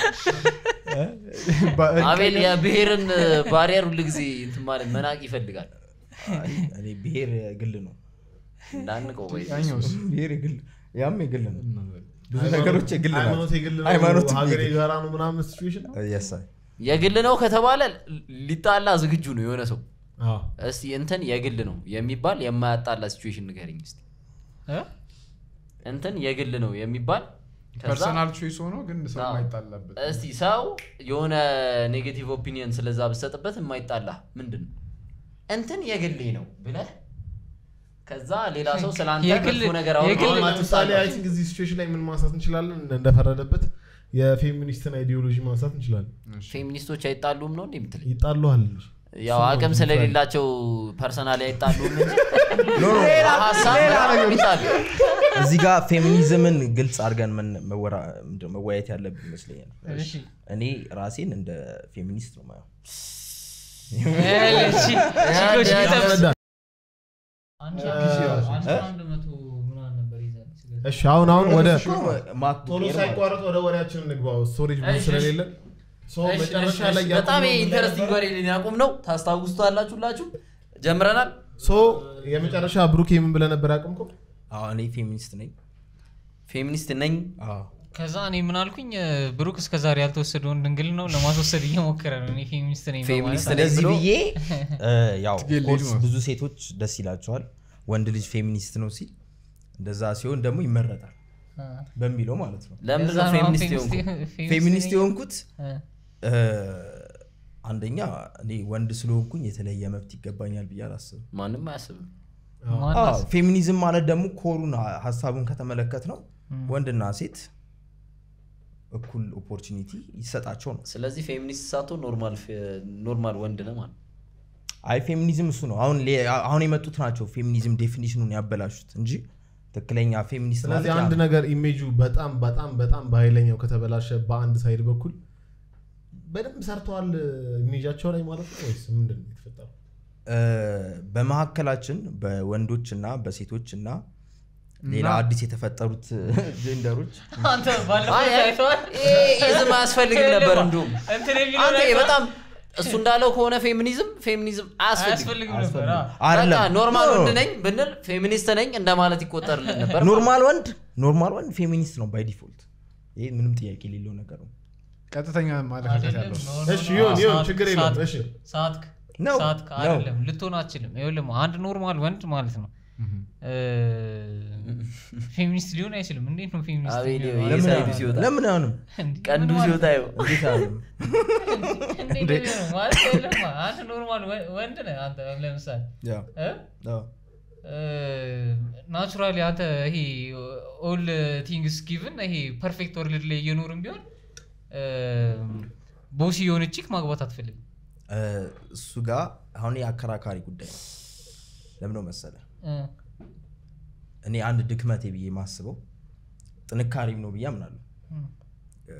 በ- አቤል የብሔርን ባሪየር ሁሉ ጊዜ እንትን ማለት መናቅ ይፈልጋል አይ፣ እኔ ብሔር ግል ነው እንዳንቀው ወይ ያኛውስ? ብሔር የግል ያም የግል ነው ብዙ ነገሮች የግል ናቸው። ሃይማኖት የግል ነው ሃይማኖት ሀገር የግል- የጋራ ነው ምናምን ሲቹዌሽን ነው Yes, sir. የግል ነው ከተባለ ሊጣላ ዝግጁ ነው የሆነ ሰው አዎ እስቲ እንትን የግል ነው የሚባል የማያጣላ ሲቹዌሽን ንገረኝ እስቲ እ? እንትን የግል ነው የሚባል ከዛ ፐርሰናል ቾይስ ሆኖ ግን ሰው አዎ። የማይጣላበት እስቲ ሰው የሆነ ኔጌቲቭ ኦፒኒየን ስለዛ ብሰጥበት የማይጣላ ምንድን ነው እንትን የግሌ ነው ብለህ ከዛ ሌላ ሰው ስለ አንተ የግል- መጥፎ ነገር የግል- አውርቶ አሁን ለምሳሌ አይ ቲንክ እዚህ ሲቹዌሽን ላይ ምን ማንሳት እንችላለን እንደ- እንደፈረደበት የፌሚኒስትን አይዲዮሎጂ ማንሳት እንችላለን ፌሚኒስቶች አይጣሉም ነው እንዴ የምትለኝ ይጣሉሃል እንጂ ያው አቅም ስለሌላቸው ፐርሰናሊ አይጣሉም እንጂ ኖ፣ ኖ፣ ሀሳብ በጣም ይጣሉ እዚህ ጋር ፌሚኒዝምን ግልጽ አድርገን መን- መወራ- ምንድን ነው መወያየት ያለብን ይመስለኛል እሺ እኔ ራሴን እንደ ፌሚኒስት ነው ማየው እሺ፣ ችግሮች ሊጠብስ- ያስረዳል አንድ እ? አንድ አንድ መቶ ምናምን ነበር ይዘን ስለዚህ እሺ አሁን አሁን ወደ ማክ ቶሎ ቡኬር ማለት ነው። ሳይቋረጥ ወደ ወሬያችን እንግባው ስቶሬጅ ብዙ እሺ፣ ስለሌለ ሶ እሺ፣ መጨረሻ እሺ፣ ላይ እሺ። በጣም ያቆምነው ምን ላይ ኢንተረስቲንግ ነበር? ወሬ ያቁም ነው ታስታውሱታላችሁ ሁላችሁ ጀምረናል ሶ የመጨረሻ ብሩክ ምን ብለህ ነበር ያቆምከው አዎ፣ እኔ ፌሚኒስት ነኝ ፌሚኒስት ነኝ አዎ። ከዛ እኔ ምን አልኩኝ እ፣ ብሩክ እስከዛሬ ያልተወሰደውን ድንግል ነው ለማስወሰድ እየሞከረ ነው እኔ ፌሚኒስት ነኝ ፌሚኒስት በማለት ነኝ እንደዚህ ብሎ ብዬ እ፣ ያው ትግል ኮርስ ልጅ ነው። ብዙ ሴቶች ደስ ይላቸዋል ወንድ ልጅ ፌሚኒስት ነው ሲል እንደዛ ሲሆን ደግሞ ይመረጣል እ፣ በሚለው ማለት ነው ለምንድን ከዛ ነው ነው አሁን ፌሚኒስት የሆንኩ ፌሚኒስት ፌሚኒስት ነኝ- የሆንኩት እ፣ እ፣ አንደኛ እኔ ወንድ ስለሆንኩኝ የተለየ መብት ይገባኛል ብዬ አላስብም ማንም አያስብም ማን አዎ፣ አስ- ፌሚኒዝም ማለት ደግሞ ኮሩን ሀ- ሀሳቡን ከተመለከት ነው ወንድና ሴት እኩል ኦፖርቹኒቲ ይሰጣቸው ነው ስለዚህ ፌሚኒስት ሳቶ ኖርማል ኖርማል ወንድ ነው ማለት አይ ፌሚኒዝም እሱ ነው አሁን ሌ- አሁን የመጡት ናቸው ፌሚኒዝም ዴፊኒሽኑን ያበላሹት እንጂ ትክክለኛ ፌሚኒስት ስለዚህ ማለት ያ አንድ ነው። ነገር ኢሜጁ በጣም በጣም በጣም በኃይለኛው ከተበላሸ በአንድ ሳይድ በኩል በደንብ ሰርተዋል ኢሜጃቸው ላይ ማለት ነው ወይስ ምንድን ነው የተፈጠረው? እ፣ በመካከላችን በወንዶች እና በሴቶች እና ሌላ እና- አዲስ የተፈጠሩት ጀንደሮች አንተ ባለፈው አይ፣ አይ፣ አይተዋል? ይሄ ዝም አያስፈልግም ነበር እንዲሁም እንትን የሚለው አንተ ነገር በጣም እሱ እንዳለው ከሆነ ፌሚኒዝም ፌሚኒዝም አያስፈልግም አያስፈልግም ነበር አ። አይደለም በቃ ኖርማል ኖ፣ ወንድ ነኝ ብንል ፌሚኒስት ነኝ እንደማለት ይቆጠርልን ነበር ኖርማል ወንድ ኖርማል ወንድ ፌሚኒስት ነው ባይ ዲፎልት ይህ ምንም ጥያቄ የሌለው ነገር ነው ቀጥተኛ ማለካከት አይደለም፣ ያለው ኖ፣ ኖ፣ እሺ ኖ፣ ይሁን ይሁን ሰዓት- ችግር የለውም ሰዓት- እሺ ሰዓትክ ነው፣ ሰዓትክ ነው። አይደለም ልትሆን አትችልም ይኸውልህ አንድ ኖርማል ወንድ ማለት ነው እ፣ ፌሚኒስት ሊሆን አይችልም እንዴት ነው ፌሚኒስት አቤት የሚሆነው? ይሄ ለምን ሳይዱ አይሆንም? ሲወጣ ለምን አይሆንም እንዴ፣ ቀንዱ ምን ማለት ሲወጣ ነው? ይኸው እንዴት አይሆንም እንዴት ነው የሚሆነው? ማለት አይደለም፣ አንድ ኖርማል ወ- ወንድ ነህ አንተ ለምሳሌ ያ እ? አዎ። ናቹራሊ አንተ ይሄ ኦል ቲንግስ ጊቭን ይሄ ፐርፌክት ወርልድ ላይ እየኖርም ቢሆን ቦሲ የሆነ ቺክ ማግባት አትፈልግም እ፣ እሱ ጋር አሁን የአከራካሪ ጉዳይ ነው ለምን ነው መሰለ እ፣ እኔ አንድ ድክመቴ ብዬ የማስበው ጥንካሬም ነው ብዬ አምናለሁ እ።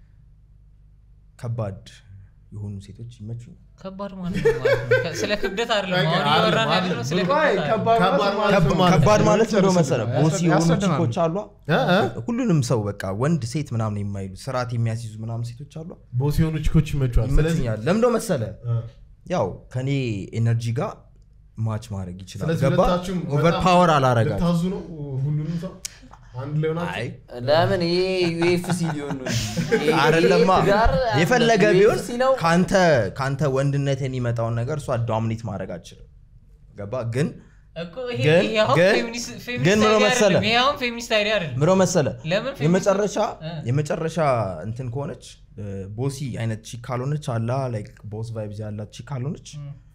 ከባድ የሆኑ ሴቶች ይመቹኝ ከባድ ማለት ነው ማለት ነው። ከ- ስለ ክብደት አይደለም አሁን አይደለም፣ እያወራን አይደለም። ያለነው ስለ ቆይ፣ ክብደት አይደለም። ከባድ ከባድ ማለት ማለት ምን ማለት ከባድ ነው? ማለት እንደው መሰለ ቦስ የሆኑ ያስረዳናል። ቺኮች አሏ እ? እ? ሁሉንም ሰው በቃ ወንድ ሴት ምናምን የማይሉ ስርዓት የሚያስይዙ ምናምን ሴቶች አሏ ቦስ የሆኑ ቺኮች ይመቸዋል ስለዚህ ይመችኛል ለምንደው መሰለ እ፣ ያው ከኔ ኤነርጂ ጋር ማች ማድረግ ይችላል ስለዚህ ገባ ሁለታችሁም ኦቨር በጣም ፓወር አላረጋል ልታዙ ነው ሁሉንም ሰው አንድ ላይ ሆናችሁ አይ ለምን ይሄ ዩኤፍሲ ሊሆን ነው እንጂ። ይሄ- አይደለማ ይሄ ትዳር የፈለገ ቢሆን UFC ነው ከአንተ ከአንተ ወንድነት የሚመጣውን ነገር እሷ ዶሚኔት ማድረግ አችልም ገባ ግን እኮ ይሄ ግን- ይሄ አሁን ግን- ፌሚኒስት- ፌሚኒስት ግን ምን አይዲያ መሰለህ? አይደለም። ይሄ አሁን ፌሚኒስት አይዲያ አይደለም ምሮ መሰለ ለምን ፌሚኒስት- የመጨረሻ እ። የመጨረሻ እንትን ከሆነች እ፣ ቦሲ አይነት ቺክ ካልሆነች አላ ላይክ ቦስ ቫይብዝ ያላት ቺክ ካልሆነች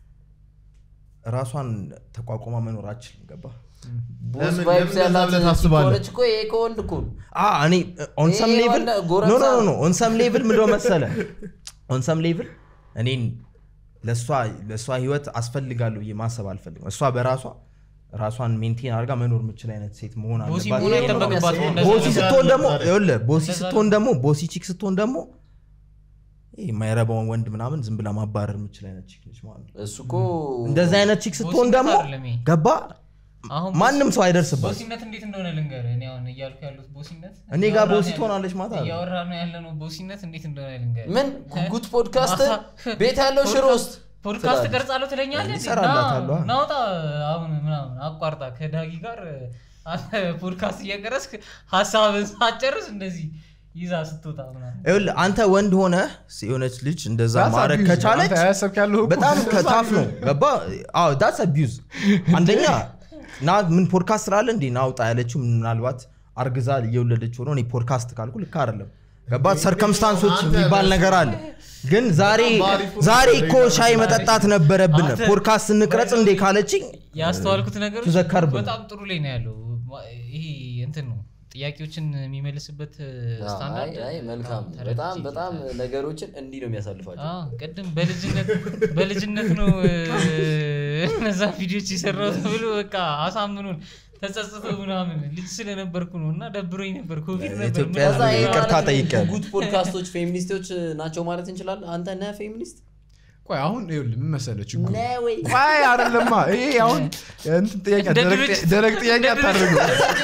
ራሷን ተቋቁማ መኖር አችልም ገባ ቦስ ለምን- ቫይብስ ለምን እንደዛ ያላት ብለህ ታስባለህ? ከሆነች እኮ ይሄ ከወንድ እኮ ነው። አ እኔ ኦን ሰም ይሄ ሌቭል ወንድ ኖ ጎረምሳ ኖ ነው። ኖ ኦን ሰም ሌቭል ምንድነው መሰለ ኦን ሰም ሌቭል እኔን ለእሷ ለእሷ ህይወት አስፈልጋለሁ ብዬ ማሰብ አልፈልግም እሷ በራሷ ራሷን ሜንቴን አድርጋ መኖር የምችል አይነት ሴት መሆን ቦሲ አለባት መሆን ብዬ ነው አይጠበቅባትም ቦሲ እንደዛ ቦሲ ነው። ስትሆን ደግሞ እንደዛ ይኸውልህ ቦሲ እንደዛ ስትሆን ነው። ደግሞ ቦሲ ቺክ ስትሆን ደግሞ ይሄ የማይረባውን ወንድ ምናምን ዝም ብላ ማባረር የምችል አይነት ቺክ ነች ማለት ነው እሱ እኮ እንደዚህ አይነት ቺክ ስትሆን ቦሲነት ደግሞ አይደለም ይሄ። ገባ አሁን ማንም ሰው አይደርስባት ቦሲነት እንዴት እንደሆነ ልንገርህ እኔ አሁን እያልኩ ያሉት ቦሲነት እኔ ጋር እያወራን ቦሲ ያለ- ትሆናለች ማለት አይደለም። እያወራን ያለ ነው ቦሲነት እንዴት እንደሆነ ልንገርህ ምን ጉጉት ፖድካስት ማታ- ቤት ያለው ሽሮ ውስጥ ፖድካስት ትላለህ። ቀርጻለሁ ትለኛለህ እንዴ? ይሰራላታል፣ ና- ዋ። ናውጣ አሁን ምናምን አቋርጣ ከዳጊ ጋር አንተ ፖድካስት እየቀረስክ ሀሳብን ሳጨርስ እንደዚህ ይዛ ስትወጣ ምናምን ይኸውልህ አንተ ወንድ ሆነ የሆነች ልጅ እንደዛ That's ማድረግ abuse። ከቻለች አንተ ያሰብክ ያለው እኮ በጣም እንደዛ ከታፍ ነው ቢሆን። ገባ አዎ ዳትስ አቢዩዝ አንደኛ ና ምን ፖድካስት ስላለ እንዴ ናውጣ ያለችው ምናልባት አርግዛ እየወለደች ሆኖ እኔ ፖድካስት ካልኩ ልክ አይደለም ገባ ሰርከምስታንሶች አንተ የሚባል ነገር አለ ግን ዛሬ በአሪፉ ዛሬ እኮ ሻይ መጠጣት ነበረብን አንተ- ፖድካስት እንቅረጽ እንዴ ካለችኝ ያስተዋልኩት ነገሮች ተዘከርብ ነው። በጣም ጥሩ ላይ ነው ያለው ማ- ይሄ እንትን ነው ጥያቄዎችን የሚመልስበት ስታንዳርድ አይ፣ አይ፣ መልካም በጣም በጣም ተረድቼ በጣም ነገሮችን እንዲህ ነው የሚያሳልፋቸው አዎ፣ ቅድም በልጅነት በልጅነት ነው እ፣ እነዛ ቪዲዮች የሰራው ተብሎ በቃ አሳምኑን ተጸጽቶ ምናምን ልጅ ስለነበርኩ ነው እና ደብሮኝ ነበር ኮቪድ ነበር ኢትዮጵያ ከዛ ይሄ ይቅርታ ማለት ጠይቄያለሁ። ጉጉት ፖድካስቶች ፌሚኒስቶች ናቸው ማለት እንችላለን አንተ ነህ ፌሚኒስት ቆይ አሁን ይኸውልህ ምን መሰለህ ችግሩ ነህ ወይ ቆይ አይደለማ ይሄ አሁን እንትን ጥያቄ እንደ ደረቅ ድርጅት- ጥያ- ደረቅ ጥያቄ አታደርገው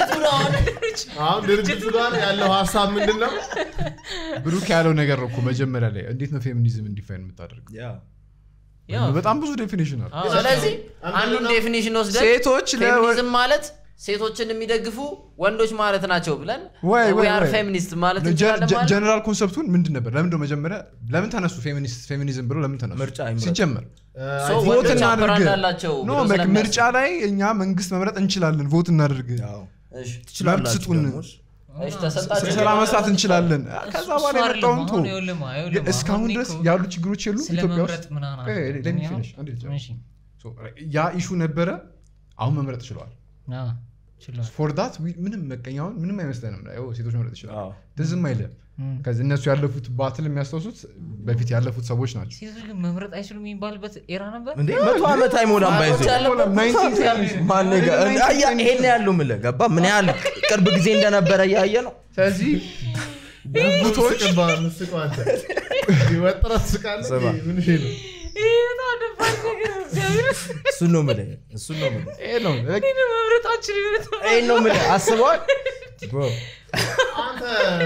አሁን ድርጅቱ ጋር ያለው ሀሳብ ምንድን ነው ብሩክ ያለው ነገር ነው እኮ መጀመሪያ ላይ እንዴት ነው ፌሚኒዝም እንዲፋይን የምታደርገው ያው በጣም ብዙ ዴፊኒሽን አለ አዎ፣ ስለዚህ አንድ አንዱን ነው። ዴፊኒሽን ወስደን ሴቶች ለ- ፌሚኒዝም ማለት ሴቶችን የሚደግፉ ወንዶች ማለት ናቸው ብለን ወይ ወይ ዊ አር ወይ። ፌሚኒስት ማለት ጀ- እንችላለን ጀ- ማለት ነው። ጀነራል ኮንሰፕቱን ምንድን ነበር ለምንድን ነው መጀመሪያ ለምን ተነሱ ፌሚኒስት ፌሚኒዝም ብሎ ለምን ተነሱ ምርጫ ይምረጡ። ሲጀመር ሶ አይ ቲንክ ወንዶች ቮት አፐር እናድርግ እንዳላቸው ኖ ብሎ በቃ ስለሚያስቡ። ምርጫ ላይ እኛ መንግስት መምረጥ እንችላለን ቮት እናድርግ እሺ፣ መብት ስጡን እሺ፣ ተሰጣቸው። ስራ መስራት እንችላለን ከዛ እሱ በኋላ አይደለም። የመጣውን ቶ አሁን ይኸውልህ ማ- ይኸውልህ ማ፣ እስካሁን አሁን ድረስ እኮ ያሉ ችግሮች የሉ ስለ ኢትዮጵያ መምረጥ ውስጥ ምናምን ቆይ፣ አይደለም። let me እኔ አሁን- finish፣ አንዴ ልጨርስ። እሺ፣ So, ያ ኢሹ ነበረ አሁን መምረጥ ችለዋል አዎ፣ ችሏል። ፎር ዳት ምንም መቀኛውን ምንም አይመስለንም ያው ሴቶች መምረጥ ይችላል አዎ። ትዝም አይልም ከዚህ እነሱ ያለፉት ባትል የሚያስታውሱት በፊት ያለፉት ሰዎች ናቸው ሴቶች ግን መምረጥ አይችሉም የሚባልበት ኤራ ነበር እንዴ መቶ ዓመት አይሞላም ባይዞ ማን ጋ- አያ ይሄን ያለው ምለ ገባ ምን ያህል ቅርብ ጊዜ እንደነበረ እያየ ነው ስለዚህ ጉጉቶች ምስቀው አንተ ወጥረህ ትስቃለህ ስማ። ምን ይሄ ነው ይሄ በጣም ደባሪ ነገር ነው፣ እግዚአብሔር። እሱን ነው ምለ እሱን ነው ምለ ይሄ ነው ይሄን መምረጥ አልችልም በጣም። ይሄን ነው ምለ አስበዋል Bro፣ አንተ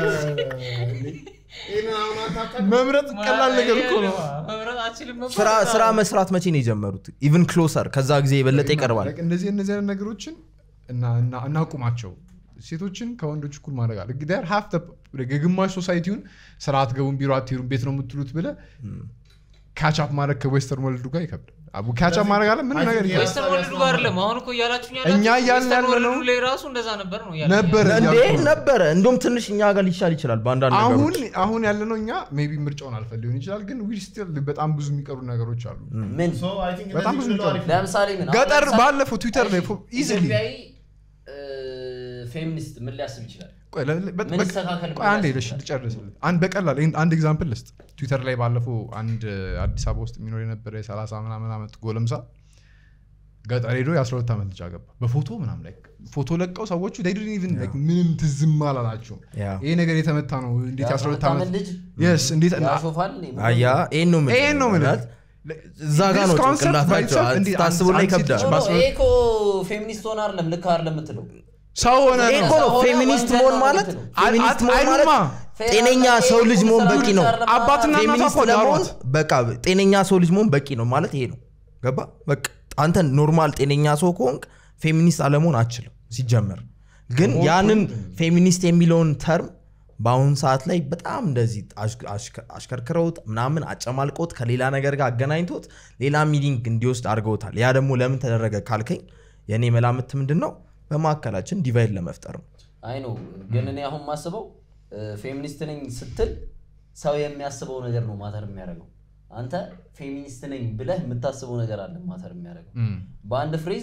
ይሄንን አሁን አንተ አታውቅም? መምረጥ ቀላል ነገር እኮ ነው መምረጥ አልችልም መባል ስራ በጣም- ስራ መስራት መቼ ነው የጀመሩት ኢቭን ክሎሰር ከዛ ጊዜ የበለጠ ይቀርባል Like እንደዚህ እነዚህ አይነት ነገሮችን እና- እና- እናቁማቸው ሴቶችን ከወንዶች እኩል ማድረግ አለ ግዳር ሀፍ የግማሽ ሶሳይቲውን ስራ አትገቡም ቢሮ አትሄዱም ቤት ነው የምትሉት ብለ ካቻፕ ማድረግ ከዌስተርን ወርልዱ ጋር ይከብዳል አቡ ካቻፕ ማድረግ አለ ምንም I ነገር think ይከብዳል። ዌስተርን ወርልድ ጋር አይደለም አሁን እኮ እያላችሁ እኛ እያልን ያለነው- ላይ ራሱ እንደዛ ነበር ነው እያላችሁ ነበር እንዴ እያልኩ ነው። ነበረ እንደውም ትንሽ እኛ ጋር ሊሻል ይችላል በአንዳንድ አሁን ነገሮች አሁን ያለነው እኛ ሜይ ቢ ምርጫውን አልፈ ሊሆን ይችላል ግን ዊ ስቲል በጣም ብዙ የሚቀሩ ነገሮች አሉ ምን So, I think በጣም እነዚህ ብዙ ብንለው አሪፍ ነው። ለምሳሌ ምን አሁን ገጠር ለምሳሌ- ባለፈው ትዊተር ላይ እሺ፣ ኢዚሊ ኢትዮጵያዊ ፌሚኒስት ምን ሊያስብ ይችላል ቆይ ለ- ለ- በ- ምን በ- ይስተካከል ቆይ አንዴ ልሽ ልጨርስልህ አንድ በቀላል ይሄን አንድ ኤግዛምፕል ልስጥ ትዊተር ላይ ባለፈው አንድ አዲስ አበባ ውስጥ የሚኖር የነበረ የ30 ምናምን ዓመት ጎለምሳ ገጠር ሄዶ የ12 ዓመት ልጅ አገባ በፎቶ ምናምን ላይ ፎቶ ለቀው ሰዎቹ they didn't even like ምንም ትዝም አላላቸውም ያ። ይሄ ነገር የተመታ ነው እንዴት የ12 ዓመት ዓመት ልጅ yes እንዴት ያሾፋል አያ ይሄን ነው የምልህ። ይሄን ነው የምልህ። ማለት እዛ ጋ ነው This concept by ጭንቅላታቸው itself እንዴት ታስቡ አንድ- ላይ አንድ ሴት ይከብዳል ልጅ በአስራ- ይሄ እኮ ፌሚኒስት ሆነ አይደለም ልክ አይደለም የምትለው ሰው ሆነ ይሄ ነው እኮ ነው ሆነ ፌሚኒስት ወንጀል መሆን ነው ማለት የምትለው። ፌሚኒስት መሆን አይሉማ። ማለት ጤነኛ ሰው ልጅ መሆን በቂ ነው አባትና እናቷ ፌሚኒስት እኮ ለመሆን ዳሯት። በቃ ጤነኛ ሰው ልጅ መሆን በቂ ነው ማለት ይሄ ነው ገባ በቃ አንተ ኖርማል ጤነኛ ሰው ከሆንክ ፌሚኒስት አለመሆን አችልም ሲጀመር ግን ያንን ፌሚኒስት የሚለውን ተርም በአሁኑ ሰዓት ላይ በጣም እንደዚህ አሽ- አሽከ- አሽከርክረውት ምናምን አጨማልቆት ከሌላ ነገር ጋር አገናኝቶት ሌላ ሚኒንግ እንዲወስድ አድርገውታል ያ ደግሞ ለምን ተደረገ ካልከኝ የእኔ መላምት ምንድን ነው በመካከላችን ዲቫይድ ለመፍጠር ነው አይ ነው ግን እኔ አሁን ማስበው ፌሚኒስት ነኝ ስትል ሰው የሚያስበው ነገር ነው ማተር የሚያደርገው አንተ ፌሚኒስት ነኝ ብለህ የምታስበው ነገር አለ ማተር የሚያደርገው እም። በአንድ ፍሬዝ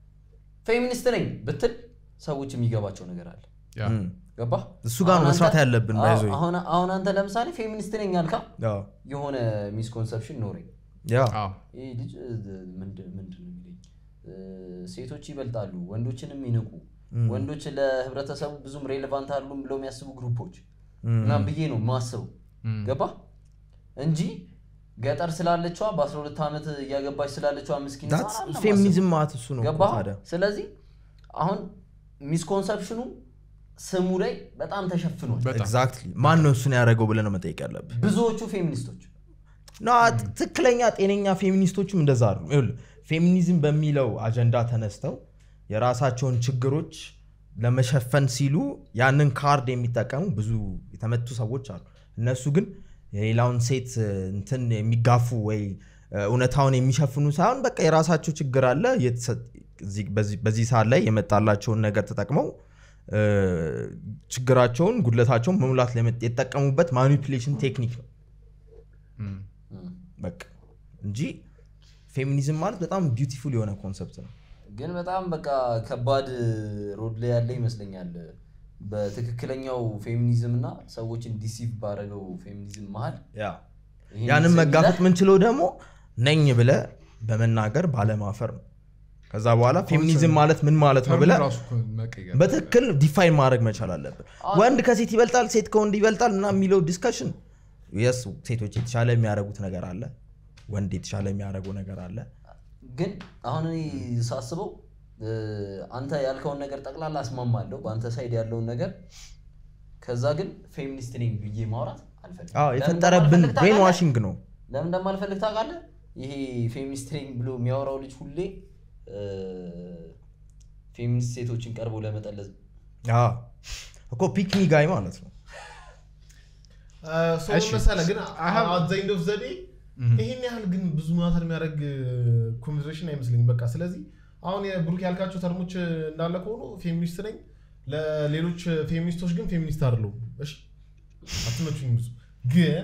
ፌሚኒስት ነኝ ብትል ሰዎች የሚገባቸው ነገር አለ ያ። እም። ገባ እሱ ጋር ነው መስራት ያለብን ባይዞ አሁን አሁን አንተ ለምሳሌ ፌሚኒስት ነኝ አልካ የሆነ ሚስኮንሰፕሽን ኖረኝ ያ አዎ። ይህ ልጅ እ, ምንድን ምንድን ነው የሚለኝ እ, ሴቶች ይበልጣሉ ወንዶችንም ይንቁ ወንዶች ለህብረተሰቡ ብዙም ሬሌቫንት አሉም ብለው የሚያስቡ ግሩፖች ምናምን ብዬ ነው ማስበው ገባ እንጂ ገጠር ስላለችዋ በ12 ዓመት እያገባች ስላለችዋ ምስኪን ህፃን አይደለም ፌሚኒዝም ማስበው። ማለት እሱ ነው እኮ ገባ ታዲያ ስለዚህ አሁን ሚስኮንሰፕሽኑ ስሙ ላይ በጣም ተሸፍኗል በጣም ኤግዛክትሊ ማን ነው እሱን ያደረገው ብለህ ነው መጠየቅ ያለብህ ብዙዎቹ ፌሚኒስቶች ና ትክክለኛ ጤነኛ ፌሚኒስቶችም እንደዛ አሉ ይኸውልህ ፌሚኒዝም በሚለው አጀንዳ ተነስተው የራሳቸውን ችግሮች ለመሸፈን ሲሉ ያንን ካርድ የሚጠቀሙ ብዙ የተመቱ ሰዎች አሉ እነሱ ግን የሌላውን ሴት እ, እንትን የሚጋፉ ወይ እ, እውነታውን የሚሸፍኑ ሳይሆን በቃ የራሳቸው ችግር አለ የተሰ- እዚህ- በዚህ- በዚህ ሰዓት ላይ የመጣላቸውን ነገር ተጠቅመው እ, ችግራቸውን ጉድለታቸውን መሙላት ለመ- የተጠቀሙበት ማኒፕሌሽን ቴክኒክ ነው እም። በቃ እንጂ ፌሚኒዝም ማለት በጣም ቢዩቲፉል የሆነ ኮንሰፕት ነው ግን በጣም በቃ ከባድ ሮድ ላይ ያለ ይመስለኛል በትክክለኛው ፌሚኒዝም እና ሰዎችን ዲሲቭ ባደረገው ፌሚኒዝም መሀል ይሄን ያንን ስም መጋፈጥ ይዘህ ምንችለው ደግሞ ነኝ ብለ በመናገር ባለማፈር ነው ከዛ በኋላ ፌሚኒዝም ማለት ምን ማለት ነው ተርሙ ብለ ራሱ እኮ መቀየር በትክክል ዲፋይን ማድረግ መቻል አለብን ወንድ ከሴት ይበልጣል ሴት ከወንድ ይበልጣል እና የሚለው ዲስከሽን የስ ሴቶች የተሻለ የሚያደርጉት ነገር አለ ወንድ የተሻለ የሚያደርገው ነገር አለ ግን አሁን እኔ ሳስበው እ፣ አንተ ያልከውን ነገር ጠቅላላ አስማማለሁ በአንተ ሳይድ ያለውን ነገር ከዛ ግን ፌሚኒስት ነኝ ብዬ ማውራት አልፈልግም አዎ ለምን የፈጠረብን እንደማልፈልግ ብሬን ታውቃለህ? ዋሽንግ ነው ለምን እንደማልፈልግ ታውቃለህ ይሄ ፌሚኒስት ነኝ ብሎ የሚያወራው ልጅ ሁሌ እ፣ ፌሚኒስት ሴቶችን ቀርቦ ለመጠለዝ አዎ። እኮ ፒክሚ ጋይ ማለት ነው ሰው እሺ። መሰለህ ግን I have- አዛኝ ኦፍ ዘዴ ይሄን ያህል ግን ብዙ ማተር የሚያደርግ ኮንቨርሴሽን አይመስለኝም በቃ ስለዚህ አሁን የብሩክ ያልካቸው ተርሞች እንዳለ ከሆኑ ፌሚኒስት ነኝ ለሌሎች ፌሚኒስቶች ግን ፌሚኒስት አይደለሁም እሺ አትመቹኝ ብዙ ግን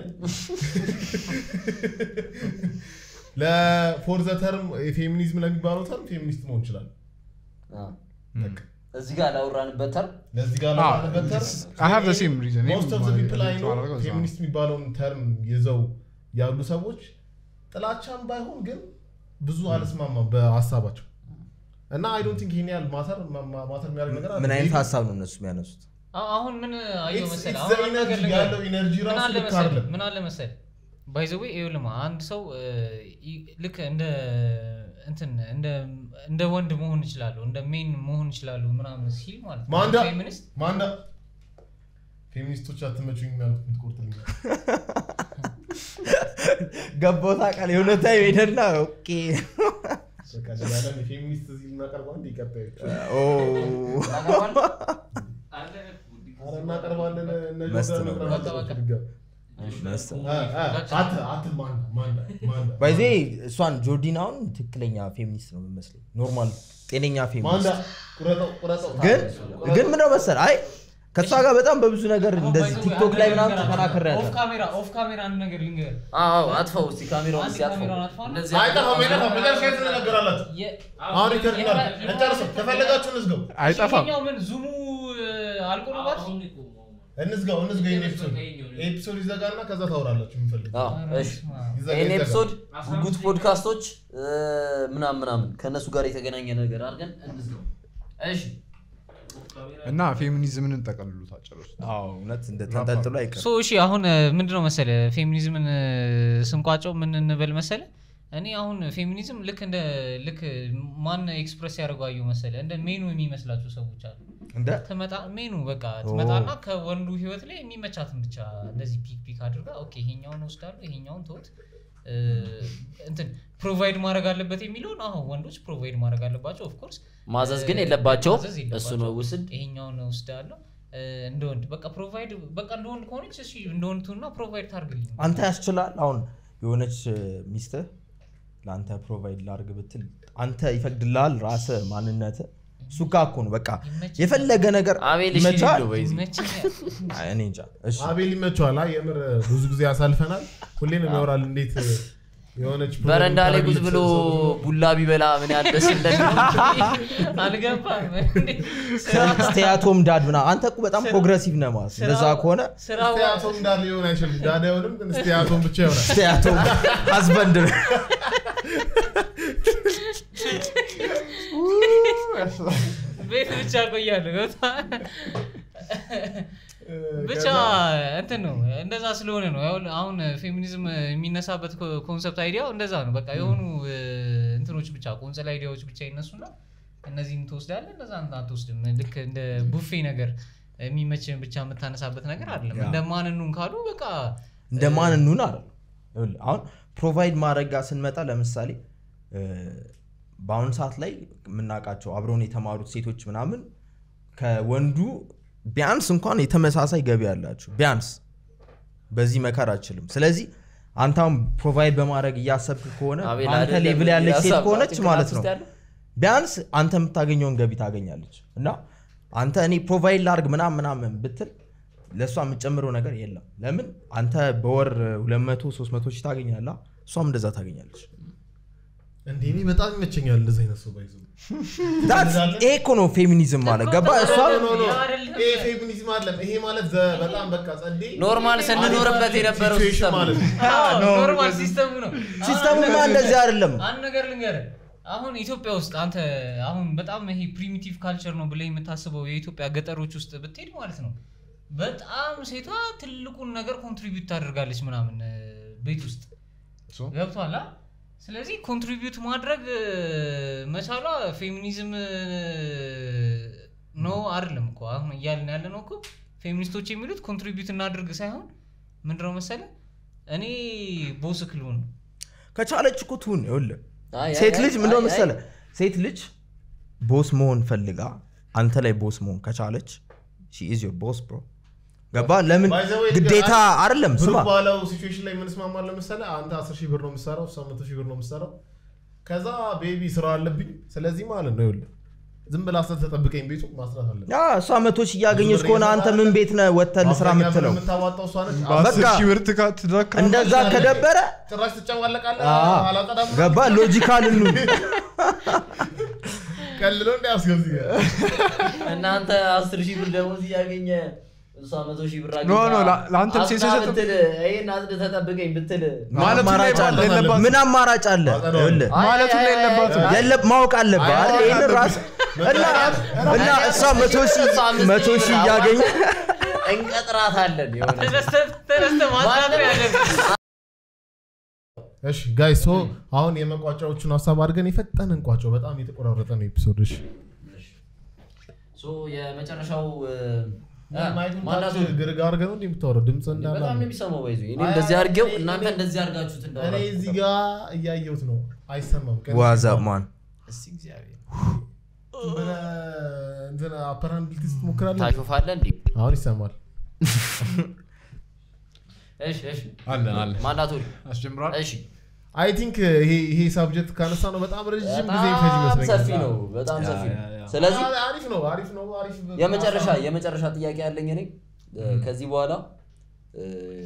ለፎር ዘ ተርም የፌሚኒዝም ለሚባለው ተርም ፌሚኒስት መሆን ይችላል አ፣ በቃ እዚህ ጋር ላወራንበት ተርም ለዚህ ጋር Ah, ለማለት በተር I have the same reason. ሞስት ኦፍ ዘ እኔም ፒፕል አይ ኖ ማድረገው እዛ ነው። ፌሚኒስት የሚባለውን ተርም ይዘው ያሉ ሰዎች ጥላቻም ባይሆን ግን ብዙ አልስማማም በሀሳባቸው እና አይ ዶንት ቲንክ ይሄን ያህል ማተር ማተር የሚያደርግ ነገር ምን አይነት ሀሳብ ነው እነሱ የሚያነሱት አ- አሁን ምን አየሁ It's- መሰለህ? it's አሁን the አንድ ነገር energy ልንገርህ። ያለው ኢነርጂ ምን ራሱ አለ ልክ መሰለህ? አይደለም ምን አለ መሰለህ ባይዘዌ ይኸውልህ አንድ ሰው እ, ይ- ልክ እንደ እንትን እንደ እንደ ወንድ መሆን ይችላሉ እንደ ሜን መሆን ይችላሉ ምናምን ሲል ማለት ነው ማንዳ ፌሚኒስት ማንዳ ፌሚኒስቶች አትመቹኝ የሚያሉት የምትቆርጥልኝ ገባታ ቃል የሆነ ታይም ሄደና ኦኬ በቃ ሌላለም የፌሚኒስት እዚህ እናቀርበው አንድ ይቀጣዩ ኦ፣ ኧረ እናቀርባለን እነ መስት ጆርዳን ነው። መቅረብ በቃ አለባቸው በቃ። ድጋሚ። መስት አ- አ- አት አት ማንዳ ማንዳ ማንዳ ባይዜ እሷን ጆርዲናውን ትክክለኛ ፌሚኒስት ነው የምመስለኝ ኖርማል ጤነኛ ማንዳ ፌሚኒስት ቁረጠው ቁረጠው ግን ግን ምንድነው መሰል አይ ከእሷ ጋር በጣም በብዙ ነገር እንደዚህ ቲክቶክ ላይ ምናምን ተከራክሬ ኦፍ ያለ ካሜራ ኦፍ ካሜራ አንድ ነገር ልንገርህ አዎ አጥፋው እስቲ ካሜራውን አንድ እስቲ አጥፋው ካሜራውን አጥፋው። እንደዚህ አይጠፋም አይጠፋም መጨረሻ የት እንነገራላችሁ የ- አሁን ሪከርድ እናድርግ እንጨርሰው ከፈለጋችሁ እንዝገው አይጠፋም ይሄኛው ምን ዙሙ እ, አልቆረባት እንዝጋው እንዝጋው ይሄን ኤፒሶድ ኤፒሶድ ይዘጋና ከዛ ታወራላችሁ የምፈልግ አዎ እሺ ይዘጋ ይህን ይዘጋ ኤፒሶድ ጉጉት ፖድካስቶች እ፣ ምናምን ምናምን ከእነሱ ጋር የተገናኘ ነገር አድርገን እንዝገው እሺ እና ፌሚኒዝምን እንጠቀልሉት አጨረሱ እውነት እንደ ተንጠልጥሎ አይቀርም ሶ እሺ አሁን እ, ምንድነው መሰለ ፌሚኒዝምን እ, ስንቋጨው ምን እንበል መሰለ እኔ አሁን ፌሚኒዝም ልክ እንደ ልክ ማን ኤክስፕረስ ያደርጓዩ መሰለ እንደ ሜኑ የሚመስላቸው ሰዎች አሉ እንደ ትመጣ ሜኑ በቃ ትመጣና ከወንዱ ህይወት ላይ የሚመቻትን ብቻ እንደዚህ ፒክ ፒክ አድርጋ ኦኬ ይሄኛውን ወስዳሉ ይሄኛውን ተውት እ፣ እንትን ፕሮቫይድ ማድረግ አለበት የሚለውን አሁን ወንዶች ፕሮቫይድ ማድረግ አለባቸው ኦፍኮርስ ማዘዝ ግን የለባቸውም ማዘዝ እሱ ነው የለባቸውም። ውስድ ይሄኛውን ወስዳለሁ እ፣ እንደ ወንድ በቃ ፕሮቫይድ በቃ እንደ ወንድ ከሆነች እሺ እንደ ወንድ ትሁንና ፕሮቫይድ ታርግልኝ አንተ ያስችላል አሁን የሆነች ሚስትህ ለአንተ ፕሮቫይድ ላርግ ብትል አንተ ይፈቅድልሃል ራስ ማንነት እሱ ጋ እኮ ነው በቃ ይመችኛል። የፈለገ ነገር አቤል እሺ ይመቻል ሊለው በይዚ ይመቸኛል። አይ፣ እኔ እንጃ እሺ አቤል ይመቸዋል አይ የምር ብዙ ጊዜ ያሳልፈናል ሁሌ ነው የሚያወራል እንዴት የሆነች በረንዳ ላይ ቁጭ ብሎ ቡላ ቢበላ ምን ያህል ደስ እንደሚል አልገባም እንዴ? ስራ- ስቴያቶም ዳድ ምናምን አንተ እኮ በጣም ፕሮግረሲቭ ነህ ማለት ነው። እንደዛ ከሆነ ስራው ስቲያቶም እንዳለ ሊሆን አይችልም ዳዳ አይሆንም ግን ስቲያቶም ብቻ ይሆናል ስቴያቶም ሀዝበንድ ቤት ብቻ ቆያለሁ ገብቶሃል? ብቻ እንትን ነው እንደዛ ስለሆነ ነው ያው አሁን ፌሚኒዝም የሚነሳበት ኮንሰፕት አይዲያው እንደዛ ነው በቃ የሆኑ እ, እንትኖች ብቻ ቆንጸል አይዲያዎች ብቻ ይነሱና እነዚህን ትወስዳለህ እነዛ አትወስድም ልክ እንደ ቡፌ ነገር የሚመችን ብቻ የምታነሳበት ነገር አይደለም እንደ ማንኑን ካሉ በቃ እንደ ማን እንሁን አለ አሁን ፕሮቫይድ ማድረግ ጋር ስንመጣ ለምሳሌ እ፣ በአሁኑ ሰዓት ላይ የምናውቃቸው አብረውን የተማሩት ሴቶች ምናምን ከወንዱ ቢያንስ እንኳን የተመሳሳይ ገቢ ያላቸው ቢያንስ በዚህ መከር አችልም ስለዚህ አንተ አሁን ፕሮቫይድ በማድረግ እያሰብክ ከሆነ አቤል አንተ አይደለም ሌቭል ያለች ሴት ሀሳብ ከሆነች ጭንቅላት ማለት ውስጥ ነው ያለው? ቢያንስ አንተ የምታገኘውን ገቢ ታገኛለች እና አንተ እኔ ፕሮቫይድ ላርግ ምናምን ምናምን ብትል ለእሷ የምጨምረው ነገር የለም ለምን አንተ በወር 200 300 ሺህ ታገኛላ እሷም እንደዛ ታገኛለች እንዴ እኔ በጣም ይመቸኛል እንደዚህ አይነት ሰው ባይዘው That's- ይሄ እኮ ነው ፌሚኒዝም ማለት ገባ እሷ ኖ ኖ ያ አይደለም። ይሄ ፌሚኒዝም አይደለም ይሄ ማለት ዘ- በጣም በቃ ጸዴ ኖርማል ስንኖርበት የነበረው ሲቹዌሽን ሲስተም ማለት ነው። ነው ኖርማል ሲስተሙ ነው ሲስተሙማ እንደዚህ አይደለም አንድ ነገር ልንገርህ አሁን ኢትዮጵያ ውስጥ አንተ አሁን በጣም ይሄ ፕሪሚቲቭ ካልቸር ነው ብለህ የምታስበው የኢትዮጵያ ገጠሮች ውስጥ ብትሄድ ማለት ነው በጣም ሴቷ ትልቁን ነገር ኮንትሪቢዩት ታደርጋለች ምናምን እ፣ ቤት ውስጥ ሶ ገብቷል አ? ስለዚህ ኮንትሪቢዩት ማድረግ እ፣ መቻሏ ፌሚኒዝም ነው አይደለም እኮ አሁን እያልን ያለ ነው እኮ ፌሚኒስቶች የሚሉት ኮንትሪቢዩት እናድርግ ሳይሆን ምንድነው መሰለ እኔ ቦስ ክልሆን ከቻለች እኮ ትሁን ይኸውልህ አይ፣ አይ፣ ሴት አይ፣ ልጅ ምንድነው አይ፣ መሰለ ሴት ልጅ ቦስ መሆን ፈልጋ አንተ ላይ ቦስ መሆን ከቻለች ኢዝ ዮር ቦስ ብሮ ገባ ለምን By the way, ግዴታ አይደለም ብሩ ስማ ባለው ሲቹዌሽን ላይ የምንስማማለን መሰለህ አንተ አስር ሺህ ብር ነው የምትሰራው እሷ መቶ ሺህ ብር ነው የምትሰራው ከዛ ቤቢ ስራ አለብኝ ስለዚህ ማለት ነው ይኸውልህ ዝም ብላ አስር ተጠብቀኝ ቤቱ ማስራት አለብኝ ያ እሷ መቶ ሺህ እያገኘች ከሆነ አንተ ምን ቤት ነህ ወጥተህ ልስራ አብዛኛው ብር የምትለው የምታዋጣው እሷ ነች በአስር በቃ ሺህ ብር ትካ- ትዳክራለህ። እንደዛ ከደበረ ጭራሽ ትጨማለቃለህ አዎ፣ አላጠዳም ገባ ሎጂካል ኑ ቀልሎ እንዳያስገብ እዚህ ጋር እናንተ አስር ሺህ ብር ደሞዝ እያገኘ እሷ መቶ ሺህ ብር ኖ፣ ኖ፣ ላ- ለአንተም ሴት አስና ሲሰጥ- ብትል ይሄን አጽድተህ ተጠብቀኝ ብትል ማለት አማራጭ አለ የለባትም። ምን አማራጭ አለ ይኸውልህ፣ ማለት ሁላ የለባትም የለ ማወቅ አለብህ አይደል? ይሄንን ራስ እና እና እሷ መቶ ሺህ እሷ አምስት መቶ ሺህ ሺህ ብር እያገኘ እንቀጥራታለን የሆነ ተነስተህ ተነስተህ ማስራት ነው ያለብህ። እሺ ጋይስ ሶ አሁን የመቋጫዎቹን ሀሳብ አድርገን የፈጠነ እንቋጫው በጣም የተቆራረጠ ነው ኤፒሶድ እሺ ሶ የመጨረሻው እ፣ ማይኩን ማናቱ ታች ግርግ አድርገህ ነው እንዲህ የምታወራው ድምፅ እንዳለ በጣም ነው የሚሰማው ባይዙ እኔ እንደዚህ አድርጌው እናንተ እንደዚህ አድርጋችሁት እኔ እንዳወራ እዚህ ጋር እያየሁት ነው አይሰማም ቀን ዋዛ ማን እስቲ እግዚአብሔር ምን እንትን አፐራንድ ልትስ ትሞክራለህ ታሾፋለህ እንዴ አሁን ይሰማል እሺ እሺ አለን አለን ማናቱ አስጀምሯል እሺ አይ ቲንክ ይሄ ይሄ ሳብጀክት ካነሳ ነው በጣም ረዥም ጊዜ ይፈጅ በጣም ይመስለኛል ሰፊ ነው በጣም ሰፊ ነው ስለዚህ አ- አሪፍ ነው አሪፍ ነው አሪፍ የመጨረሻ የመጨረሻ ጥያቄ ያለኝ እኔ እ፣ ከዚህ በኋላ እ፣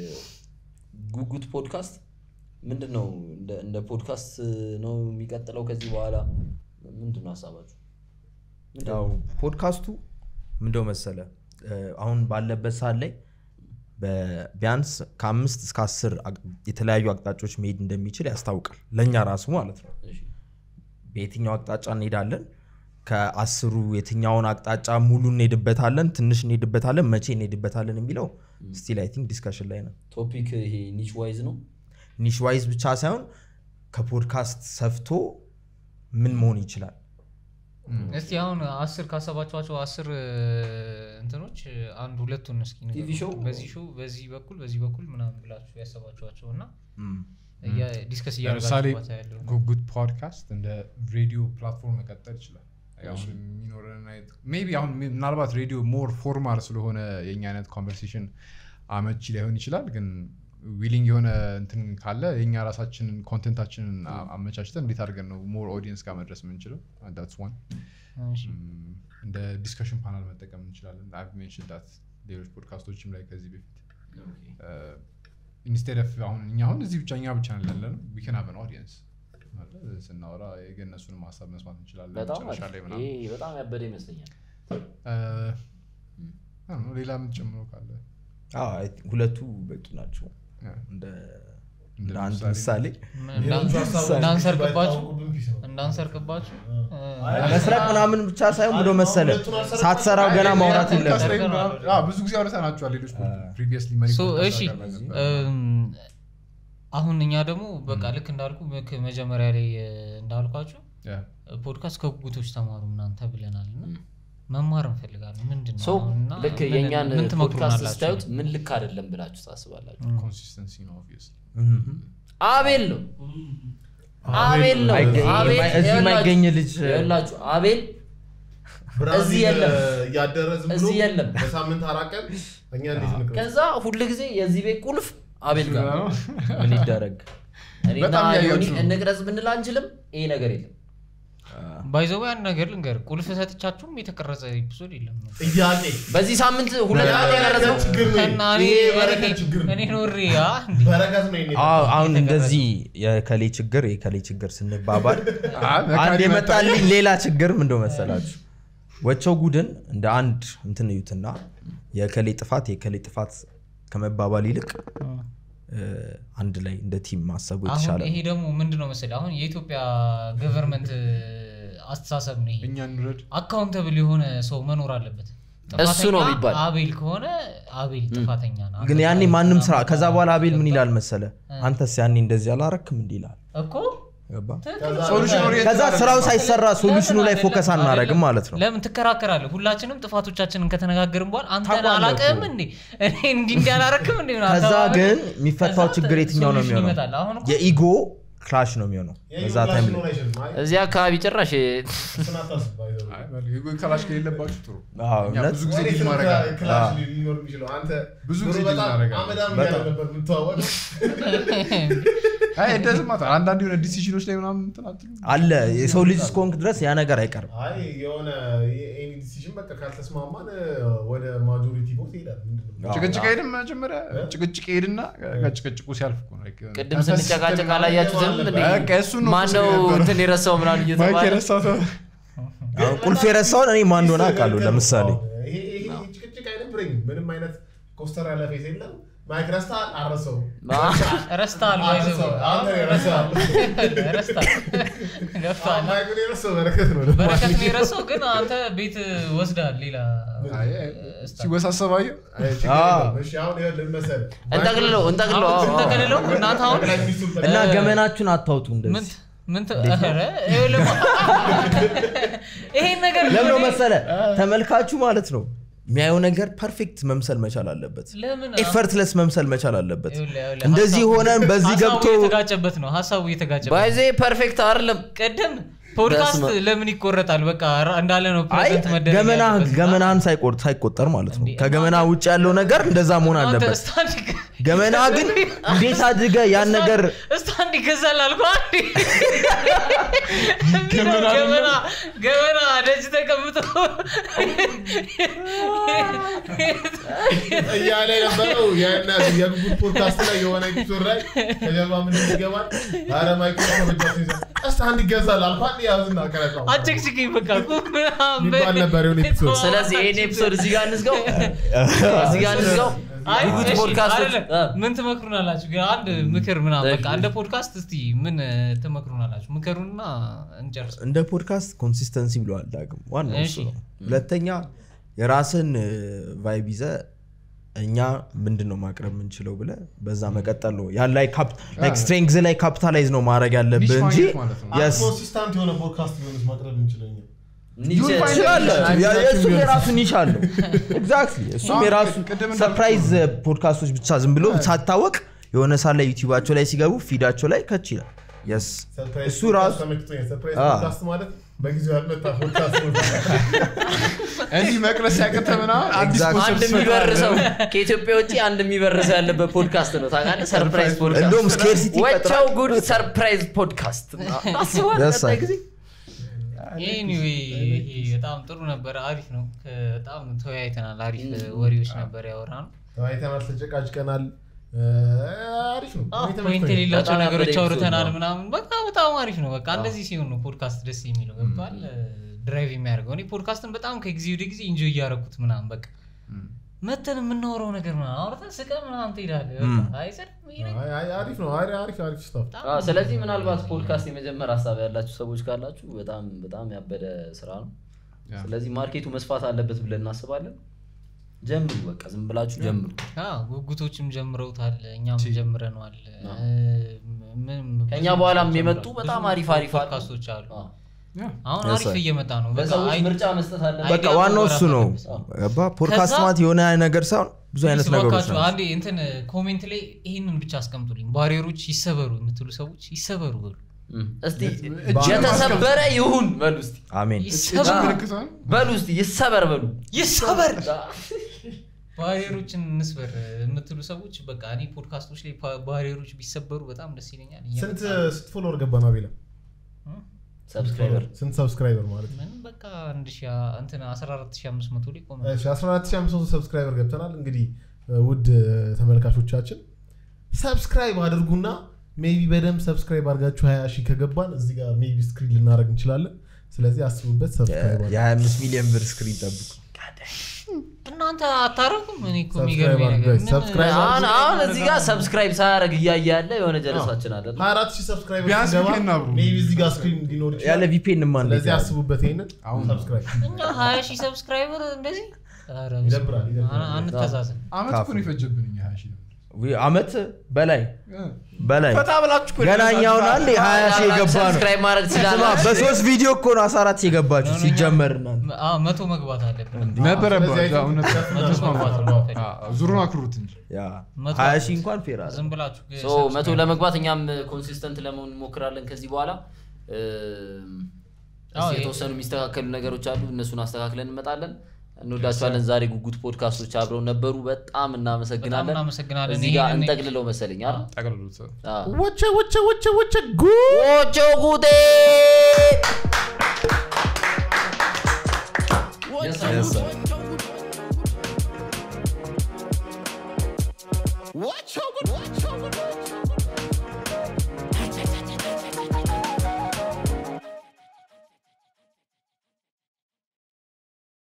ጉጉት ፖድካስት ምንድን ነው እንደ- እንደ ፖድካስት ነው የሚቀጥለው ከዚህ በኋላ ምንድን ነው ሀሳባችሁ ምንድን ያው ነው? ፖድካስቱ ምንደው መሰለ እ፣ አሁን ባለበት ሰዓት ላይ በ- ቢያንስ ከአምስት እስከ አስር አቅ- የተለያዩ አቅጣጫዎች መሄድ እንደሚችል ያስታውቃል ለእኛ ራሱ ማለት ነው እሺ። በየትኛው አቅጣጫ እንሄዳለን ከአስሩ የትኛውን አቅጣጫ ሙሉ እንሄድበታለን ትንሽ እንሄድበታለን መቼ እንሄድበታለን የሚለው ስቲል አይ ቲንክ ዲስከሽን ላይ ነው ቶፒክ ይሄ ኒች ዋይዝ ነው ኒሽ ዋይዝ ብቻ ሳይሆን ከፖድካስት ሰፍቶ ምን መሆን ይችላል እስቲ አሁን አስር ካሰባችኋቸው አስር እ፣ እንትኖች እ፣ አንድ ሁለቱን እስኪ ንገሩን። ቲቪ ሾው? በዚህ ሾው በዚህ በኩል በዚህ በኩል ምናምን ብላችሁ ያሰባችኋቸው እና ም። እያ- ዲስከስ ለምሳሌ እያደረጋችሁበት ያለው ጉጉት ፖድካስት እንደ ሬዲዮ ፕላትፎርም መቀጠል ይችላል አሁን የሚኖረን አይነት ሜይ ቢ አሁን ሚ- ምናልባት ሬዲዮ ሞር ፎርማል ስለሆነ የኛ አይነት ኮንቨርሴሽን አመቺ ላይሆን ይችላል ግን ዊሊንግ የሆነ እንትን ካለ የኛ ራሳችንን ኮንቴንታችንን አ- አመቻችተን እንዴት አድርገን ነው ሞር ኦዲየንስ ጋር መድረስ የምንችለው ዳትስ ዋን እሺ። እንደ ዲስከሽን ፓናል መጠቀም እንችላለን አይ ሜንሽን ዳት ሌሎች ፖድካስቶችም ላይ ከዚህ በፊት ኢንስቴድ ኦፍ አሁን እኛ አሁን እዚህ ብቻ እኛ ብቻ ነን ያለ ነው ዊከን ሀቭን ኦዲየንስ ስናወራ የገነሱንም ሀሳብ መስማት እንችላለን በጣም መጨረሻ ላይ አሪፍ። ምናምን ይሄ በጣም ያበደ ይመስለኛል እ፣ አይ don't know፣ ሌላ የምትጨምረው ካለ አዎ፣ I think ሁለቱ በቂ ናቸው ያ፣ እንደ እንደ እንደ አንድ ምሳሌ። ምሳሌ ሌሎቹ ሀሳቦች እንዳንሰርቅባችሁ ባይታወቁብን ፒስ ነው። እንዳንሰርቅባችሁ መስረቅ ምናምን ብቻ ሳይሆን ብሎ መሰለ ሁለቱን አልሰረቅም። ሳትሰራው ገና ማውራት ፖድካስት የለም ላይ የለም። ምናምን- አዎ፣ ብዙ ጊዜ አውርተናቸዋል ሌሎች ፕሪቪየስሊ ሶ እሺ እም፣ አሁን እኛ ደግሞ በቃ ልክ እንዳልኩ ልክ መጀመሪያ ላይ እ፣ እንዳልኳችሁ ፖድካስት ከጉጉቶች ተማሩ እናንተ ብለናል እና መማር እንፈልጋለን ምንድን ነው ሶ አሁን እና ልክ ምን- የእኛን ምን ፖድካስት ትመክሩናላችሁ? ስታዩት ምን ልክ አይደለም ብላችሁ ታስባላችሁ ኮንሲስተንሲ ነው obviously። አቤል ነው አቤል ነው አይገ- አቤል የማይ- እዚህ ይኸውላችሁ- የማይገኝ ልጅ ይኸውላችሁ አቤል ብራዚል እዚህ የለም። እያደረ ዝም ብሎ እዚህ የለም። በሳምንት አራት ቀን እኛ እንዴት እንቅረጽ? ከዛ ሁል ጊዜ የዚህ ቤት ቁልፍ አቤል ጋር ነው። ምን ይደረግ እኔና በጣም ዮኒ እያያችሁ ነው። እንቅረጽ ብንል አንችልም ይሄ ነገር የለም ባይዘው ያን ነገር ልንገር ቁልፍ ሰጥቻችሁም የተቀረጸ ኤፒሶድ የለም ጥያቄ በዚህ ሳምንት ሁለት ያ- ቀን የቀረጽነው ያ ችግር ነው። እና እኔ- ይሄ የበረከት ችግር ነው። እኔ ኖሬ አ እንዴ በረከት ነው የኔ አዎ፣ አሁን የተቀረጸ። እንደዚህ የከሌ ችግር የከሌ ችግር ስንባባል አይ፣ መካሪ አንድ መጣ። የመጣልኝ ሌላ ችግር ምን እንደው መሰላችሁ ወቸው ጉድን እንደ አንድ እንትን እዩትና የከሌ ጥፋት የከሌ ጥፋት ከመባባል ይልቅ እ፣ አንድ ላይ እንደ ቲም ማሰቡ የተሻለ አሁን ይሄ ነው። ደግሞ ምንድነው መሰለህ አሁን የኢትዮጵያ ገቨርንመንት አስተሳሰብ ነው ይሄ እኛ እንውረድ አካውንተብል የሆነ ሰው መኖር አለበት እሱ ነው ጥፋተኛ የሚባል። አቤል ከሆነ አቤል ጥፋተኛ ነው ግን ያኔ ማንም ስራ ከዛ በኋላ አቤል ምን ገባ? ይላል መሰለ አንተስ ያኔ እንደዚህ አላረክም እንዲህ ይላል እኮ ገባ? ሶሉሽን ኦሪየንትድ ከዛ አይደለም። ስራው ሳይሰራ ሶሉሽኑ ላይ ለምን ፎከስ አይደለም? አናረግም ማለት ነው ለምን ትከራከራለህ ሁላችንም ጥፋቶቻችንን ከተነጋገርን በኋላ አንተን ታውቃለህ አላቅም እኮ። እንዴ እኔ እንዲህ እንዲህ አላረክም እንዴ ምናምን ከዛ ተባብለን ግን የሚፈታው ከዛ ችግር የትኛው ነው ሶሉሽን የሚሆነው ይመጣል። አሁን እኮ የኢጎ ክላሽ ነው የሚሆነው በዛ ታይም ላይ እዚህ አካባቢ ጭራሽ አይ፣ በል፣ የጎ ክላሽ ከሌለባችሁ ጥሩ አዎ፣ እኛ እውነት ብዙ ጊዜ ዲል ማድረጋለን ብዙ ጊዜ ዲል እናደርጋለን። አይ እንደዚህ ማታ አንዳንድ የሆነ ዲሲዥኖች ላይ ምናምን እንትን አትሉም? አለ የሰው ልጅ እስከሆንክ ድረስ ያ ነገር አይቀርም አይ የሆነ ኤኒ ዲሲዥን በቃ ካልተስማማን ወደ ማጆሪቲ ቦት ይሄዳል ምንድን ነው? አዎ። ጭቅጭቅ ሄድን መጀመሪያ ጭቅጭቅ ሄድና ከጭቅጭቁ ሲያልፍ እኮ ነው። like የሆነ ቅድም ተንፈስ ስንጨቃጨቅ ስትል አላያችሁትም ምናምን እንዴ? በቃ እሱን ነው ማነው እኮ የነበረው። እንትን የረሳው ምናምን ማይክ እየተባለ የረሳው ሰው አሁን ቁልፍ የረሳውን እኔ ማን እንደሆነ አውቃለሁ ለምሳሌ ይሄ ይሄ ጭቅጭቅ አይደብረኝም ምንም አይነት ኮስተር ያለ ፌስ የለም ማይክ ረስታል አረሰው ረስተሃል አረሰው አንተ ረሳል ረስተሃል ገብቶሃል ማይኩን የረሳው በረከት ነው በረከት ነው የረሳው ግን አንተ ቤት ወስዳል ሌላ አይ፣ አይ፣ ሲወሳሰብ አየሁ። እሺ አሁን ይኸውልህ መሰለህ እንጠቅልለው እንጠቅልለው አዎ፣ አዎ። ተቀልለው እናንተ አሁን ጠቅላይ ሚኒስትሩ እና ገመናችሁን አታውጡ ምን እንደዚህ ምን ተ- ኧረ፣ ይኸውልህ ይሄን ነገር ለምን ነው መሰለ ተመልካቹ ማለት ነው የሚያየው ነገር ፐርፌክት መምሰል መቻል አለበት ለምን ኤፈርትለስ መምሰል መቻል አለበት ይኸውልህ፣ ይኸውልህ፣ እንደዚህ ሀሳቡ- ሆነን በዚህ ሀሳቡ ገብቶ እየተጋጨበት ነው ሀሳቡ እየተጋጨበት ባይዜ ፐርፌክት አይደለም ቅድም ፖድካስት በስመ- ለምን ይቆረጣል በቃ ራ- እንዳለ ነው አይ ፕሬዘንት መደረግ ገመና ያለበት። ገመናህን ሳይቆር ሳይቆጠር ማለት ነው እንዴ፣ ከገመና ውጭ ያለው ነገር እንደዛ መሆን አንተ አለበት ስታንድ ገመና ግን እንዴት አድርገ ያን ነገር ስታንድ ይገዛል አልኩህ አይደል? የሚለው ገመና ገመና ደጅ ተቀምጦ እያለ የነበረው የእነ የጉጉት ፖድካስት ላይ የሆነ ኤፒሶድ ላይ ከጀርባ ምንድን ይገባል አረ ማይክሮፎን በእጃቸው ይዘው እስቲ አንድ ይገዛል አልኳት ያዝና ቀረጻው አጨቅጭቅኝ በቃ ቁም ምናምን የሚባል ነበር የሆነ ኤፒሶድ ስለዚህ ይህን ኤፒሶድ እዚህ ጋር እንዝጋው እዚህ ጋር እንዝጋው አይ፣ ጉጉት እሺ፣ ፖድካስት አይደለም። ምን ትመክሩናላችሁ? ግን አንድ ምክር ምናምን በቃ እንደ ፖድካስት እስቲ ምን ትመክሩናላችሁ? ምከሩና እንጨርስ። እንደ ፖድካስት ኮንሲስተንሲ ብለዋል ዳግም ዋናው እሱ እሺ። ነው ሁለተኛ የራስን ቫይብ ይዘ እኛ ምንድን ነው ማቅረብ የምንችለው ብለ በዛ መቀጠል ነው ያን ላይ ስትሬንግዝ ላይ ካፒታላይዝ ነው ማድረግ ያለብህ ኒሽ እንጂ ማግኘት ማለት ነው። yes ኮንሲስታንት የሆነ ፖድካስት ቢሆንስ ማቅረብ እንችለኛል ኒቼ ትችላለህ። ያ- የእሱም የራሱ ኒሽ አለው ኤግዛክትሊ እሱም አሁን የራሱ ቅድም እንዳልኩት ሰርፕራይዝ ፖድካስቶች ብቻ ዝም ብሎ ሳታወቅ የሆነ ሳ ላይ ዩቲዩባቸው ላይ ሲገቡ ፊዳቸው ላይ ከች ይላል የስ ሰርፕራይዝ እሱ ራሱ ተመችቶኛል ሰርፕራይዝ አዎ። ፖድካስት ማለት በጊዜው ያልመጣ ፖድካስት ነው እንዲህ መቅረስ ያቅተ ምናምን አዲስ Exactly. አንድ ኮንሰፕት የሚበርሰው ከኢትዮጵያ ውጭ አንድ የሚበርሰው ያለበት ፖድካስት ነው ታውቃለህ ሰርፕራይዝ እንደውም ፖድካስት ስኬርሲቲ ወቸው ጉድ ሰርፕራይዝ ፖድካስት አስበዋል Yes, ቀጣይ I- ጊዜ ኤኒዌይ ይሄ በጣም ጥሩ ነበር፣ አሪፍ ነው። ከ- በጣም ተወያይተናል። አሪፍ ወሬዎች ነበር ያወራ ነው። ተወያይተናል ተጨቃጭቀናል እ፣ አሪፍ ነው እኔ ፖይንት ተመችቶኛል። የሌላቸው በጣም ነገሮች ያበደ አውርተናል ኤፒሶድ ነው። ምናምን በቃ በጣም አሪፍ ነው። በቃ እንደዚህ ሲሆን ነው ፖድካስት ደስ የሚለው ገብቷል። ድራይቭ የሚያደርገው እኔ ፖድካስትን በጣም ከጊዜ ወደ ጊዜ ኢንጆይ እያደረኩት ምናምን በቃ መተን የምናወራው ነገር ምናምን አውርተን ስቀ ምናምን ትሄዳለህ። በቃ አይሰድም ይሄ ነገር? አይ፣ አይ፣ አሪፍ ነው አሪ- አሪፍ አሪፍ ስታፍ አዎ፣ ስለዚህ ምናልባት ፖድካስት የመጀመር ሀሳብ ያላችሁ ሰዎች ካላችሁ በጣም በጣም ያበደ ስራ ነው ያ። ስለዚህ ማርኬቱ መስፋት አለበት ብለን እናስባለን ጀምሩ በቃ ዝም ብላችሁ ጀምሩ አዎ፣ ጉጉቶችም ጀምረውታል፣ እኛም ጀምረነዋል። አዎ። ምን- ከእኛ ብዙ በኋላም ብዙ የመጡ በጣም አሪፍ አሪፍ አሉ። ፖድካስቶች አሉ። አዎ። አሁን Yes, አሪፍ sir. እየመጣ ነው። በቃ ለሰዎች አይ- ምርጫ መስጠት አለበት በቃ አይዲያ ዋናው መወራት እሱ ነው አለበት። ገባ ፖድካስት ከዛ- ማለት የሆነ ነገር ሳይሆን ብዙ አይነት ፕሊዝ ነገሮች እባካችሁ ናቸው አንዴ እንትን ኮሜንት ላይ ይህንን ብቻ አስቀምጡልኝ። ባሪየሮች ይሰበሩ የምትሉ ሰዎች ይሰበሩ በሉ። እም፣ እስቲ እጅ የተሰበረ ይሁን በሉ እስቲ አሜን ይሰበሩ ምልክቷን በሉ እስቲ ይሰበር በሉ ይሰበር ባሪየሮችን እንስበር የምትሉ ሰዎች በቃ እኔ ፖድካስቶች ላይ ባ- ባሪየሮች ቢሰበሩ በጣም ደስ ይለኛል። ስንት እየመጣ ነው። ስንት ፎሎወር ገባ ነው አቤላ ሰብስክራይበር ስንት ሰብስክራይበር ማለት ምን በቃ አንድ ሺህ እንትን 14500 ላይ ቆመ። እሺ 14500 ሰብስክራይበር ገብተናል እንግዲህ እ፣ ውድ እ፣ ተመልካቾቻችን ሰብስክራይብ አድርጉና ሜቢ በደንብ ሰብስክራይብ አድርጋችሁ 20 ሺህ ከገባን እዚህ ጋር ሜቢ ስክሪን ልናደርግ እንችላለን ስለዚህ አስቡበት ሰብስክራይብ አድርጉ። የ25 ሚሊዮን ብር ስክሪን ጠብቁ እናንተ አታረጉም? እኔ እኮ Subscribe የሚገርመኝ አድርጉ ነገር guys, ምን- subscribe አሁን አሁን እዚህ ጋር ሰብስክራይብ ሳያደርግ እያየ ያለ የሆነ ጀለሳችን አለ 24 ሺህ ሰብስክራይበር ቢያንስ ሲገባ VPN አብሩ። ሜቢ እዚህ ጋር ስክሪን ሊኖር ያለ ይችላል ቪፒኤን ማ ስለዚህ አስቡበት ይሄንን አሁን ሰብስክራይብ እኛ 20 ሺህ ሰብስክራይበር እንደዚህ ኧረ ይደብራል፣ ይደብራል። አን- አንተዛዘን። አመት እኮ ነው የፈጀብን እኛ ሀያ ሺህ ነው። አመት በላይ በላይ ፈታ ብላችሁ እኮ ገና እኛውን አንድ ሀያ ሺህ የገባ ነው ሰብስክራይብ ማድረግ ስማ ትችላላችሁ በሶስት ቪዲዮ እኮ ነው አስራ አራት የገባችሁ ሲጀመር እናንተ አዎ፣ መቶ መግባት አለብን። ነበረባት ስለዚህ ያው እውነት አይቶ- መቶ መግባት ነው የምንፈልገው። አዎ፣ ዙሩን አክሩት እንጂ ያ መቶ ሀያ ሺህ እንኳን ፌር አለ ዝም ብላችሁ ሶ subscribe መቶ ለመግባት እኛም ኮንሲስተንት ለመሆን እንሞክራለን ከዚህ በኋላ እም፣ እስኪ አዎ፣ የተወሰኑ የሚስተካከሉ ነገሮች አሉ እነሱን አስተካክለን እንመጣለን እንወዳቸዋለን ዛሬ ጉጉት ፖድካስቶች አብረው ነበሩ በጣም እናመሰግናለን በጣም እናመሰግናለን። እዚህ ጋር ይሄንን- እንጠቅልለው መሰለኝ አይደል? ጠቅልሉት አዎ። ወቸ ወቸ ወቸ ወቸ ጉድ ኦቾ ጉዴ What Yes, sir. what